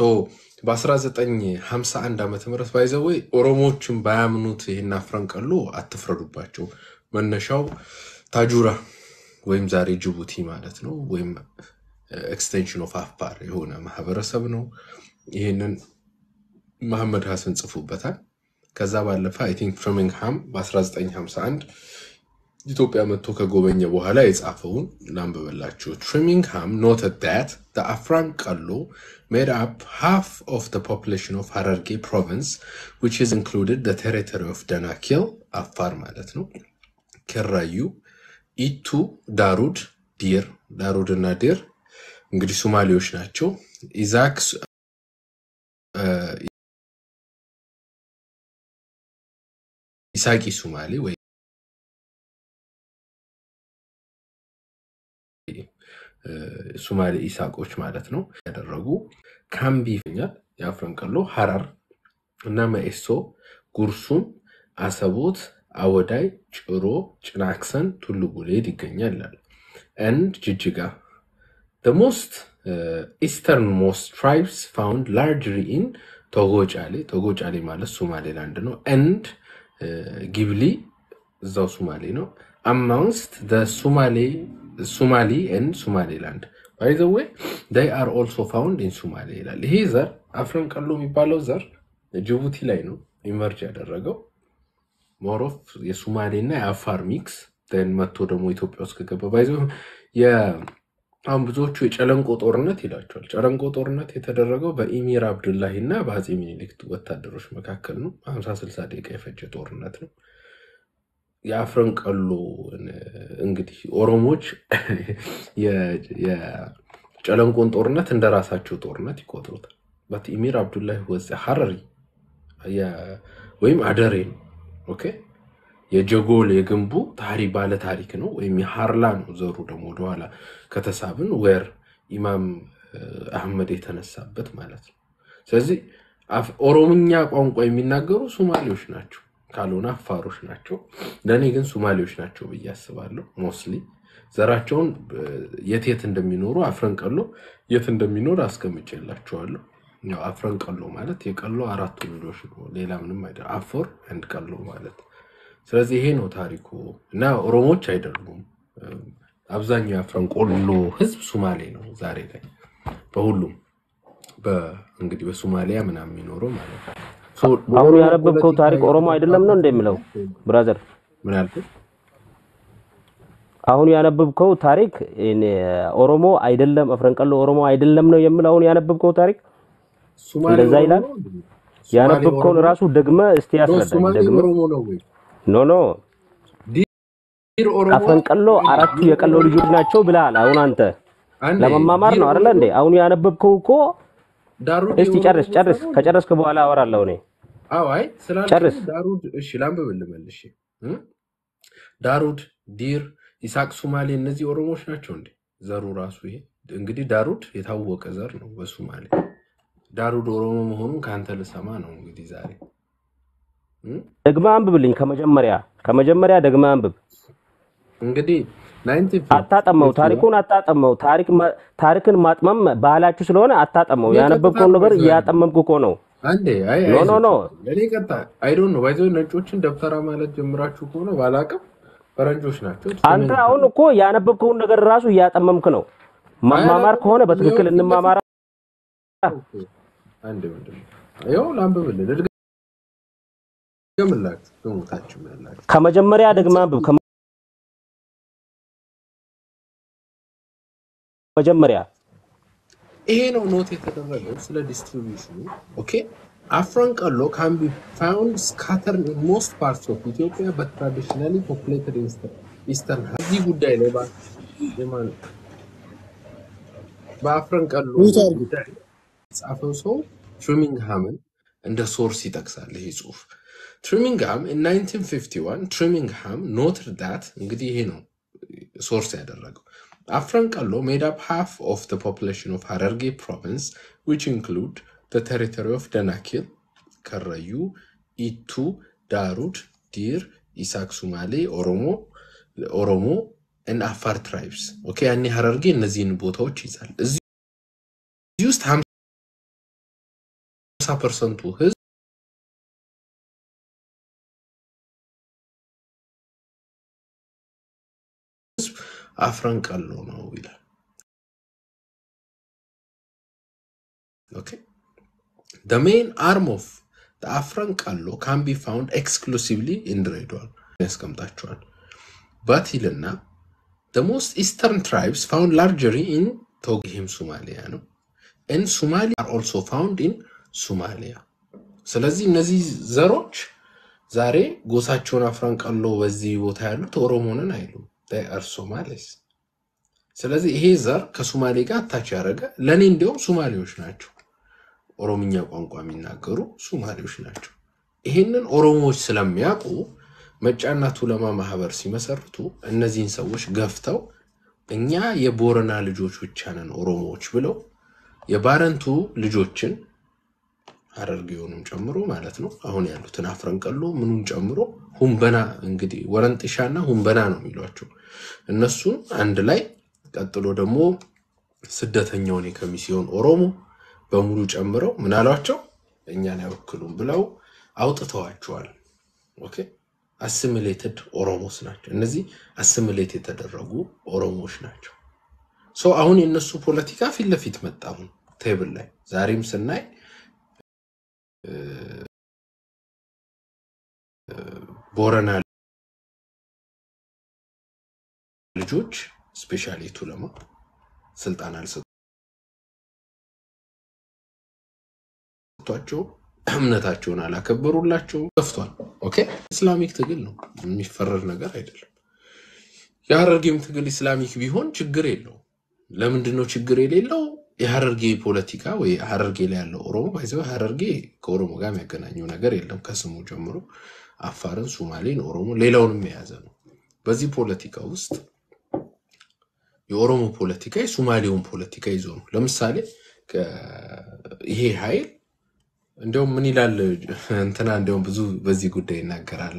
በ1951 ዓመተ ምህረት ባይዘወይ ኦሮሞዎችን ባያምኑት ይህን አፍረን ቀሎ አትፍረዱባቸው። መነሻው ታጁራ ወይም ዛሬ ጅቡቲ ማለት ነው፣ ወይም ኤክስቴንሽን ኦፍ አፋር የሆነ ማህበረሰብ ነው። ይህንን መሐመድ ሀሰን ጽፉበታል። ከዛ ባለፈ አይ ቲንክ ፍርሚንግሃም በ1951 ኢትዮጵያ መጥቶ ከጎበኘ በኋላ የጻፈውን ላንብበላችሁ። ትሪሚንግሃም ኖትድ ዳት the Afran Kallo made up half of the population of Hararge province, which is included the territory of Danakil, አፋር ማለት ነው፣ ኬራዩ፣ ኢቱ፣ ዳሩድ፣ ዲር ዳሩድ እና ዲር እንግዲህ ሶማሌዎች ናቸው። ኢዛክ እ፣ ኢሳቂ ሱማሌ ወይ እ፣ ሱማሌ ኢሳቆች ማለት ነው ያደረጉ ካምቢ ይገኛል። የአፍረንቀሎ ሀራር እና መኤሶ፣ ጉርሱም፣ አሰቦት፣ አወዳይ፣ ጭሮ፣ ጭናክሰን፣ ቱሉ ጉሌድ ይገኛል ይላል። and ጅጅጋ The most uh, easternmost tribes found largely in ቶጎጫሌ ቶጎጫሌ ማለት ሶማሌላንድ ነው and uh, ጊብሊ እዛው ሶማሌ ነው amongst the Somali ሶማሊ and ሶማሌላንድ by the way they are also found in ሶማሌ ይላል። ይሄ ዘር አፍረን ቀሎ የሚባለው ዘር ጅቡቲ ላይ ነው ኢመርጅ ያደረገው ሞሮፍ የሱማሌ እና የአፋር ሚክስ ን መጥቶ ደግሞ ኢትዮጵያ ውስጥ ከገባ ባይዘ አሁን ብዙዎቹ የጨለንቆ ጦርነት ይላቸዋል። ጨለንቆ ጦርነት የተደረገው በኢሚር አብዱላሂ እና በአፄ ሚኒሊክ ወታደሮች መካከል ነው። ሀምሳ ስልሳ ደቂቃ የፈጀ ጦርነት ነው። የአፍረን ቀሎ እንግዲህ ኦሮሞዎች የ- የጨለንቆን ጦርነት እንደ ራሳቸው ጦርነት ይቆጥሩታል። በት ኢሚር አብዱላሂ ወዘ ሀረሪ የ- ወይም አደሬ ነው። ኦኬ የጀጎል የግንቡ ታሪ ባለ ታሪክ ነው፣ ወይም የሀርላ ነው። ዘሩ ደግሞ ወደኋላ ከተሳብን ወር ኢማም እ፣ አህመድ የተነሳበት ማለት ነው። ስለዚህ አፍ- ኦሮምኛ ቋንቋ የሚናገሩ ሶማሌዎች ናቸው፣ ካልሆነ አፋሮች ናቸው። ለእኔ ግን ሶማሌዎች ናቸው ብዬ አስባለሁ። ሞስሊ ዘራቸውን እ፣ የት የት እንደሚኖሩ አፍረንቀሎ የት እንደሚኖር አስቀምጬላቸዋለሁ። ያው አፍረንቀሎ ማለት የቀሎ አራቱ ልጆች ነው፣ ሌላ ምንም አይደለም። አፎር አንድ ቀሎ ማለት ስለዚህ ይሄ ነው ታሪኩ እና ኦሮሞዎች አይደሉም። እም፣ አብዛኛው የአፍረንቆሎ ህዝብ ሱማሌ ነው ዛሬ ላይ በሁሉም በ- እንግዲህ በሶማሊያ ምናምን የሚኖረው ማለት ነው። ሶ አሁን በኦሮሞ ያነበብከው ፖለቲካ ታሪክ ኦሮሞ አይደለም ነው እንደሚለው ብራዘር? ምን ያልኩት አሁን ያነበብከው ታሪክ እኔ ኦሮሞ አይደለም አፍረንቀሎ ኦሮሞ አይደለም ነው የሚለው አሁን ያነበብከው ታሪክ ሱማሌ እንደዛ ኦሮሞ ይላል። ነው እንዴ? ሱማሌ ያነበብከውን ኦሮሞ ራሱ ደግመ እስቲ ኖ ያስረዳኝ። ሱማሌ ደግመ ኦሮሞ ነው ወይ? ኖ ኖ ዲር ኦሮሞ አፍረንቀሎ አራቱ ዲር የቀሎ ኦሮሞ ልጆች ናቸው ብለሃል። አሁን አንተ አንዴ ለመማማር ዲር ነው አይደለ ኦሮሞ እንዴ? አሁን ያነበብከው እኮ ዳሩድ እስቲ የኦሮሞ ጨርስ ጎሳ ጨርስ። ነው እንዴ? ከጨረስክ በኋላ አወራለሁ እኔ። አዎ አይ ስላልከኝ ጨርስ። ዳሩድ እሺ ላንብብልህ መልሼ እ? ዳሩድ ዲር ኢሳቅ ሱማሌ እነዚህ ኦሮሞዎች ናቸው እንዴ ዘሩ ራሱ ይሄ እንግዲህ ዳሩድ የታወቀ ዘር ነው በሱማሌ ዳሩድ ኦሮሞ መሆኑን ከአንተ ልሰማ ነው እንግዲህ ዛሬ እ? ደግመ አንብብልኝ ከመጀመሪያ ከመጀመሪያ ደግመ አንብብ። እንግዲህ አታጠመው፣ ታሪኩን አታጠመው። ታሪክ ማ- ታሪክን ማጥመም ባህላችሁ ስለሆነ አታጠመው። የቀጥታ ያነበብከውን ነገር ነው እያጠመምክ እኮ ነው። አንዴ አይ ኖ ኖ ኖ አይዞህ ለእኔ ቀጣ አይዶን ነው ባይዘ ነጮችን ደብተራ ማለት ጀምራችሁ ከሆነ ባላቅም ፈረንጆች ናቸው አንተ አሁን እኮ ያነበብከውን ነገር ራሱ እያጠመምክ ነው። መማማር ከሆነ በትክክል እንማማራ። አንድ ምንድን ነው ይኸው ላንብብልህ ልድገምላችሁ በሞታችሁ ያላችሁ ከመጀመሪያ ደግመህ አንብብ። ከመጀመሪያ ይሄ ነው ኖት የተደረገው ስለ ዲስትሪቢዩሽኑ ኦኬ አፍረን ቀሎ ካን ቢ ፋውንድ ስካተርድ ኢን ሞስት ፓርትስ ኦፍ ኢትዮጵያ በት ትራዲሽናሊ ፖፑሌትድ ኢስተርን እዚህ ጉዳይ ላይ ባ- የማን- በአፍረን ቀሎ ሚዩት አድርጉ። ጉዳይ የጻፈው ሰው ትሪሚንግሃምን እንደ ሶርስ ይጠቅሳል ይሄ ጽሁፍ ትሪሚንግሃም ኢን 1951 ትሪሚንግሃም ኖትድ ዳት እንግዲህ ይሄ ነው ሶርስ ያደረገው አፍረን ቀሎ ሜድ አፕ ሃፍ ኦፍ the population of Hararge province which include the territory of Danakil, ከረዩ፣ ኢቱ፣ ዳሩድ፣ ዲር፣ ኢሳክ፣ ሱማሌ፣ ኦሮሞ ኦሮሞ እና አፋር ትራይብስ ኦኬ ያኔ ሀረርጌ እነዚህን ቦታዎች ይዛል። እዚህ ውስጥ ሀምሳ ፐርሰንቱ ህዝብ አፍረን ቀሎ ነው ይላል። ኦኬ The main arm of the Afran Kallo can be found exclusively in Redwall ያስቀምጣቸዋል። በት ይልና the most eastern tribes found largely in ቶግሂም ሶማሊያ ነው and Somali are also found in ሶማሊያ ስለዚህ እነዚህ ዘሮች ዛሬ ጎሳቸውን አፍረንቅሎ በዚህ ቦታ ያሉት ኦሮሞንን አይሉም they are Somalis ስለዚህ ይሄ ዘር ከሶማሌ ጋር አታች ያደረገ ለእኔ እንዲያውም ሶማሌዎች ናቸው ኦሮምኛ ቋንቋ የሚናገሩ ሶማሌዎች ናቸው ይሄንን ኦሮሞዎች ስለሚያውቁ መጫና ቱለማ ማህበር ሲመሰርቱ እነዚህን ሰዎች ገፍተው እኛ የቦረና ልጆች ብቻ ነን ኦሮሞዎች ብለው የባረንቱ ልጆችን ሐረርጌውንም ጨምሮ ማለት ነው አሁን ያሉትን አፍረንቀሎ ምኑን ጨምሮ ሁንበና እንግዲህ ወረንጥሻና ሁንበና ነው የሚሏቸው እነሱን አንድ ላይ ቀጥሎ ደግሞ ስደተኛውን የከሚሲዮን ኦሮሞ በሙሉ ጨምረው ምን አሏቸው እኛን አይወክሉም ብለው አውጥተዋቸዋል ኦኬ አሲሚሌትድ ኦሮሞስ ናቸው እነዚህ አሲሚሌት የተደረጉ ኦሮሞዎች ናቸው ሶ አሁን የእነሱ ፖለቲካ ፊት ለፊት መጣ አሁን ቴብል ላይ ዛሬም ስናይ ቦረና ልጆች ስፔሻሊ ቱለማ ስልጣን አልሰጧቸው እምነታቸውን አላከበሩላቸው ገፍቷል ኦኬ ኢስላሚክ ትግል ነው የሚፈረድ ነገር አይደለም የሀረርጌም ትግል ኢስላሚክ ቢሆን ችግር የለው ለምንድን ነው ችግር የሌለው የሀረርጌ ፖለቲካ ወይ ሀረርጌ ላይ ያለው ኦሮሞ ባይዘ ሀረርጌ ከኦሮሞ ጋር የሚያገናኘው ነገር የለም ከስሙ ጀምሮ አፋርን ሱማሌን ኦሮሞ ሌላውንም የያዘ ነው በዚህ ፖለቲካ ውስጥ የኦሮሞ ፖለቲካ የሱማሌውን ፖለቲካ ይዞ ነው ለምሳሌ ይሄ ኃይል እንዲያውም ምን ይላል እንትና እንዲያውም ብዙ በዚህ ጉዳይ ይናገራል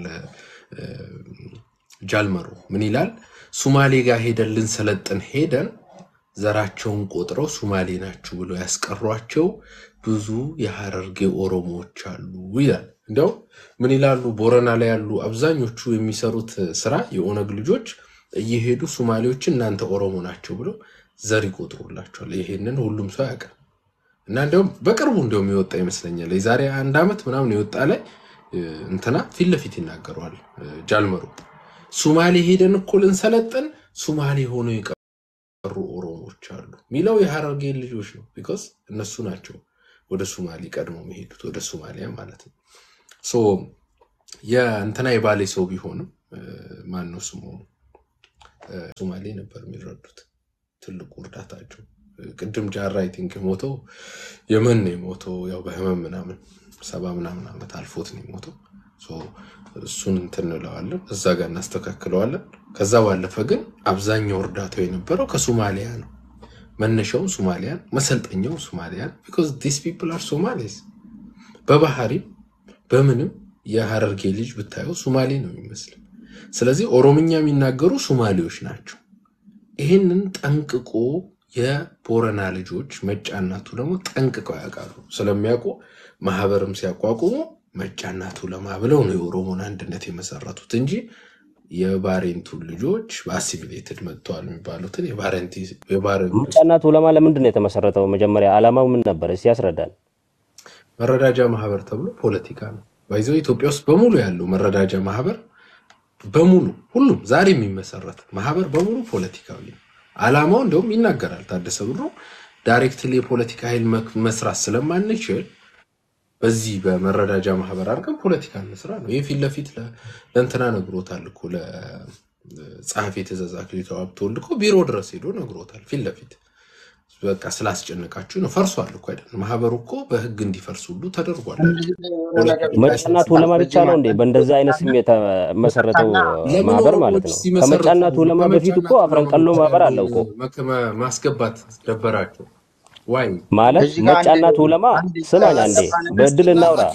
ጃልመሮ ምን ይላል ሱማሌ ጋር ሄደን ልንሰለጥን ሄደን ዘራቸውን ቆጥረው ሱማሌ ናችሁ ብለው ያስቀሯቸው ብዙ የሀረርጌ ኦሮሞዎች አሉ ይላል እንዲያውም ምን ይላሉ ቦረና ላይ ያሉ አብዛኞቹ የሚሰሩት ስራ የኦነግ ልጆች እየሄዱ ሱማሌዎችን እናንተ ኦሮሞ ናቸው ብለው ዘር ይቆጥሩላቸዋል ይሄንን ሁሉም ሰው ያውቃል እና እንዲያውም በቅርቡ እንዲያውም የወጣ ይመስለኛል የዛሬ አንድ ዓመት ምናምን የወጣ ላይ እንትና ፊት ለፊት ይናገረዋል ጃልመሩ ሱማሌ ሄደን እኮ ልንሰለጥን ሱማሌ ሆነው የቀሩ ኦሮሞዎች አሉ ሚለው የሀረርጌ ልጆች ነው ቢኮዝ እነሱ ናቸው ወደ ሱማሌ ቀድሞ መሄዱት ወደ ሱማሊያ ማለት ነው ሶ የእንትና የባሌ ሰው ቢሆንም ማን ነው ስሙ ሱማሌ ነበር የሚረዱት ትልቁ እርዳታቸው ቅድም ጃራ አይ ቲንክ የሞተው የመን ነው የሞተው ያው በህመም ምናምን ሰባ ምናምን ዓመት አልፎት ነው የሞተው ሶ እሱን እንትን እንለዋለን እዛ ጋር እናስተካክለዋለን ከዛ ባለፈ ግን አብዛኛው እርዳታው የነበረው ከሶማሊያ ነው መነሻውም ሶማሊያን መሰልጠኛው ሶማሊያን ቢኮዝ ዲስ ፒፕል አር ሶማሌስ በባህሪም በምንም የሀረርጌ ልጅ ብታየው ሶማሌ ነው የሚመስል ስለዚህ ኦሮምኛ የሚናገሩ ሶማሌዎች ናቸው ይህንን ጠንቅቆ የቦረና ልጆች መጫናቱ ደግሞ ጠንቅቀው ያውቃሉ ስለሚያውቁ ማህበርም ሲያቋቁሙ መጫናቱ ለማ ብለው ነው የኦሮሞን አንድነት የመሰረቱት እንጂ የባሬንቱ ልጆች በአሲሚሌትድ መጥተዋል የሚባሉትን የባሬንቱ መጫና ቱለማ ለምንድን ነው የተመሰረተው? መጀመሪያ ዓላማው ምን ነበር? እስኪ ያስረዳል። መረዳጃ ማህበር ተብሎ ፖለቲካ ነው ባይዘው ኢትዮጵያ ውስጥ በሙሉ ያለው መረዳጃ ማህበር በሙሉ ሁሉም ዛሬ የሚመሰረት ማህበር በሙሉ ፖለቲካዊ ነው። አላማው እንደውም ይናገራል ታደሰ ብሮ ዳይሬክትሊ የፖለቲካ ኃይል መስራት ስለማንችል በዚህ በመረዳጃ ማህበር አድርገን ፖለቲካ እንስራ ነው። ይህ ፊት ለፊት ለእንትና ነግሮታል እኮ ለጸሐፊ ትእዛዝ አክሊሉ ሀብተወልድ እኮ ቢሮ ድረስ ሄዶ ነግሮታል ፊት ለፊት በቃ ስላስጨነቃችሁ ነው። ፈርሷል እኮ አይደል? ማህበሩ እኮ በህግ እንዲፈርስ ሁሉ ተደርጓል። መጫና ቱለማ ብቻ ነው እንዴ በእንደዚህ አይነት ስም የተመሰረተው ማህበር ማለት ነው? ከመጫና ቱለማ በፊት እኮ አፍረንቀሎ ማህበር አለው እኮ ማስገባት ደበራቸው ዋይ ማለት መጫና ቱለማ ስማኝ አንዴ በእድል እናውራ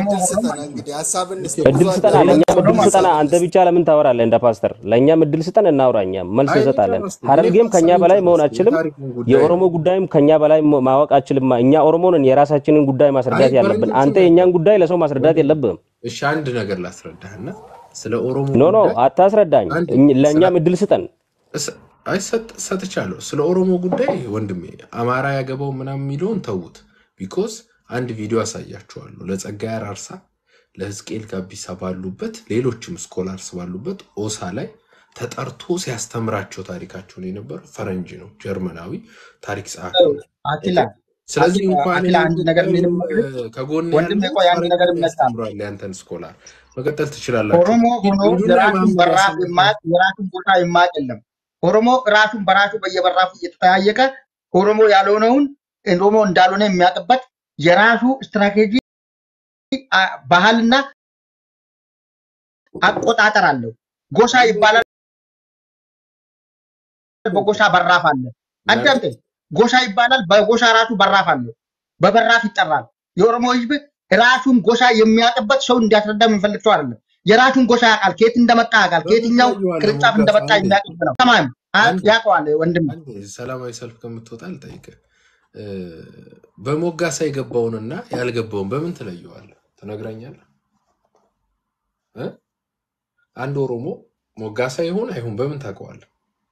እድል ስጠና ለእኛም እድል ስጠና አንተ ብቻ ለምን ታወራለህ እንደ ፓስተር ለእኛም እድል ስጠን እናውራ እኛም መልስ እንሰጣለን ሀረርጌም ከኛ በላይ መሆን አችልም የኦሮሞ ጉዳይም ከኛ በላይ ማወቅ አችልም እኛ ኦሮሞንን የራሳችንን ጉዳይ ማስረዳት ያለብን አንተ የእኛን ጉዳይ ለሰው ማስረዳት የለብህም እሺ አንድ ነገር ላስረዳህና ስለ ኦሮሞ ኖ ኖ አታስረዳኝ ለእኛም እድል ስጠን አይ ሰጥቻለሁ። ስለ ኦሮሞ ጉዳይ ወንድሜ አማራ ያገባው ምናምን የሚለውን ተዉት። ቢኮዝ አንድ ቪዲዮ አሳያችኋለሁ ለጸጋዬ አራርሳ ለህዝቅኤል ጋቢሳ ባሉበት ሌሎችም ስኮላርስ ባሉበት ኦሳ ላይ ተጠርቶ ሲያስተምራቸው ታሪካቸውን የነበረ ፈረንጅ ነው፣ ጀርመናዊ ታሪክ ጸሐፊ ነው። አኪላ ስለዚህ አኪላ እንኳን አኪላ አንድ ነገር ኢትዮጵያዊ ምንም መግለጽ ከጎን ወንድም ያለው ቆይ አንድ ነገር ፈረንጅ እመጣለሁ። ያስተምሯል። ያንተን ስኮላር መቀጠል ትችላላችሁ። ኦሮሞ ሆኖ ሂዱና የራሱን ማንበብ በራፍ ያሰሙት የማያውቅ የራሱን ቦታ የማያውቅ የለም። ኦሮሞ ራሱን በራሱ በየበራፉ እየተጠያየቀ ኦሮሞ ያልሆነውን ኦሮሞ እንዳልሆነ የሚያውቅበት የራሱ ስትራቴጂ አ- ባህልና አቆጣጠር አለው። ጎሳ ይባላል፣ በጎሳ በራፍ አለ። አዳምጠኝ። ጎሳ ይባላል፣ በጎሳ ራሱ በራፍ አለው። በበራፍ ይጠራል። የኦሮሞ ህዝብ ራሱን ጎሳ የሚያውቅበት ሰው እንዲያስረዳ የምንፈልግ ሰው አይደለም። የራሱን ጎሳ ያውቃል። ከየት እንደመጣ ያውቃል። በምን ከየትኛው ትለየዋለህ? ቅርንጫፍ ሞጋስ እንደመጣ አንዴ የሚያውቅ ህዝብ ነው። ሰማም አንዴ ያውቀዋል ወንድም አንዴ ሰላማዊ ሰልፍ ከምትወጣ ልጠይቅህ። እ፣ በሞጋሳ የገባውንና ያልገባውን በምን ትለየዋለህ? ትነግረኛለህ? እ? አንድ ኦሮሞ ሞጋሳ ይሁን አይሁን በምን ታውቀዋለህ?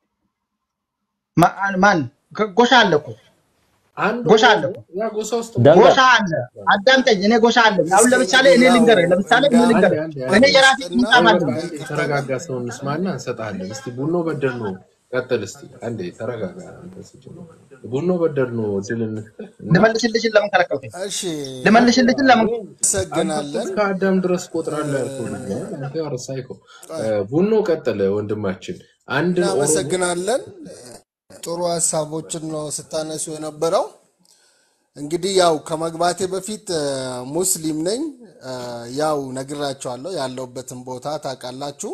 ማ- ማን ጎ- ጎሳ አለ እኮ አንድ ጎሳ ኦሮሞ አለ እኮ ያ ጎሳ ውስጥ ደንጋ ጎሳ አለ። አዳምጠኝ። እኔ ጎሳ አለኝ። አሁን ለምሳሌ እኔ እስክንድር ያው ልንገርህ፣ ለምሳሌ እኔ እንዳ ልንገርህ፣ አንዴ እኔ አንዴ የራሴ ልስጥና ቁንጫም ቆይ አለኝ። በቃ አንዴ ይቅርታ የተረጋጋ ሰው እንስማና እንሰጥሃለን። እስቲ ቡኖ በደል ነው ቀጥል። እስቲ አንዴ ተረጋጋ። አንተ ስጀምር ቡኖ በደል ነው ድል እንስጥህ እና ልመልስልሽን ለምን ከለከልከኝ? እሺ ልመልስልሽን ለምን አንተ እኮ እናመሰግናለን። እስከ አዳም ድረስ ቆጥራለህ ያልከው ልጅ ነው። አንተ ያው ሳይኮ ቆይ ቡኖ ቀጥል ወንድማችን። አንድን ኦሮሞ እናመሰግናለን። ጥሩ ሀሳቦችን ነው ስታነሱ የነበረው። እንግዲህ ያው ከመግባቴ በፊት እ፣ ሙስሊም ነኝ። እ፣ ያው ነግራቸዋለሁ፣ ያለሁበትን ቦታ ታውቃላችሁ።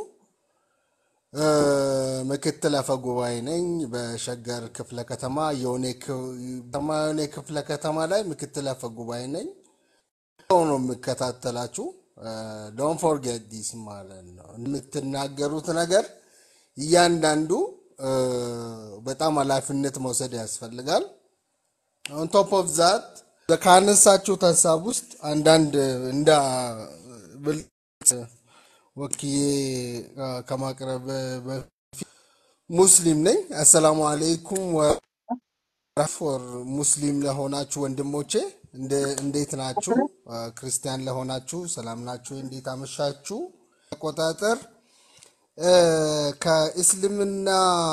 እ፣ ምክትል አፈ ጉባኤ ነኝ በሸገር ክፍለ ከተማ የሆኔ የሆኔ ክፍለ ከተማ ላይ ምክትል አፈ ጉባኤ ነኝ። ሰው ነው የምከታተላችሁ። ዶን ፎርጌት ዲስ ማለት ነው። የምትናገሩት ነገር እያንዳንዱ እ፣ በጣም ኃላፊነት መውሰድ ያስፈልጋል። ኦን ቶፕ ኦፍ ዛት ካነሳችሁት ሀሳብ ውስጥ አንዳንድ እንደ ብልጽ ወክዬ አ፣ ከማቅረብ በፊት ሙስሊም ነኝ። አሰላሙ አለይኩም ወራፎር ሙስሊም ለሆናችሁ ወንድሞቼ እንደ- እንዴት ናችሁ? አ፣ ክርስቲያን ለሆናችሁ ሰላም ናችሁ? እንዴት አመሻችሁ? አቆጣጠር እ፣ ከእስልምና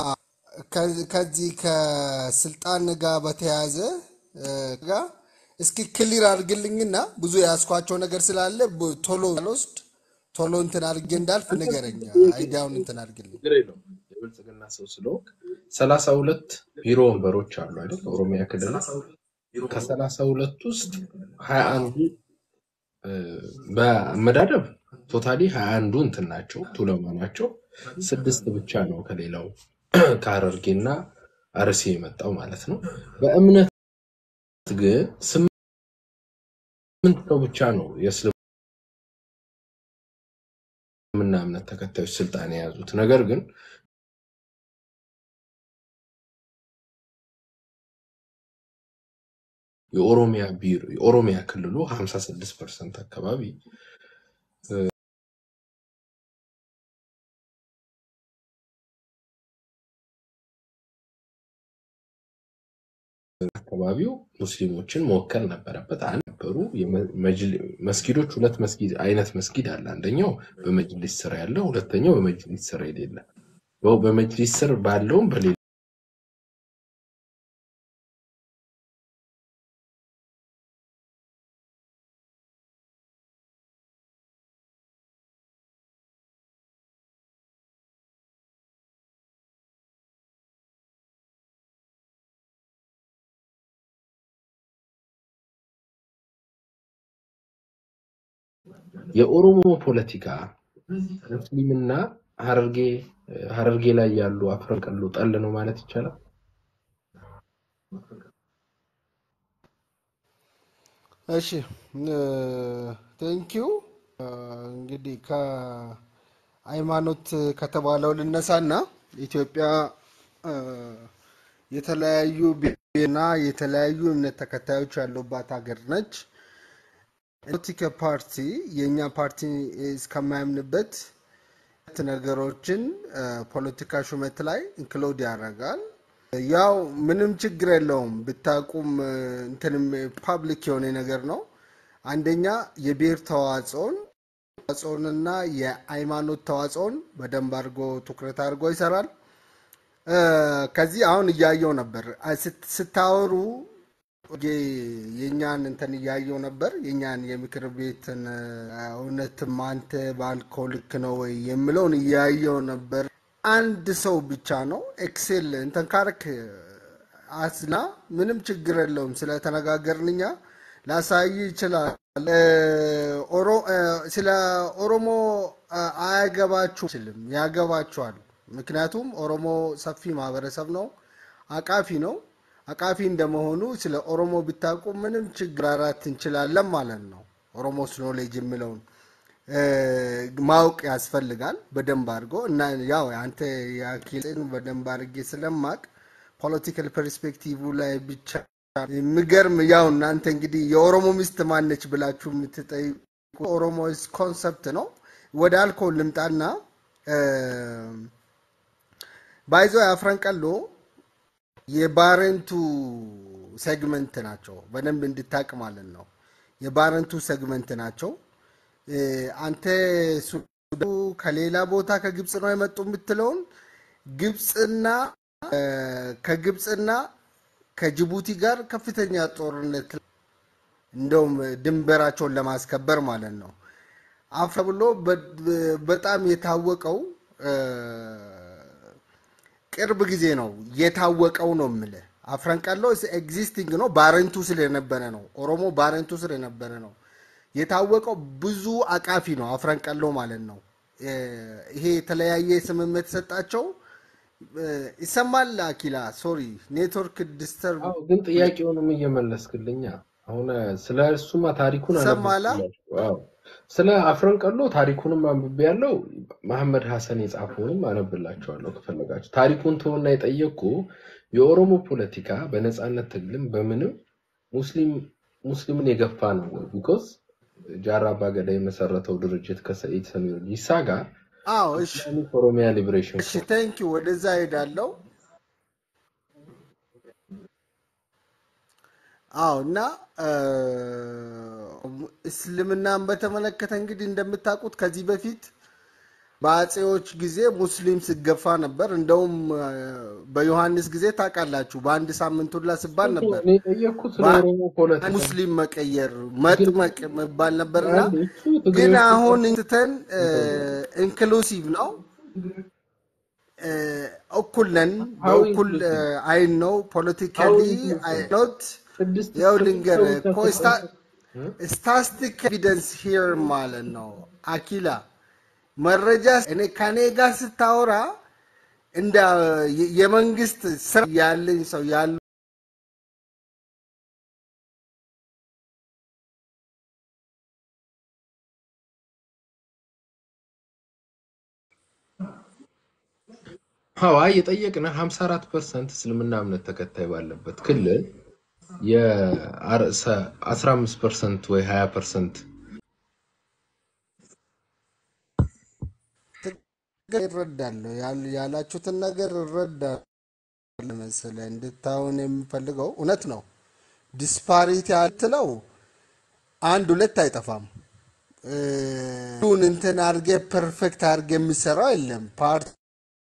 ከ- ከዚህ ከስልጣን ጋር በተያያዘ እ፣ ጋር እስኪ ክሊር አድርግልኝና ብዙ የያዝኳቸው ነገር ስላለ ብ- ቶሎ ልወስድ ቶሎ እንትን አድርጌ እንዳልፍ ንገረኝ። አይዲያውን እንትን አድርግልኝ። ችግር የለውም። የብልጽግና ሰው ስለሆንክ ሰላሳ ሁለት ቢሮ ወንበሮች አሉ አይደል? ኦሮሚያ ክልል ከሰላሳ ሁለት ውስጥ ሀያ አንዱ እ፣ በአመዳደብ ቶታሊ ሀያ አንዱ እንትን ናቸው ቱለማ ናቸው። ስድስት ብቻ ነው ከሌላው ከሀረርጌና አርሲ የመጣው ማለት ነው። በእምነት ግን ስምንት ነው ብቻ ነው የእስልምና እምነት ተከታዮች ስልጣን የያዙት። ነገር ግን የኦሮሚያ ቢሮ የኦሮሚያ ክልሉ 56 ፐርሰንት አካባቢ አካባቢው ሙስሊሞችን መወከል ነበረበት። አንድ ነበሩ የመ- መጅል- መስጊዶች ሁለት መስጊድ አይነት መስጊድ አለ። አንደኛው በመጅሊስ ስር ያለ፣ ሁለተኛው በመጅሊስ ስር የሌለ። በው- በመጅሊስ ስር ባለውም በሌላ የኦሮሞ ፖለቲካ ሙስሊምና ሀረርጌ ሀረርጌ ላይ ያሉ አፍረንቀሎ ጠል ነው ማለት ይቻላል። እሺ ቴንኪዩ። እንግዲህ ከሃይማኖት ከተባለው ልነሳና ኢትዮጵያ እ፣ የተለያዩ ብሔርና የተለያዩ እምነት ተከታዮች ያሉባት ሀገር ነች። ፖለቲካ ፓርቲ የእኛ ፓርቲ እስከማያምንበት ሁለት ነገሮችን እ፣ ፖለቲካ ሹመት ላይ ኢንክሉድ ያደርጋል። ያው ምንም ችግር የለውም ብታቁም እ፣ እንትንም ፓብሊክ የሆነ ነገር ነው። አንደኛ የብሔር ተዋጽኦን ተዋጽኦንና የሃይማኖት ተዋጽኦን በደንብ አድርጎ ትኩረት አድርጎ ይሰራል። እ፣ ከዚህ አሁን እያየው ነበር አ፣ ስት- ስታወሩ የ- የእኛን እንትን እያየው ነበር የእኛን የምክር ቤትን እ፣ እውነትም አንተ ባልከው ልክ ነው ወይ የምለውን እያየው ነበር። አንድ ሰው ብቻ ነው ኤክሴል እንትን ካርክ አስና ምንም ችግር የለውም። ስለተነጋገርን እኛ ላሳይ ይችላል። እ፣ ኦሮ- እ፣ ስለ ኦሮሞ እ፣ አያገባችሁም አይችልም፣ ያገባችኋል። ምክንያቱም ኦሮሞ ሰፊ ማህበረሰብ ነው፣ አቃፊ ነው። አቃፊ እንደመሆኑ ስለ ኦሮሞ ብታውቁ ምንም ችግር አራት እንችላለን ማለት ነው። ኦሮሞስ ኖሌጅ የሚለውን እ፣ ማወቅ ያስፈልጋል በደንብ አድርጎ እና ያው አንተ የአኪልን በደንብ አድርጌ ስለማቅ ፖለቲካል ፐርስፔክቲቭ ላይ ብቻ የሚገርም ያው እናንተ እንግዲህ የኦሮሞ ሚስት ማነች ብላችሁ የምትጠይቁ ኦሮሞ ኮንሰፕት ነው። ወደ አልኮል ልምጣና ባይዞ የአፍረንቀሎ የባረንቱ ሴግመንት ናቸው። በደንብ እንድታቅ ማለት ነው። የባረንቱ ሴግመንት ናቸው። እ፣ አንተ ሱዳኑ ከሌላ ቦታ ከግብፅ ነው የመጡ የምትለውን ግብፅና እ፣ ከግብፅና ከጅቡቲ ጋር ከፍተኛ ጦርነት እንደውም ድንበራቸውን ለማስከበር ማለት ነው። አፍረ ብሎ በ- በጣም የታወቀው እ፣ ቅርብ ጊዜ ነው የታወቀው ነው የምልህ። አፍረንቀሎ ኤግዚስቲንግ ነው ባረንቱ ስለነበረ ነው። ኦሮሞ ባረንቱ ስለነበረ ነው የታወቀው። ብዙ አቃፊ ነው አፍረንቀሎ ማለት ነው። እ፣ ይሄ የተለያየ ስምምነት የተሰጣቸው እ፣ ይሰማል። አኪላ ሶሪ ኔትወርክ ዲስተርብ አዎ፣ ግን ጥያቄውንም እየመለስክልኛ አሁን ስለ እሱማ ታሪኩን ይሰማላ። አነበብኩላችሁ። አዎ ስለ አፍረንቀሎ ታሪኩንም አንብቤ ያለው መሐመድ ሀሰን የጻፈውንም አነብላችኋለሁ ከፈለጋችሁ። ታሪኩን ተወና የጠየቅኩ የኦሮሞ ፖለቲካ በነፃነት ትግልም በምንም ሙስሊም ሙስሊምን የገፋ ነው ወይ? ቢኮዝ ጃራ አባገዳ የመሰረተው ድርጅት ከሰኢድ ሰሚር ጂሳ ጋር አዎ እሺ ኢስላሚክ ኦሮሚያ ሊብሬሽን እሺ ቴንክ ዩ ወደዛ ሄዳለው። አዎ እና እ፣ እስልምናን በተመለከተ እንግዲህ እንደምታውቁት ከዚህ በፊት በአጼዎች ጊዜ ሙስሊም ሲገፋ ነበር። እንደውም እ፣ በዮሐንስ ጊዜ ታውቃላችሁ በአንድ ሳምንት ሁላ ሲባል ነበር እኔ የጠየቅኩት ስለ በአንድ ኦሮሞ ፖለቲካ ሙስሊም መቀየር ግን መጥመቅ መባል ነበርና አንድ እሱ ግን ትግሬዎች አሁን ብቻ ትተን እንትን ኢንክሉሲቭ ነው እ፣ እኩል ነን ሀው በእኩል እ፣ ኢንክሉሲቭ አይን ነው ሀው ፖለቲካሊ ኢንክሉሲቭ አይኖት ስድስት ያው ስድስት ልንገር ሰው ብቻ ስልጣን ስታስቲክ ኤቪደንስ ሂር ማለት ነው። አኪላ መረጃ እኔ ከኔ ጋር ስታወራ እንደ የ- የመንግስት ስራ ያለኝ ሰው ያሉ ሀዋ የጠየቅንህ 54 ፐርሰንት እስልምና እምነት ተከታይ ባለበት ክልል የ15 ፐርሰንት ወይ 20 ፐርሰንት ይረዳለሁ ያል- ያላችሁትን ነገር እረዳለሁ መሰለህ። እንድታውን የምፈልገው እውነት ነው። ዲስፓሪቲ አትለው አንድ ሁለት አይጠፋም። እ፣ ሁሉን እንትን አድርጌ ፐርፌክት አድርጌ የሚሰራው የለም። ፓርቲ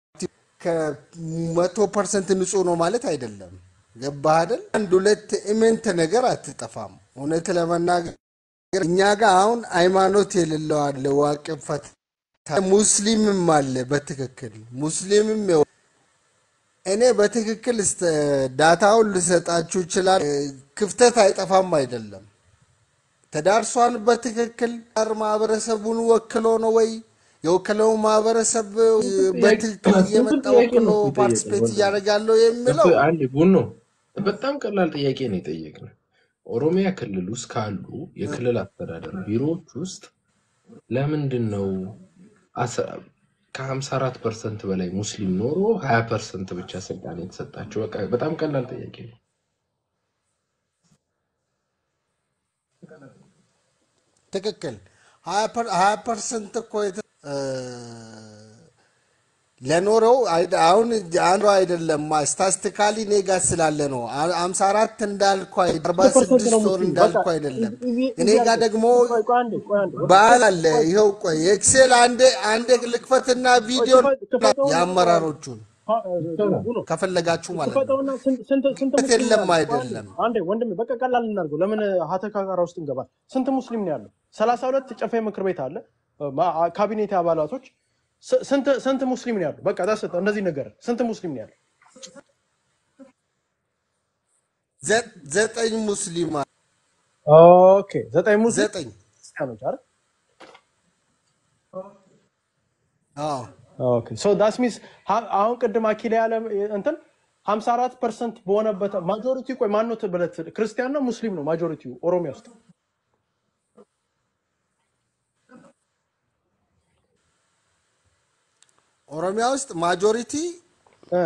ከመቶ ፐርሰንት ንጹህ ነው ማለት አይደለም። ገባህ አይደል? አንድ ሁለት ኢሜንት ነገር አትጠፋም። እውነት ለመናገር እኛ ጋር አሁን ሃይማኖት የሌለው አለ፣ ዋቅም ፈታ ሙስሊምም አለ። በትክክል ሙስሊምም ይኸው እኔ በትክክል እስተ- ዳታውን ልሰጣችሁ ይችላል። ክፍተት አይጠፋም አይደለም ተዳርሷል። በትክክል ር ማህበረሰቡን ወክሎ ነው ወይ የወከለው ማህበረሰብ በትክክል ሲምፕል እየመጣ ጥያቄ ወክሎ ነው እኮ ፓርቲስፔት የጠየቅነው። እያደረገ ያለው የሚለው እኮ አንድ ቡኖ በጣም ቀላል ጥያቄ ነው የጠየቅነው። ኦሮሚያ ክልል ውስጥ ካሉ የክልል አስተዳደር ቢሮዎች ውስጥ ለምንድን ነው ከ54 ፐርሰንት በላይ ሙስሊም ኖሮ 20 ፐርሰንት ብቻ ስልጣን የተሰጣቸው? በቃ በጣም ቀላል ጥያቄ ነው። ትክክል ሀያ ፐርሰንት እኮ የተ- እ፣ ለኖረው አይ- አሁን አንዱ አይደለም ስታስቲካሊ እኔ ጋር ስላለ ነው። አምሳ አራት እንዳልኩ አርባ ስንት ፐርሰንት ነው ስድስት ወር ሙስሊም? እንዳልኩ በቃ አይደለም። እዚህ እኔ እዚህ ጋር አለ። ደግሞ ቆይ ቆይ አንዴ ቆይ አንዴ ወደ በዓል ቆይ አለ። ቆይ ይኸው ቆይ ኤክሴል አንዴ አንዴ ልክፈትና ቆይ ቪዲዮ ክፈት- ክፈተውና ቆይ አንዴ የአመራሮቹን ፓ- ቡኖ ከፈለጋችሁ ማለት ነው። ክፈተውና ስንት ስንት ስንት እውነት ሙስሊም ነው የለም ያለው? ቆይ አንዴ አይደለም። አንዴ ወንድሜ በቃ ቀላል እናድርገው። ለምን ሀተካራ ውስጥ እንገባል? ስንት ሙስሊም ነው ያለው? ሰላሳ ሁለት ጨፌ ምክር ቤት አለ ማ- ካቢኔት አባላቶች ስ- ስንት ስንት ሙስሊም ነው ያለው? በቃ ዳስ እንደዚህ ነገር ስንት ሙስሊም ነው ያለው? ዘ- ዘጠኝ ሙስሊም አለ። ኦኬ ዘጠኝ ሙስሊም ዘጠኝ ክርስቲያኖች አይደል? አዎ ኦኬ ሶ ዳስ ሚንስ አሁን ቅድም አኪላ ያለ እንትን 54 ፐርሰንት በሆነበት ማጆሪቲ ቆይ ማነው ብለት ክርስቲያን ነው ሙስሊም ነው ማጆሪቲው ኦሮሚያ ውስጥ ኦሮሚያ ውስጥ ማጆሪቲ እ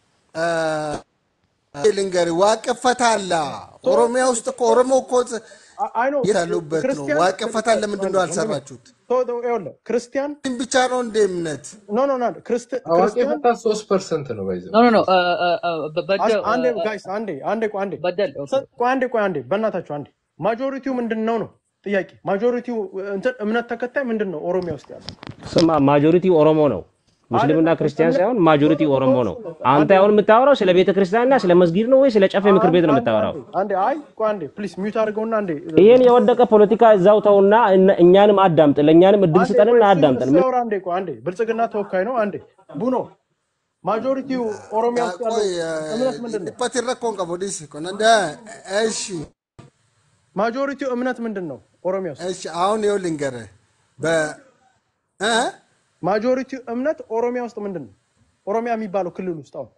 ልንገርህ ዋቅፈታ አለ። ኦሮሚያ ውስጥ እኮ ኦሮሞ እኮ አይ ነው የት ያሉበት ነው። ክርስቲያን ዋቅፈታ ለምንድን ነው አልሰራችሁት? ይኸውልህ ክርስቲያን ብቻ ነው እንደ እምነት ኖ ኖ ኖ ክርስቲ- አዋቂ ክርስቲያን ፈታ ሶስት ፐርሰንት ነው ባይዘው ኖ ኖ ኖ በደ አስ- አንዴ ጋይስ አንዴ አንዴ ቆይ አንዴ በደል ኦኬ። ሰ- ቆይ አንዴ ቆይ አንዴ በእናታችሁ አንዴ ማጆሪቲው ምንድን ነው ነው ጥያቄ ማጆሪቲው እንትን እምነት ተከታይ ምንድን ነው ኦሮሚያ ውስጥ ያለው ስማ ማጆሪቲ ኦሮሞ ነው። ሙስሊምና ክርስቲያን ሳይሆን ማጆሪቲ ኦሮሞ ነው። አንተ አሁን የምታወራው ስለ ቤተ ክርስቲያንና ስለ መስጊድ ነው ወይ ስለ ጨፌ ምክር ቤት ነው የምታወራው? አንዴ አይ ቆይ አንዴ ፕሊዝ ሚውት አድርገውና አንዴ ይሄን የወደቀ ፖለቲካ እዛው ተውና እነ- እኛንም አዳምጥ፣ ለእኛንም እድል አንዴ ስጠንና ቆይ አዳምጠን። ምን ሲያወራ አንዴ ቆይ አንዴ ብልጽግና ተወካይ ነው አንዴ ቡኖ ማጆሪቲው ኦሮሚያ ውስጥ ያለው ቆይ እምነት ምንድን ነው dhiphatti rakkoon qabu dhiisi kun እሺ ማጆሪቲው እምነት ምንድን ነው ኦሮሚያ ውስጥ እሺ አሁን ይኸው ልንገርህ በ እ ማጆሪቲው እምነት ኦሮሚያ ውስጥ ምንድን ነው ኦሮሚያ የሚባለው ክልል ውስጥ አሁን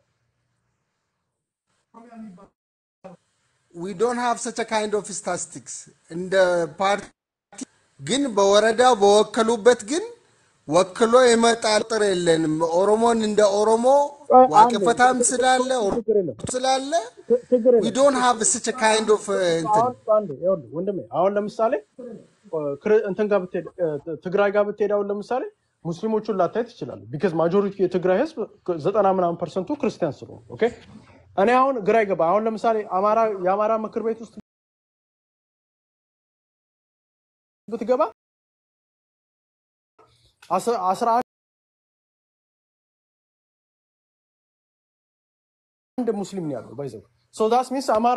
ዊ ዶንት ሃቭ ሰች ካይንድ ኦፍ ስታቲስቲክስ እንደ ፓርቲ ግን በወረዳ በወከሉበት ግን ወክሎ የመጣል ቁጥር የለንም። ኦሮሞን እንደ ኦሮሞ ዋቅፈታም ስላለ ኦሮሞ ስላለ ችግር ዊ የለም ዶንት ሃቭ ሰች ካይንድ ኦፍ እንትን አሁን አንዴ ይኸውልህ ወንድሜ አሁን ለምሳሌ እ፣ ክር- እንትን ጋር ብትሄድ እ፣ ትግራይ ጋር ብትሄድ አሁን ለምሳሌ ሙስሊሞቹን ላታይ ትችላለህ። ቢካዝ ማጆሪቲ የትግራይ ህዝብ ዘጠና ምናምን ፐርሰንቱ ክርስቲያን ስለሆኑ ኦኬ። እኔ አሁን ግራ ይገባ አሁን ለምሳሌ አማራ የአማራ ምክር ቤት ውስጥ ብትገባ አስ- አስራ አንድ ሙስሊም ነው ያለው ባይዘው ሶ ዳስ ሚንስ አማራ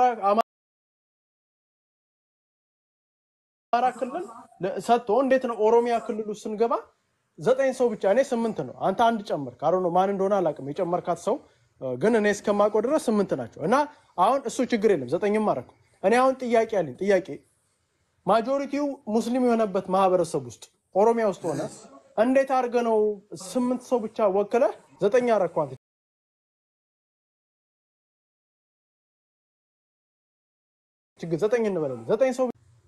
አማራ ክልል ለ- ሰጥቶ እንዴት ነው ኦሮሚያ ክልል ውስጥ ስንገባ ዘጠኝ ሰው ብቻ እኔ ስምንት ነው አንተ አንድ ጨመርክ አሮ ነው ማን እንደሆነ አላውቅም የጨመርካት ሰው እ፣ ግን እኔ እስከማውቀው ድረስ ስምንት ናቸው እና አሁን እሱ ችግር የለም ዘጠኝም አደረኩ እኔ አሁን ጥያቄ አለኝ ጥያቄ ማጆሪቲው ሙስሊም የሆነበት ማህበረሰብ ውስጥ ኦሮሚያ ውስጥ ሆነ እንዴት አድርገህ ነው ስምንት ሰው ብቻ ወክለህ ዘጠኝ አደረኩ አንተ ችግር ዘጠኝ እንበላለን ዘጠኝ ሰው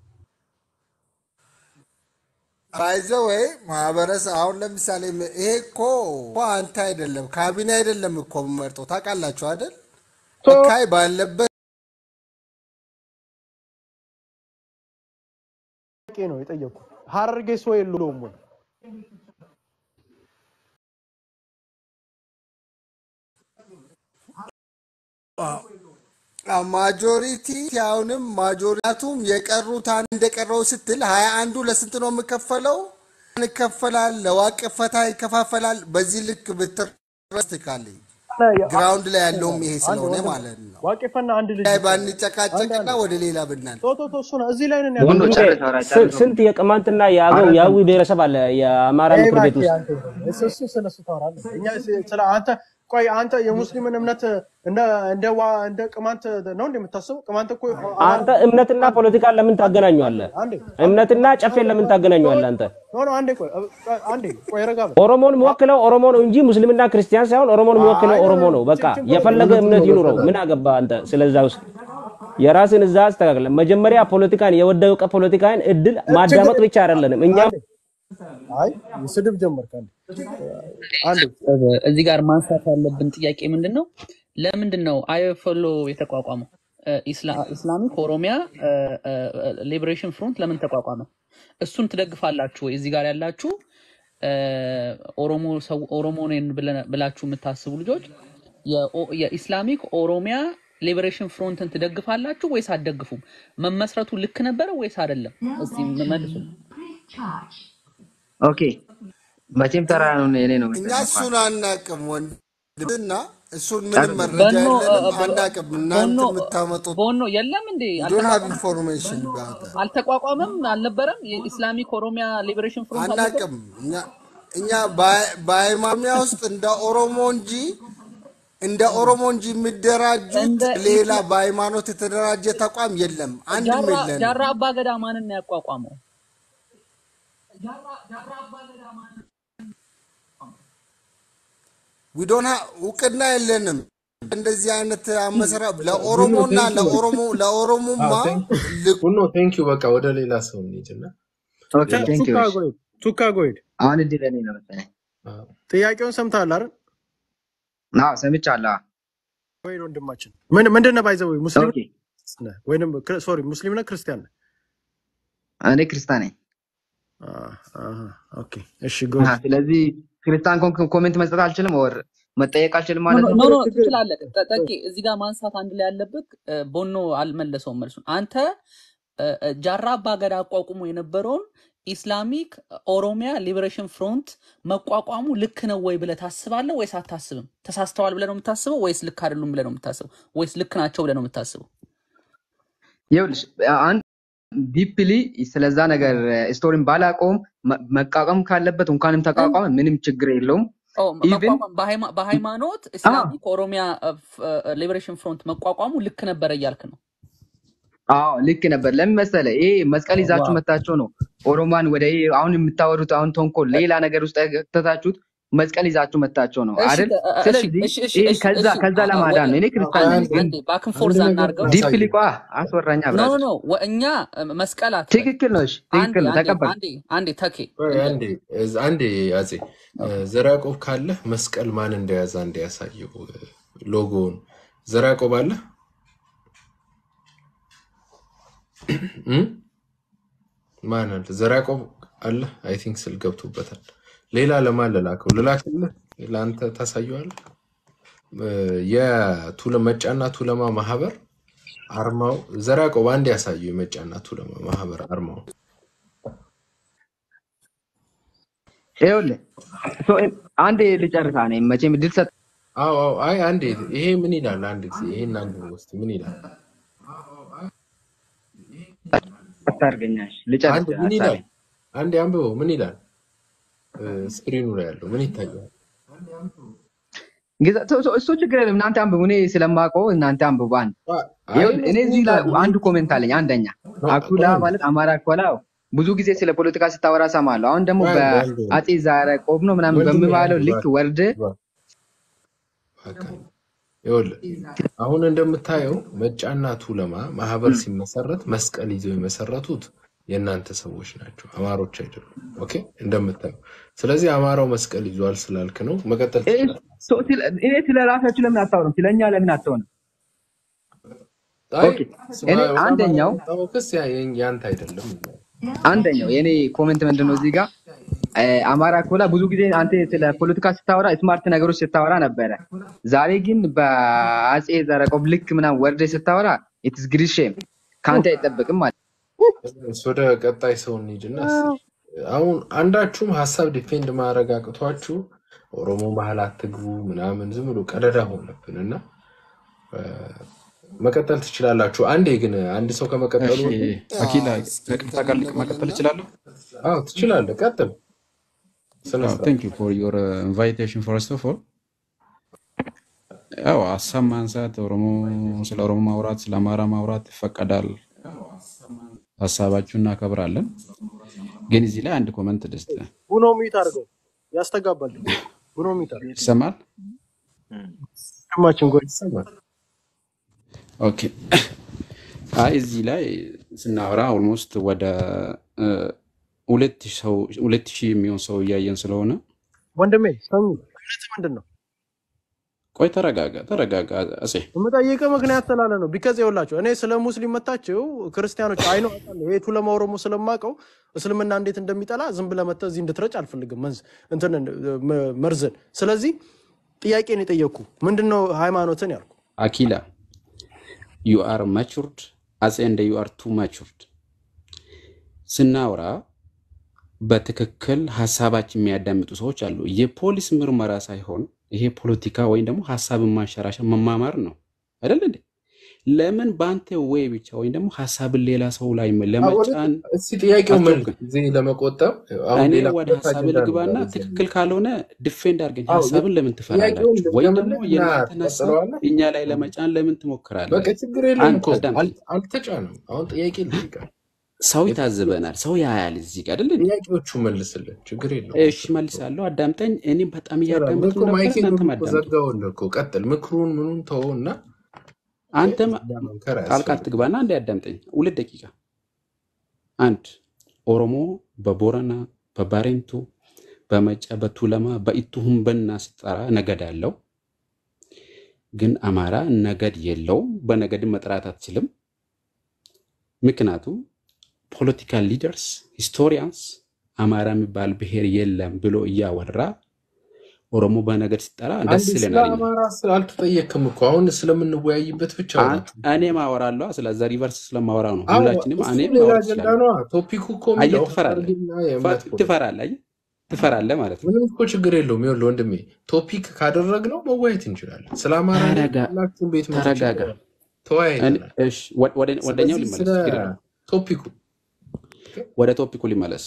ባይዘ ወይ ማህበረሰብ አሁን ለምሳሌ ይሄ እኮ እኮ አንተ አይደለም ካቢኔ አይደለም እኮ የምመርጠው ታውቃላችሁ አይደል? ተወካይ ባለበት ጥያቄ ነው የጠየቁ ሀረርጌ ሰው የለውም ወይ ማጆሪቲ አሁንም ማጆሪቱም የቀሩት አንድ እንደቀረው ስትል ሀያ አንዱ ለስንት ነው የምከፈለው? ይከፈላል፣ ለዋቅፈታ ይከፋፈላል። በዚህ ልክ ብትረስትካለኝ ግራውንድ ላይ ያለውም ይሄ ስለሆነ ማለት ነው። ዋቄፈና አንድ ልጅ ላይ ባንጨቃጨቅና ወደ ሌላ ብናል ቶ ቶ ቶ እሱ ነው እዚህ ላይ ነን ወንዱ ያለው ጨርስ፣ ስ- ስንት የቅማንትና የአገው የአዊ ብሔረሰብ አለ የአማራ ምክር ቤት ውስጥ? እሱ እሱ ስለ እሱ ታወራለህ። እኛ ስ- ስለ አንተ ቆይ አንተ የሙስሊምን እምነት እንደ እንደ ዋ እንደ ቅማንት ነው እንደ የምታስበው? ቅማንት እኮ አንተ እምነትና ፖለቲካን ለምን ታገናኘዋለህ? አንዴ እምነትና ጨፌን ለምን ታገናኘዋለህ? አንተ ኖ ኖ አንዴ ቆይ እ- አንዴ ቆይ ረጋ በል። ኦሮሞን የሚወክለው ኦሮሞ ነው እንጂ ሙስሊምና ክርስቲያን ሳይሆን ኦሮሞን የሚወክለው ኦሮሞ ነው። በቃ የፈለገ እምነት ይኑረው። ምን አገባ አንተ ስለዛ ውስጥ የራስን እዛ አስተካክለ። መጀመሪያ ፖለቲካን የወደቀ ፖለቲካን እድል ማዳመጥ ብቻ አይደለንም እኛም አይ ስድብ ጀመርክ። አንዴ አንዴ እዚህ ጋር ማንሳት ያለብን ጥያቄ ምንድን ነው? ለምንድን ነው አይኤፍኤሎ የተቋቋመው? ኢስላ- ኢስላሚክ ኦሮሚያ ሊበሬሽን ፍሮንት ለምን ተቋቋመ? እሱን ትደግፋላችሁ ወይ? እዚህ ጋር ያላችሁ እ፣ ኦሮሞ ሰው ኦሮሞ ነን ብለ- ብላችሁ የምታስቡ ልጆች የኦ- የኢስላሚክ ኦሮሚያ ሊበሬሽን ፍሮንትን ትደግፋላችሁ ወይስ አትደግፉም? መመስረቱ ልክ ነበረ ወይስ አይደለም? እስቲ መልሱ። ኦኬ መቼም ተራ ነው የኔ ነው እኛ መሰለኝ እሱን እንኳን አናቅም ወንድምና እሱን ምንም ጨርስ መረጃ በኖ እ፣ የለንም፣ በ- አናቅም። ቦኖ እናንተ እ፣ የምታመጡት ቦኖ የለም እንዴ? ዶን ሃቭ አልተቋቋመም ኢንፎርሜሽን ባት አልተቋቋመም አልነበረም? የኢስላሚክ ኦሮሚያ ሊበሬሽን ፍሮንት አልነበረም? አናቅም። እኛ እኛ በሃይ- በሃይማኖሚያ ውስጥ እንደ ኦሮሞ እንጂ እንደ ኦሮሞ እንጂ የሚደራጁት እንደ ሌላ ኢስላ- በሃይማኖት የተደራጀ ተቋም የለም፣ አንድም ጃራ የለንም። ጃራ አባገዳ ማንን ነው ያቋቋመው? ዊዶና እውቅና የለንም። እንደዚህ አይነት አመሰራ ቡኖ ለኦሮሞና ቴንኪዩ ለኦሮሞ ለኦሮሞማ ቴንኪዩ ቡኖ ቴንኪዩ። በቃ ወደ ሌላ ሰው እንሂድና ኦኬ ሌላ ቴንክ ዩ ቱካ እሺ ጎይድ ቱካ ጎይድ አሁን እድል እኔ ነው መሰለኝ አዎ። ጥያቄውን ሰምተሃል አይደል? አዎ ሰምቻለሁ አዎ። ወይ ወንድማችን ምን ምንድን ነህ? ባይዘው ሙስሊም ኦኬ ነህ ወይንም ሶሪ ሙስሊም ነህ ክርስቲያን ነህ? እኔ ክርስቲያን ነኝ አህ፣ አህ፣ ኦኬ እሺ አሃ፣ ጉድ ስለዚህ ክርስቲያን ኮንክ ኮሜንት መስጠት አልችልም ወር መጠየቅ አልችልም ኖ ማለት ኖ ነው ኖ ኖ፣ ችግር ትችላለህ። ጠ- ጠቄ እዚህ ጋር ማንሳት አንድ ላይ ያለብህ እ፣ ቦኖ አልመለሰውም መልሱን። አንተ እ፣ እ፣ ጃራ አባገዳ አቋቁሞ የነበረውን ኢስላሚክ ኦሮሚያ ሊበሬሽን ፍሮንት መቋቋሙ ልክ ነው ወይ ብለህ ታስባለህ ወይስ አታስብም? ተሳስተዋል ብለህ ነው የምታስበው ወይስ ልክ አይደሉም ብለህ ነው የምታስበው ወይስ ልክ ናቸው ብለህ ነው የምታስበው? ይኸውልሽ አንድ ዲፕሊ ስለዛ ነገር ስቶሪን ባላውቀውም መ- መቋቋም ካለበት እንኳንም ተቋቋመ ምንም ችግር የለውም ኦ፣ ኢቭን መቋቋም በሃይማ- በሃይማኖት ኢስላሚክ ኦሮሚያ ሊበሬሽን ፍሮንት መቋቋሙ ልክ ነበረ እያልክ ነው? አዎ ልክ ነበር። ለምን መሰለህ? ይሄ መስቀል ይዛችሁ ዋው መታችሁ ነው ኦሮማን ወደ ይሄ አሁን የምታወሩት አሁን ተንኮል ሌላ ነገር ውስጥ ከተታችሁት መስቀል ይዛችሁ መታችሁ ነው እሺ አይደል? እ- እ- እሺ ስለዚህ እሺ እሺ ይሄ እሺ ከዛ እሺ ከዛ አ- አ- ለማዳን ነው። እኔ ክርስቲያን አንዴ ነኝ፣ ግን አንዴ ባክን አንድ ፎርዝ ነገር አናርገው። ዲፕሊ ላሳየው። ቋ አስወራኛ ኖ ኖ ብራዘር። ኖ ወ- እኛ እ፣ መስቀል አትበል። ትክክል ነው። እሺ አንዴ ትክክል ነው። አንዴ ተቀበል። አንዴ አንዴ ተኬ ቆይ እንደ አንዴ እዝ- አንዴ አፄ ዘርዓ ያዕቆብ ካለ መስቀል ማን እንደያዘ አንዴ ያሳየው ሎጎውን። ዘርዓ ያዕቆብ አለ እም? ማን አለ? ዘርዓ ያዕቆብ አለ። አይ ቲንክ ስል ገብቶበታል። ሌላ ለማን ልላከው? ልላክልህ፣ ለአንተ ታሳየዋለህ። እ፣ የቱለ መጫና ቱለማ ማህበር አርማው ዘርዓ ያዕቆብ አንድ ያሳየው የመጫና ቱለማ ማህበር አርማው ይኸውልህ ሶ አንዴ ልጨርሳ ነኝ መቼም ድል ሰጥ አዎ አዎ። አይ አንዴ ይሄ ምን ይላል? አንድ ጊዜ ይሄን አንድ ውስጥ ምን ይላል? አታርገኛሽ ልጨርስ አንድ ምን ይላል? ሀሳቤን አንዴ አንብበው። ምን ይላል? እ፣ ስክሪኑ ላይ ያለው ምን ይታያል? ግዛ- ሶ- ሶ- እሱ ችግር የለም። እናንተ አንብቡ፣ እኔ ስለማውቀው እናንተ አንብቡ። አንድ አይ ይኸውልህ ምን እኔ ምን እዚህ ላይ ይላል? አንድ ኮሜንት አለኝ። አንደኛ ኖ፣ አኩላ ቆይ አንዴ ማለት አማራ አኩላ ብዙ ጊዜ ስለ ፖለቲካ ስታወራ ሰማለሁ። አሁን ደግሞ ቆይ አንዴ አንዴ በአጼ ዘርዓ ያዕቆብ ነው ምናምን ወንድሜ አንዴ በሚባለው ልክ እባክህ ወርድ እባክህ እባክህ አንዴ። ይኸውልህ አሁን እንደምታየው መጫና ቱለማ ማህበር ሲመሰረት መስቀል ይዘው የመሰረቱት የእናንተ ሰዎች ናቸው፣ አማሮች አይደሉም። ኦኬ እንደምታየው። ስለዚህ አማራው መስቀል ይዟል ስላልክ ነው መቀጠል ይሄ ትችላለህ። ሶ- ስለ- ይሄ ስለ ራሳችሁ ለምን አታወሩም? ስለኛ ለምን አትሆንም? አይ ኦኬ ስማ፣ እኔ ወደ አማራ አንደኛው የመጣው ክስ ያ- ያንተ አይደለም። አንደኛው የኔ ኮሜንት ምንድን ነው እዚህ ጋር እ፣ አማራ ኮላ ብዙ ጊዜ አንተ ስለ ፖለቲካ ስታወራ ስማርት ነገሮች ስታወራ ነበረ። ዛሬ ግን በአጼ ዘርዓ ያዕቆብ ልክ ምናምን ወርደ ስታወራ ኢትስ ግሪት ሼም ከአንተ አይጠበቅም ማለት እስ ወደ ቀጣይ ሰው እንሂድና እስኪ አሁን አንዳችሁም ሀሳብ ዲፌንድ ማድረግ አቅቷችሁ ኦሮሞ ባህል አትግቡ ምናምን ዝም ብሎ ቀደዳ ሆነብን እና እ፣ መቀጠል ትችላላችሁ። አንዴ ግን አንድ ሰው ከመቀጠሉ እሺ በፊት አኪላ እስኪ ከቅርታ እንትን ጋር እንበልና መቀጠል እችላለሁ? አዎ ትችላለህ። ቀጥል። ስነ ስርዓት ቴንክ ዩ ፎር ዮር ኢንቫይቴሽን ፈርስት ኦፍ ኦል ያው ሀሳብ ማንሳት ኦሮሞ ስለ ኦሮሞ ማውራት ስለ አማራ ማውራት ይፈቀዳል። ሀሳባችሁን እናከብራለን። ግን እዚህ ላይ አንድ ኮመንት ልስጥ። ቡኖ ሚት አድርገው ያስተጋባል። ቡኖ ሚት አድርገው ይሰማል? ወንድማችን ጎይ ይሰማል። ኦኬ። አይ እዚህ ላይ ስናወራ ኦልሞስት ወደ እ፣ ሁለት ሺህ ሰው ሁለት ሺህ የሚሆን ሰው እያየን ስለሆነ ወንድሜ ሰሚ እምነት ምንድን ነው? ቆይ ተረጋጋ፣ ተረጋጋ አጼ። የምጠይቅህ ምክንያት ስላለ ነው። ቢከዝ ይኸውላችሁ እኔ ስለ ሙስሊም መታችሁ ክርስቲያኖች አይኖ ይሄ ቱለማ ኦሮሞ ስለማውቀው እስልምና እንዴት እንደሚጠላ ዝም ብለህ መተህ እዚህ እንድትረጭ አልፈልግም መንዝ እንትን መ- መርዝን። ስለዚህ ጥያቄን የጠየቅኩ ምንድን ነው ሃይማኖትን ያልኩ አኪላ ዩ አር ማቹርድ አጼ እንደ ዩ አር ቱ ማቹርድ ስናወራ በትክክል ሀሳባችን የሚያዳምጡ ሰዎች አሉ። የፖሊስ ምርመራ ሳይሆን ይሄ ፖለቲካ ወይም ደግሞ ሀሳብን ማንሸራሸር መማማር ነው አይደል እንዴ? ለምን በአንተ ወይ ብቻ ወይም ደግሞ ሀሳብን ሌላ ሰው ላይ ለመጫን እስኪ ጥያቄው ምን አትሞክር። ጊዜ ለመቆጠብ አሁን እኔ ሌላ ወደ ሁለት ሀሳብ አጀንዳ ልግባና ነበር እዚህ ትክክል ካልሆነ ድፌንድ አድርገኝ። አዎ፣ ሀሳብን ለምን ጥያቄውን ትፈራላችሁ? ወይም ደግሞ ልድገምልህ እና የእናንተን ሀሳብ ትቀጥለዋለህ። እኛ ላይ ለመጫን ለምን ትሞክራለህ? በቃ ችግር የለውም አንድ እኮ አዳምጠኝ። አል- አልተጫንም። አሁን ጥያቄ ልጠይቅህ። ሰው ይታዝበናል፣ ሰው ያያል እዚህ ጋር አይደል እንዴ? ጥያቄዎቹ መልስልን፣ ችግር የለውም። እሺ መልሳለሁ። አዳምጠኝ። እኔም በጣም ሰላም እያዳመጥኩ እኮ ነበር፣ ማይኬን እናንተም እኮ አዳምጡ። ዘጋውልህ እኮ ቀጥል። ምክሩን ምኑን ተወው እና አንተም መምከር ጣልቃ አያስፈልግም። ትግባና አንድ ያዳምጠኝ። ሁለት ደቂቃ። አንድ ኦሮሞ በቦረና በባሬንቱ በመጫ በቱለማ በኢቱሁም በና ሲጠራ ነገድ አለው። ግን አማራ ነገድ የለውም። በነገድም መጥራት አትችልም። ምክንያቱም ፖለቲካል ሊደርስ ሂስቶሪያንስ አማራ የሚባል ብሔር የለም ብሎ እያወራ ኦሮሞ በነገድ ሲጠራ ደስ አንድ ስለ ይለናል። እኛ አማራ ስለ አልተጠየቅም እኮ አሁን ስለምንወያይበት ብቻ አን- አውራ። እኔም አወራለሁ። ስለዛ ሪቨርስ ስለማወራ ነው። አዎ ሁላችንም እሱ እኔም ሌላ ማውራት አጀንዳ ይችላል። ነዋ። ቶፒኩ እኮ አየህ፣ የሚለው ትፈራለህ፣ ፈርድና ፈ- የእምነት ፖለቲካ ትፈራለህ፣ አየህ፣ ትፈራለህ ማለት ነው። ምንም እኮ ችግር የለውም። ይኸውልህ ወንድሜ ቶፒክ ካደረግነው መወያየት እንችላለን። ስለ አማራ ላይ ተረጋ ሁላችሁም ቤት መጥቼ ተረጋጋ። እኔ- ተወያይተናል። እሺ፣ ወደ- ወደ- ወደኛው ስለዚህ ስለ ሊመለስ ችግር የለውም። ቶፒኩ ወደ ቶፒኩ ሊመለስ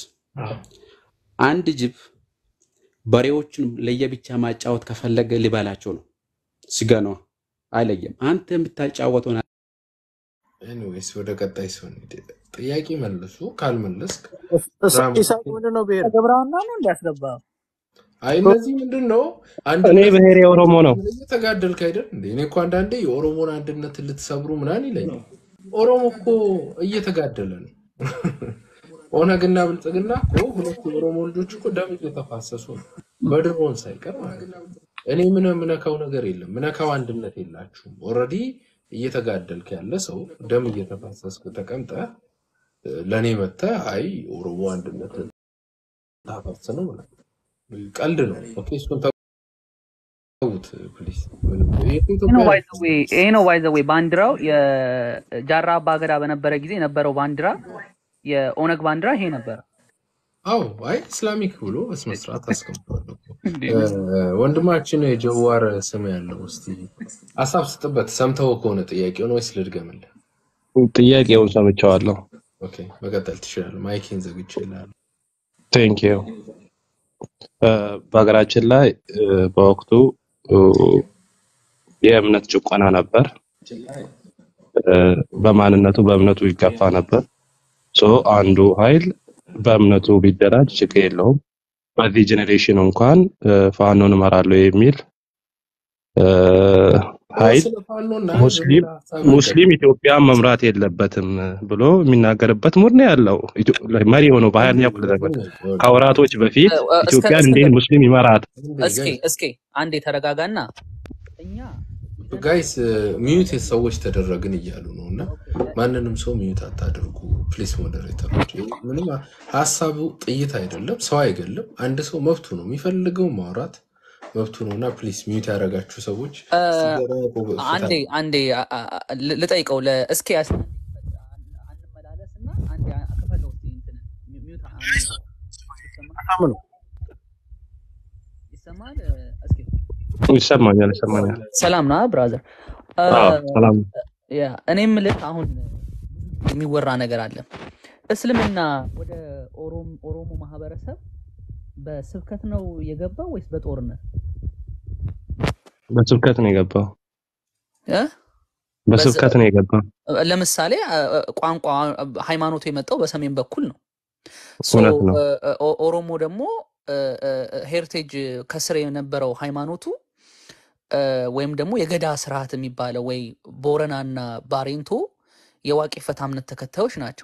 አንድ ጅብ በሬዎቹን ለየብቻ ማጫወት ከፈለገ ሊበላቸው ነው። ስጋ ነዋ፣ አይለየም። አንተ የምታጫወተውን ኤኒዌይስ ወደ ቀጣይ ሰው እንሂድ። ጥያቄ መልሱ። ካልመለስክ እስ- ድራማ ኢሳቅ ምንድን ነው ብሄር ገብረሃና ነው እንዲያስገባ አይ እነዚህ ምንድን ነው እኔ አንድነት ብሔሬ ኦሮሞ ነው። እየተጋደልክ አይደል እንዴ? እኔ እኮ አንዳንዴ የኦሮሞን አንድነትን ልትሰብሩ ምናምን ይለኛል። ኦሮሞ እኮ እየተጋደለ ነው። ኦነግና ብልጽግና እኮ ሁለት የኦሮሞ ልጆች እኮ ደም እየተፋሰሱ ነው፣ በድሮን ሳይቀር ማለት ነው። እኔ ምን ምነካው ነገር የለም፣ ምነካው አንድነት የላችሁም። ኦልሬዲ እየተጋደልክ ያለ ሰው ደም እየተፋሰስክ ተቀምጠ ለእኔ መተ አይ ኦሮሞ አንድነት ታፈርስ ነው ምናምን ቀልድ ነው። ኦኬ እሱን ተውት ፕሊዝ። ይሄ ነው ባይ ዘ ዌይ ይሄ ነው ባይ ዘ ዌይ ባንዲራው የጃራ አባገዳ በነበረ ጊዜ የነበረው ባንዲራ የኦነግ ባንዲራ ይሄ ነበረ። አዎ አይ ኢስላሚክ ብሎ በስነ ስርዓት አስቀምጧል እኮ። እ፣ ወንድማችን የጀዋር ስም ያለው እስቲ ሀሳብ ስጥበት። ሰምተው ከሆነ ጥያቄውን ወይስ ልድገምልህ? ጥያቄውን ሰምቼዋለሁ። ኦኬ መቀጠል ትችላለህ። ማይኬን ዘግቼልሃለሁ። ቴንክ ዩ። በሀገራችን ላይ እ፣ በወቅቱ እ፣ የእምነት ጭቆና ነበር። እ፣ በማንነቱ በእምነቱ ይገፋ ነበር። ሶ አንዱ ኃይል በእምነቱ ቢደራጅ ችግር የለውም። በዚህ ጄኔሬሽን እንኳን እ፣ ፋኖን እመራለሁ የሚል እ፣ ኃይል ስለ ፋኖና ሙስሊም ዝርዝር ሀሳብ ሙስሊም ኢትዮጵያን መምራት የለበትም ብሎ የሚናገርበት ሙድ ነው ያለው። ኢትዮ- መሪ የሆነው በሀያኛው ክፍለ ዘመን ከወራቶች በፊት እ- እስከ ኢትዮጵያን እስከ እንዴት ሙስሊም ይመራት? እስኪ እስኪ አንዴ ተረጋጋና ጋይስ ሚዩት ሰዎች ተደረግን እያሉ ነው እና ማንንም ሰው ሚዩት አታደርጉ ፕሊስ ሞዴሬተሮች። ይህ ምንም ሀሳቡ ጥይት አይደለም፣ ሰው አይገልም። አንድ ሰው መብቱ ነው የሚፈልገው ማውራት መብቱ ነው እና ፕሊስ ሚዩት ያደረጋችሁ ሰዎች እ፣ ሲደረጉ አንዴ ፍታ። አንዴ አ- አ- አ- ል- ልጠይቀው ለ- እስኪ ያስ አንመላለስ እና አንዴ አ- ክፈተው እስኪ እንትንን ሚው- ሚውት አ- በጣም ነው ይሰማል? እ፣ እስኪ ይሰማኛል ይሰማኛል። ሰላም ና ብራዘር። እ፣ አዎ ሰላም። ያ እኔ የምልህ አሁን የሚወራ ነገር አለ። እስልምና ወደ ኦሮም- ኦሮሞ ማህበረሰብ በስብከት ነው የገባው ወይስ በጦርነት በስብከት ነው የገባው። እ? በስብከት ነው የገባው። ለምሳሌ አ- አ- ቋንቋ ሃይማኖቱ የመጣው በሰሜን በኩል ነው። ሶ እውነት ነው። እ፣ እ፣ ኦ- ኦሮሞ ደግሞ ሄሪቴጅ ከስር የነበረው ሃይማኖቱ እ፣ ወይም ደግሞ የገዳ ስርዓት የሚባለው ወይ ቦረናና ባሬንቶ የዋቄ ፈታ እምነት ተከታዮች ናቸው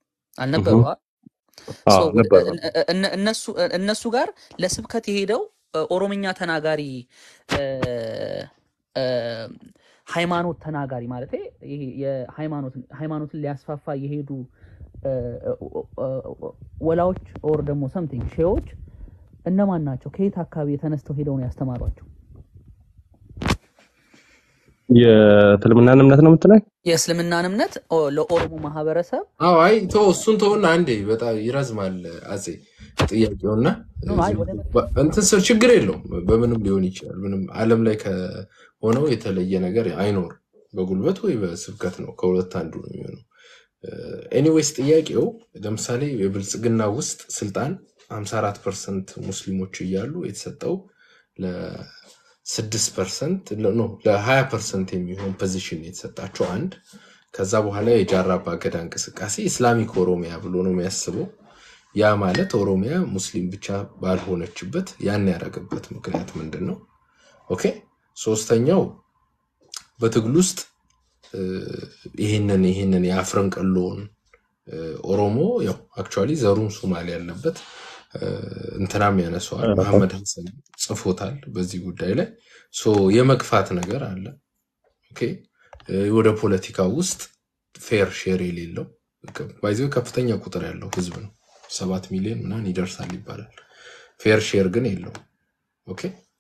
አልነበሩ? እሁ። አ? ሶ አዎ ነበሩ። እነ- እነ- እነሱ እነሱ ጋር ለስብከት የሄደው እ፣ ኦሮምኛ ተናጋሪ እ፣ እ፣ ሃይማኖት ተናጋሪ ማለት ይሄ የሃይማኖት ሃይማኖትን ሊያስፋፋ የሄዱ እ፣ እ፣ እ፣ ወላዎች ኦር ደግሞ ሰምቲንግ ሼዎች እነማን ናቸው? ከየት አካባቢ የተነስተው ሄደው ነው ያስተማሯቸው? የእስልምናን እምነት ነው የምትለኝ? የእስልምናን እምነት ኦ፣ ለኦሮሞ ማህበረሰብ አዎ አይ ተው እሱን ተውና አንዴ በጣም ይረዝማል አጼ ጥያቄውና ኖ፣ አይ ወደ በ- እንትን ስር ችግር የለውም በምንም ሊሆን ይችላል ምንም ዓለም ላይ ከሆነው የተለየ ነገር አይኖርም በጉልበት ወይ በስብከት ነው ከሁለት አንዱ ነው የሚሆነው ኤኒዌይስ ጥያቄው ለምሳሌ የብልጽግና ውስጥ ስልጣን 54 ፐርሰንት ሙስሊሞች እያሉ የተሰጠው ለ6 ፐርሰንት ኖ ለ20 ፐርሰንት የሚሆን ፖዚሽን የተሰጣቸው አንድ ከዛ በኋላ የጃራ አባገዳ እንቅስቃሴ ኢስላሚክ ኦሮሚያ ብሎ ነው የሚያስበው ያ ማለት ኦሮሚያ ሙስሊም ብቻ ባልሆነችበት ያን ያደረገበት ምክንያት ምንድን ነው ኦኬ ሶስተኛው በትግል ውስጥ እ፣ ይህንን ይህንን የአፍረንቀሎውን እ፣ ኦሮሞ ያው አክቹዋሊ ዘሩን ሶማሌ ያለበት እ፣ እንትናም ያነሰዋል መሐመድ ሀሰን ጽፎታል በዚህ ጉዳይ ላይ ሶ የመግፋት ነገር አለ ኦኬ እ፣ ወደ ፖለቲካ ውስጥ ፌር ሼር የሌለው ባይዘው ከፍተኛ ቁጥር ያለው ህዝብ ነው ሰባት ሚሊዮን ምናምን ይደርሳል ይባላል ፌር ሼር ግን የለውም ኦኬ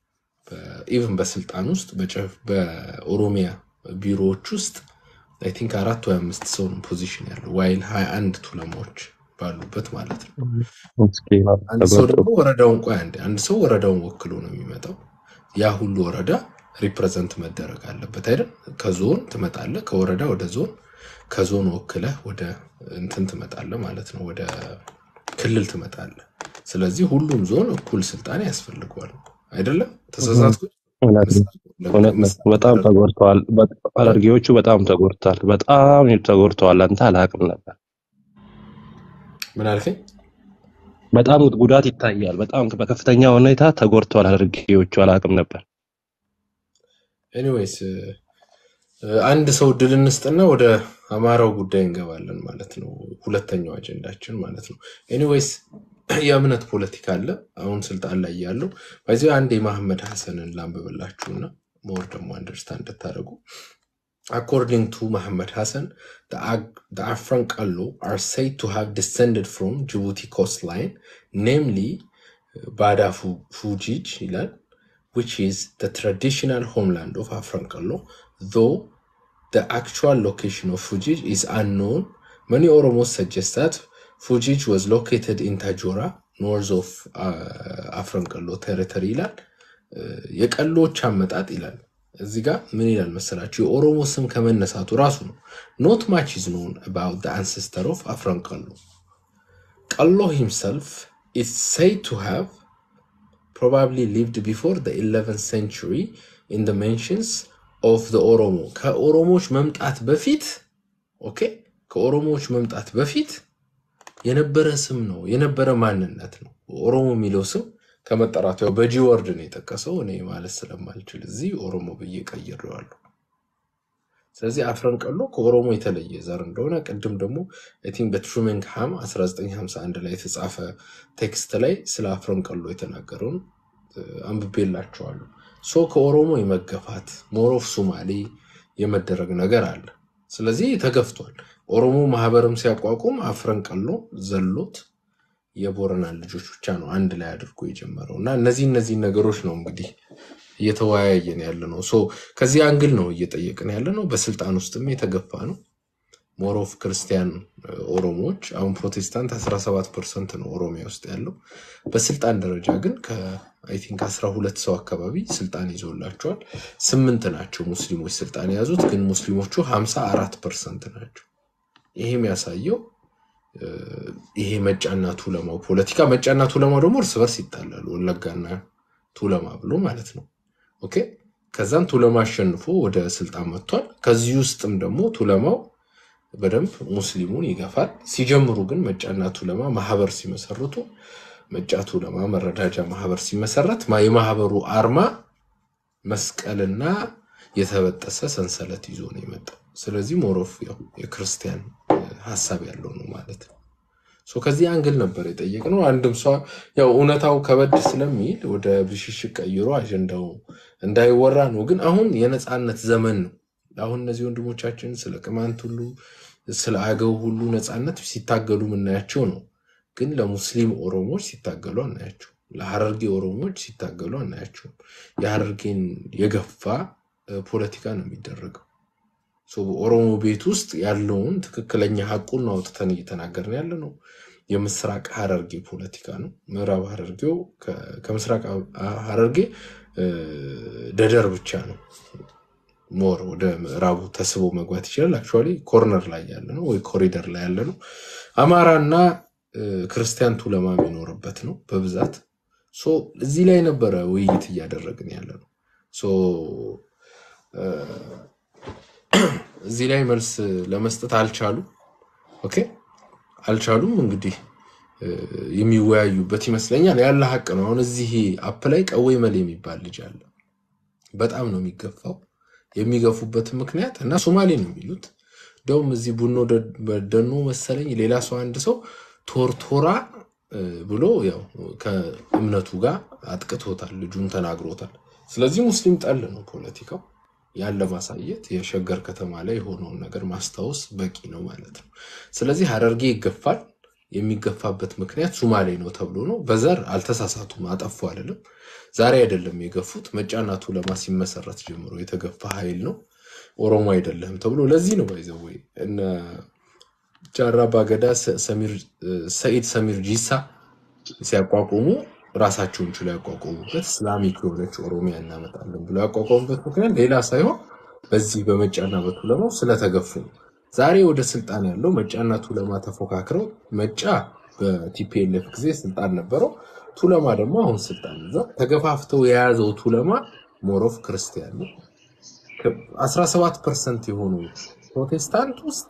ኢቭን በስልጣን ውስጥ በጨፍ- በኦሮሚያ ቢሮዎች ውስጥ አይ ቲንክ አራት ወይ አምስት ሰው ነው ፖዚሽን ያለው ዋይል ሀያ አንድ ቱለማዎች ባሉበት ማለት ነው ምስኪን አንድ ሰው ተጎድቶ ደግሞ ወረዳውን ቆይ አንዴ አንድ ሰው ወረዳውን ወክሎ ነው የሚመጣው ያ ሁሉ ወረዳ ሪፕሬዘንት መደረግ አለበት አይደል ከዞን ትመጣለህ ከወረዳ ወደ ዞን ከዞን ወክለህ ወደ እንትን ትመጣለህ ማለት ነው ወደ ክልል ትመጣለህ ስለዚህ ሁሉም ዞን እኩል ስልጣን ያስፈልገዋል አይደለም ተሳሳትኩ እውነት ነው እውነት ነው። በጣም ተጎድተዋል። በ- ሐረርጌዎቹ በጣም ተጎድተዋል። በጣም ተጎድተዋል። አንተ አላቅም ነበር። ምን አልከኝ በጣም ጉዳት ይታያል። በጣም በከፍተኛ ሁኔታ ተጎድተዋል ሐረርጌዎቹ። አላቅም ነበር። ኤኒዌይስ አንድ ሰው ድል እንስጥና ወደ አማራው ጉዳይ እንገባለን ማለት ነው። ሁለተኛው አጀንዳችን ማለት ነው። ኤኒዌይስ የእምነት ፖለቲካ አለ አሁን ስልጣን ላይ ያለው በዚህ አንድ የመሐመድ ሐሰንን ላንብብላችሁና ሞር ደግሞ አንደርስታንድ እንድታደርጉ According to Muhammad Hassan, the, Ag- the Afran Kallo are said to have descended from Djibouti coastline, namely uh, Bada Fu- Fujij, ይላል, which is the traditional homeland of Afran Kallo, though the actual location of Fujij is unknown. Many Oromos suggest that Fujij was located in Tajora, north of uh, Afran Kallo territory ይላል። የቀሎች አመጣጥ ይላል እዚህ ጋር ምን ይላል መሰላችሁ የኦሮሞ ስም ከመነሳቱ ራሱ ነው ኖት ማች ኢዝ ኖን አባውት the ancestor of አፍረን ቀሎ ቀሎ himself is said to have probably lived before the 11th century in the mentions of the ኦሮሞ ከኦሮሞዎች መምጣት በፊት ኦኬ ከኦሮሞዎች መምጣት በፊት የነበረ ስም ነው የነበረ ማንነት ነው ኦሮሞ የሚለው ስም ከመጠራቱ ያው በጂ ወርድ ነው የጠቀሰው እኔ ማለት ስለማልችል እዚህ ኦሮሞ ብዬ ቀይሬዋለሁ ስለዚህ አፍረን ቀሎ ከኦሮሞ የተለየ ዘር እንደሆነ ቅድም ደግሞ አይ ቲንክ በትሩሜንግሃም 1951 ላይ የተጻፈ ቴክስት ላይ ስለ አፍረን ቀሎ የተናገረውን እ፣ አንብቤላቸዋለሁ ሶ ከኦሮሞ የመገፋት ሞሮፍ ሱማሌ የመደረግ ነገር አለ ስለዚህ ተገፍቷል ኦሮሞ ማህበርም ሲያቋቁም አፍረን ቀሎ ዘሎት የቦረና ልጆች ብቻ ነው አንድ ላይ አድርጎ የጀመረው እና እነዚህ እነዚህ ነገሮች ነው እንግዲህ እየተወያየን ያለ ነው ሶ ከዚህ አንግል ነው እየጠየቅን ያለ ነው በስልጣን ውስጥም የተገፋ ነው ሞሮፍ ክርስቲያን እ፣ ኦሮሞዎች አሁን ፕሮቴስታንት 17 ፐርሰንት ነው ኦሮሚያ ውስጥ ያለው በስልጣን ደረጃ ግን ከአይ ቲንክ 12 ሰው አካባቢ ስልጣን ይዞላቸዋል ስምንት ናቸው ሙስሊሞች ስልጣን የያዙት ግን ሙስሊሞቹ 54 ፐርሰንት ናቸው ይሄ የሚያሳየው እ፣ ይሄ መጫና ቱለማው ፖለቲካ መጫና ቱለማው ደግሞ እርስ በርስ ይጣላሉ ወለጋና ቱለማ ብሎ ማለት ነው ኦኬ ከዛም ቱለማ አሸንፎ ወደ ስልጣን መጥቷል ከዚህ ውስጥም ደግሞ ቱለማው በደንብ ሙስሊሙን ይገፋል ሲጀምሩ ግን መጫና ቱለማ ማህበር ሲመሰርቱ መጫ ቱለማ መረዳጃ ማህበር ሲመሰረት ማ- የማህበሩ አርማ መስቀልና የተበጠሰ ሰንሰለት ይዞ ነው የመጣው ስለዚህ ሞሮፍ ያው የክርስቲያን እ፣ ሀሳብ ያለው ነው ማለት ነው ሶ ከዚህ አንግል ነበር የጠየቅነው። አንድም ሷ ያው እውነታው ከበድ ስለሚል ወደ ብሽሽቅ ቀይሮ አጀንዳው እንዳይወራ ነው። ግን አሁን የነፃነት ዘመን ነው። አሁን እነዚህ ወንድሞቻችን ስለ ቅማንት ሁሉ ስለ አገው ሁሉ ነፃነት ሲታገሉ የምናያቸው ነው። ግን ለሙስሊም ኦሮሞዎች ሲታገሉ አናያቸው። ለሀረርጌ ኦሮሞዎች ሲታገሉ አናያቸውም። የሀረርጌን የገፋ እ፣ ፖለቲካ ነው የሚደረገው። ሶ በኦሮሞ ቤት ውስጥ ያለውን ትክክለኛ ሀቁን አውጥተን እየተናገርን ያለ ነው። የምስራቅ ሀረርጌ ፖለቲካ ነው። ምዕራብ ሀረርጌው ከ- ከምስራቅ ሀረርጌ እ፣ ደደር ብቻ ነው ሞር ወደ ምዕራቡ ተስቦ መግባት ይችላል። አክቹዋሊ ኮርነር ላይ ያለ ነው ወይ ኮሪደር ላይ ያለ ነው። አማራና እ፣ ክርስቲያን ቱለማ የሚኖርበት ነው በብዛት ሶ እዚህ ላይ ነበረ ውይይት እያደረግን ያለ ነው። ሶ እ፣ እዚህ ላይ መልስ ለመስጠት አልቻሉም። ኦኬ አልቻሉም። እንግዲህ እ፣ የሚወያዩበት ይመስለኛል ያለ ሀቅ ነው። አሁን እዚህ አፕ ላይ ቀወይ መል የሚባል ልጅ አለ። በጣም ነው የሚገፋው። የሚገፉበት ምክንያት እና ሶማሌ ነው የሚሉት እንደውም እዚህ ቡኖ ደ- በደኖ መሰለኝ ሌላ ሰው አንድ ሰው ቶርቶራ እ፣ ብሎ ያው ከእምነቱ ጋር አጥቅቶታል፣ ልጁን ተናግሮታል። ስለዚህ ሙስሊም ጠል ነው ፖለቲካው። ያን ለማሳየት የሸገር ከተማ ላይ የሆነውን ነገር ማስታወስ በቂ ነው ማለት ነው። ስለዚህ ሀረርጌ ይገፋል። የሚገፋበት ምክንያት ሱማሌ ነው ተብሎ ነው። በዘር አልተሳሳቱም፣ አጠፉ አይደለም። ዛሬ አይደለም የገፉት፣ መጫና ቱለማ ሲመሰረት ጀምሮ የተገፋ ኃይል ነው። ኦሮሞ አይደለህም ተብሎ ለዚህ ነው ባይዘወይ እነ ጃራ ባገዳ ሰ- ሰሚር- ሰኢድ ሰሚር ጂሳ ሲያቋቁሙ ራሳቸውን ችሎ ያቋቋሙበት እስላሚክ የሆነች ኦሮሚያ እናመጣለን ብሎ ያቋቋሙበት ምክንያት ሌላ ሳይሆን በዚህ በመጫና በቱለማው ስለተገፉ ነው። ዛሬ ወደ ስልጣን ያለው መጫና ቱለማ ተፎካክረው መጫ በቲፒኤልኤፍ ጊዜ ስልጣን ነበረው። ቱለማ ደግሞ አሁን ስልጣን ይዟል። ተገፋፍተው የያዘው ቱለማ ሞሮፍ ክርስቲያን ነው። 17 ፐርሰንት የሆኑ ፕሮቴስታንት ውስጥ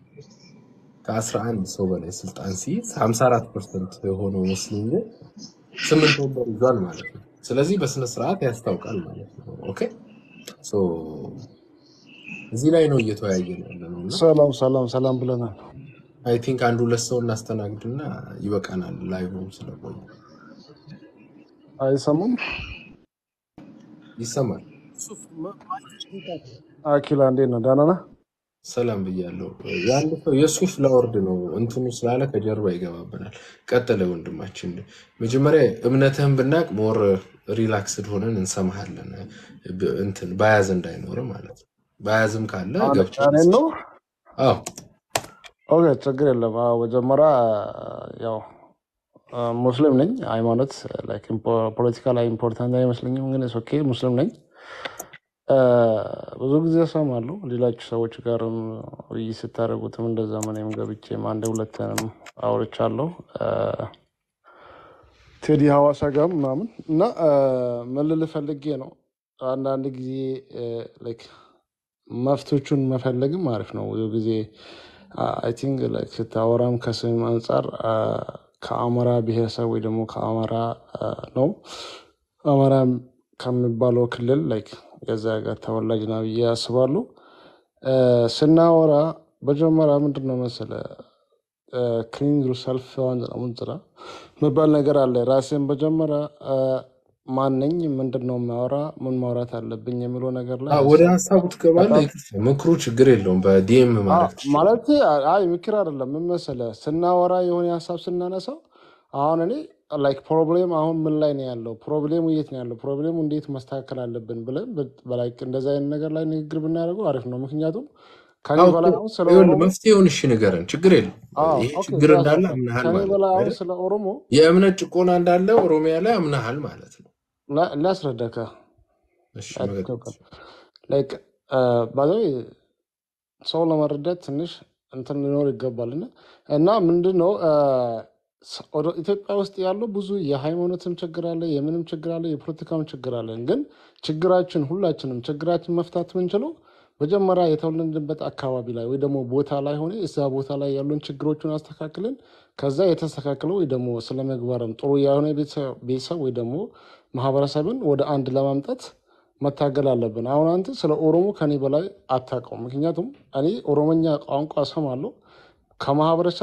ከ11 ሰው በላይ ስልጣን ሲይዝ 54 ፐርሰንት የሆነው ሙስሊም ግን ስምንት ወንበር ይዟል ማለት ነው። ስለዚህ በስነ ስርዓት ያስታውቃል ማለት ነው። ኦኬ ሶ እዚህ ላይ ነው እየተወያየን ያለ ነው እና ሰላም ሰላም ሰላም ብለናል። አይ ቲንክ አንድ ሁለት ሰው እናስተናግድና ይበቃናል። ላይቭም ስለቆየ አይሰሙም? ይሰማል። አኪላ እንዴት ነው? ደህና ነህ? ሰላም ብያለሁ። የአንድ ሰው የሱፍ ላወርድ ነው እንትኑ ስላለ ከጀርባ ይገባብናል። ቀጥለ ወንድማችን። መጀመሪያ እምነትህን ብናቅ ሞር ሪላክስድ ሆነን እንሰማሃለን። ብ- እንትን በያዝ እንዳይኖር ማለት ነው። በያዝም ካለ አሁን ገብቼ እኔን ነው? አዎ ኦኬ ችግር የለም። አዎ፣ መጀመሪያ ያው አ፣ ሙስሊም ነኝ። ሃይማኖት ላይክ ኢምፖ- ፖለቲካ ላይ ኢምፖርታንት አይመስለኝም፣ ግን ኦኬ ሙስሊም ነኝ። አ፣ ብዙ ጊዜ እሰማለሁ ሌሎች ሰዎች ጋርም ውይይት ስታደርጉትም እንደዛ እኔም ገብቼም አንድ ሁለትንም አውርቻለሁ አ፣ ቴዲ ሀዋሳ ጋር ምናምን እና አ፣ ምን ልል ፈልጌ ነው አንዳንድ ጊዜ ላይክ መፍቶቹን መፈለግም አሪፍ ነው። ብዙ ጊዜ አይ ቲንክ ላይክ ስታወራም ከስም አንጻር አ፣ ከአማራ ብሔረሰብ ወይ ደግሞ ከአማራ አ፣ ነው አማራ ከሚባለው ክልል ላይክ የዛ ጋር ተወላጅ ና ብዬ አስባለሁ። አ፣ ስናወራ መጀመሪያ ምንድን ነው መሰለ ክሊንግ ሰልፍ ሙንጽራ የሚባል ነገር አለ። ራሴን መጀመሪያ አ፣ ማነኝ፣ ምንድን ነው ማወራ፣ ምን ማውራት አለብኝ የሚለው ነገር ላይ አዎ፣ ወደ ሀሳብ ሀሳቡ ትገባለህ። በጣም ይቅርታ፣ ምክሩ ችግር የለውም። በዲኤም አዎ፣ ማድረግ ትችላለህ። ማለት አይ ምክር አይደለም። ምን መሰለህ ስናወራ የሆነ ሀሳብ ስናነሳው አሁን እኔ ላይክ ፕሮብሌም አሁን ምን ላይ ነው ያለው፣ ፕሮብሌሙ የት ነው ያለው፣ ፕሮብሌሙ እንዴት መስተካከል አለብን ብለን በላይክ እንደዚ አይነት ነገር ላይ ንግግር ብናደርገው አሪፍ ነው። ምክንያቱም ከኔ አዎ፣ በላይ እኮ አሁን ስለ ይኸውልህ ኦሮሞ መፍትሄውን እሺ ንገረን። ችግር የለም። አዎ ይሄ ኦኬ ችግር ያዝ እንዳለ በቃ አምናሃል ከኔ ማለት በላይ ነው አሁን አይደል? ስለ ኦሮሞ የእምነት ጭቆና እንዳለ ኦሮሚያ ላይ አምናሃል ማለት ነው። ላ- ላስረዳካ እሺ መቀጠል ላይክ ባዘ ሰው ለመረዳት ትንሽ እንትን ሊኖር ይገባል እና እና ምንድን ነው አ፣ ስ- ወደ ኢትዮጵያ ውስጥ ያለው ብዙ የሃይማኖትም ችግር አለ፣ የምንም ችግር አለ፣ የፖለቲካም ችግር አለን። ግን ችግራችን ሁላችንም ችግራችን መፍታት የምንችለው መጀመሪያ የተወለድንበት አካባቢ ላይ ወይ ደግሞ ቦታ ላይ ሆነ እዛ ቦታ ላይ ያሉን ችግሮችን አስተካክልን ከዛ የተስተካክለው ወይ ደግሞ ስለ ምግባርም ጥሩ የሆነ ቤተሰብ ቤተሰብ ወይ ደግሞ ማህበረሰብን ወደ አንድ ለማምጣት መታገል አለብን። አሁን አንተ ስለ ኦሮሞ ከኔ በላይ አታውቀውም። ምክንያቱም እኔ ኦሮሞኛ ቋንቋ እሰማለሁ ከማህበረሰብ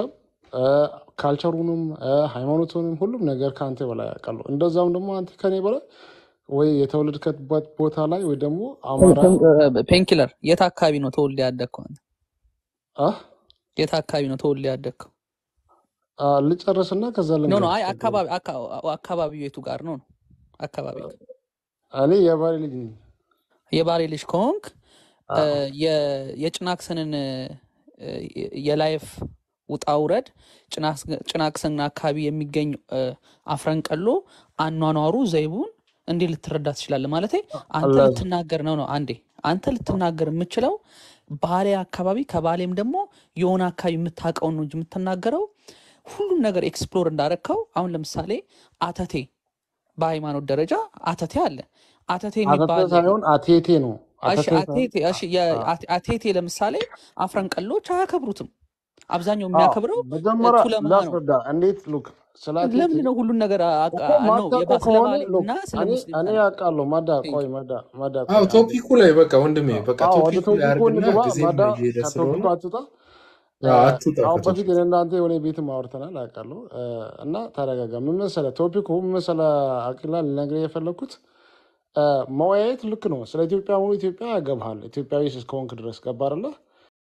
እ፣ ካልቸሩንም እ፣ ሃይማኖቱንም ሁሉም ነገር ከአንተ በላይ ያውቃለሁ። እንደዛም ደግሞ አንተ ከኔ በላይ ወይ የተወለድከበት ቦታ ላይ ወይ ደግሞ አማራ ፔንኪለር የት አካባቢ ነው ተወልደ ያደግከው? አንተ? አ የት አካባቢ ነው ተወልደ ያደግከው? አ፣ ልጨርስና ከዛ ኖ ኖ ልንገርህ። አይ አካባቢ አካ- አካባቢው የቱ ጋር ነው ነው አካባቢ እኔ የባሌ ልጅ ነኝ። የባሌ ልጅ ከሆንክ እ፣ የ- የጭናክሰንን እ፣ የላይፍ ውጣ ውረድ ጭናክስ- ጭናክሰን አካባቢ የሚገኝ እ፣ አፍረንቀሎ አኗኗሩ ዘይቡን እንዲህ ልትረዳ ትችላለህ። ማለት አንተ አላ- ልትናገር ነው ነው አንዴ አንተ ልትናገር የምችለው ባሌ አካባቢ ከባሌም ደግሞ የሆነ አካባቢ የምታውቀውን ነው እንጂ የምትናገረው ሁሉም ነገር ኤክስፕሎር እንዳረግከው አሁን ለምሳሌ አተቴ በሃይማኖት ደረጃ አተቴ አለ። አተቴ አተተ የሚባል ሳይሆን አቴቴ ነው። እሺ አተቴ ሳይሆን አቴቴ እሺ የ- አቴ- አቴቴ ለምሳሌ አፍረንቀሎች አያከብሩትም። አብዛኛው አዎ፣ የሚያከብረው እ፣ መጀመሪያ ቱለማ ነው። ላስረዳ። እንዴት ሉክ ስለ አቴቴ ለምንድን ነው ሁሉን ነገር አ- እኮ አ- ነው ማታውቀው የባ- ስለ ከሆነ ባሌ ሉክ እና ስለ እኔ ሙስሊም እኔ ታሪክ ያውቃለሁ። መዳ ቴንክ ቆይ ዩ መዳ መዳ አዎ ቆይ አንዴ ቶፒኩ ላይ በቃ ወንድሜ በቃ አዎ ወደ ቶፒኩ ላይ ቶፒኩ አድርግና እንግባ። ጊዜም መዳ እየሄደ ስለሆነ ከቶፒኩ አትውጣ። እ፣ አዎ፣ አትውጣ አሁን በፊት ከቶፒኩ እኔ እናንተ የሆነ ቤትም አውርተናል አውቃለሁ። እ፣ እና ተረጋጋ። ምን መሰለህ ቶፒኩ ምን መሰለህ አቂላ ልነግርህ የፈለግኩት እ፣ መወያየት ልክ ነው። ስለ ኢትዮጵያ ሙሉ ኢትዮጵያ ያገባሃል ኢትዮጵያዊ እስከሆንክ ድረስ ገባህ አይደለ?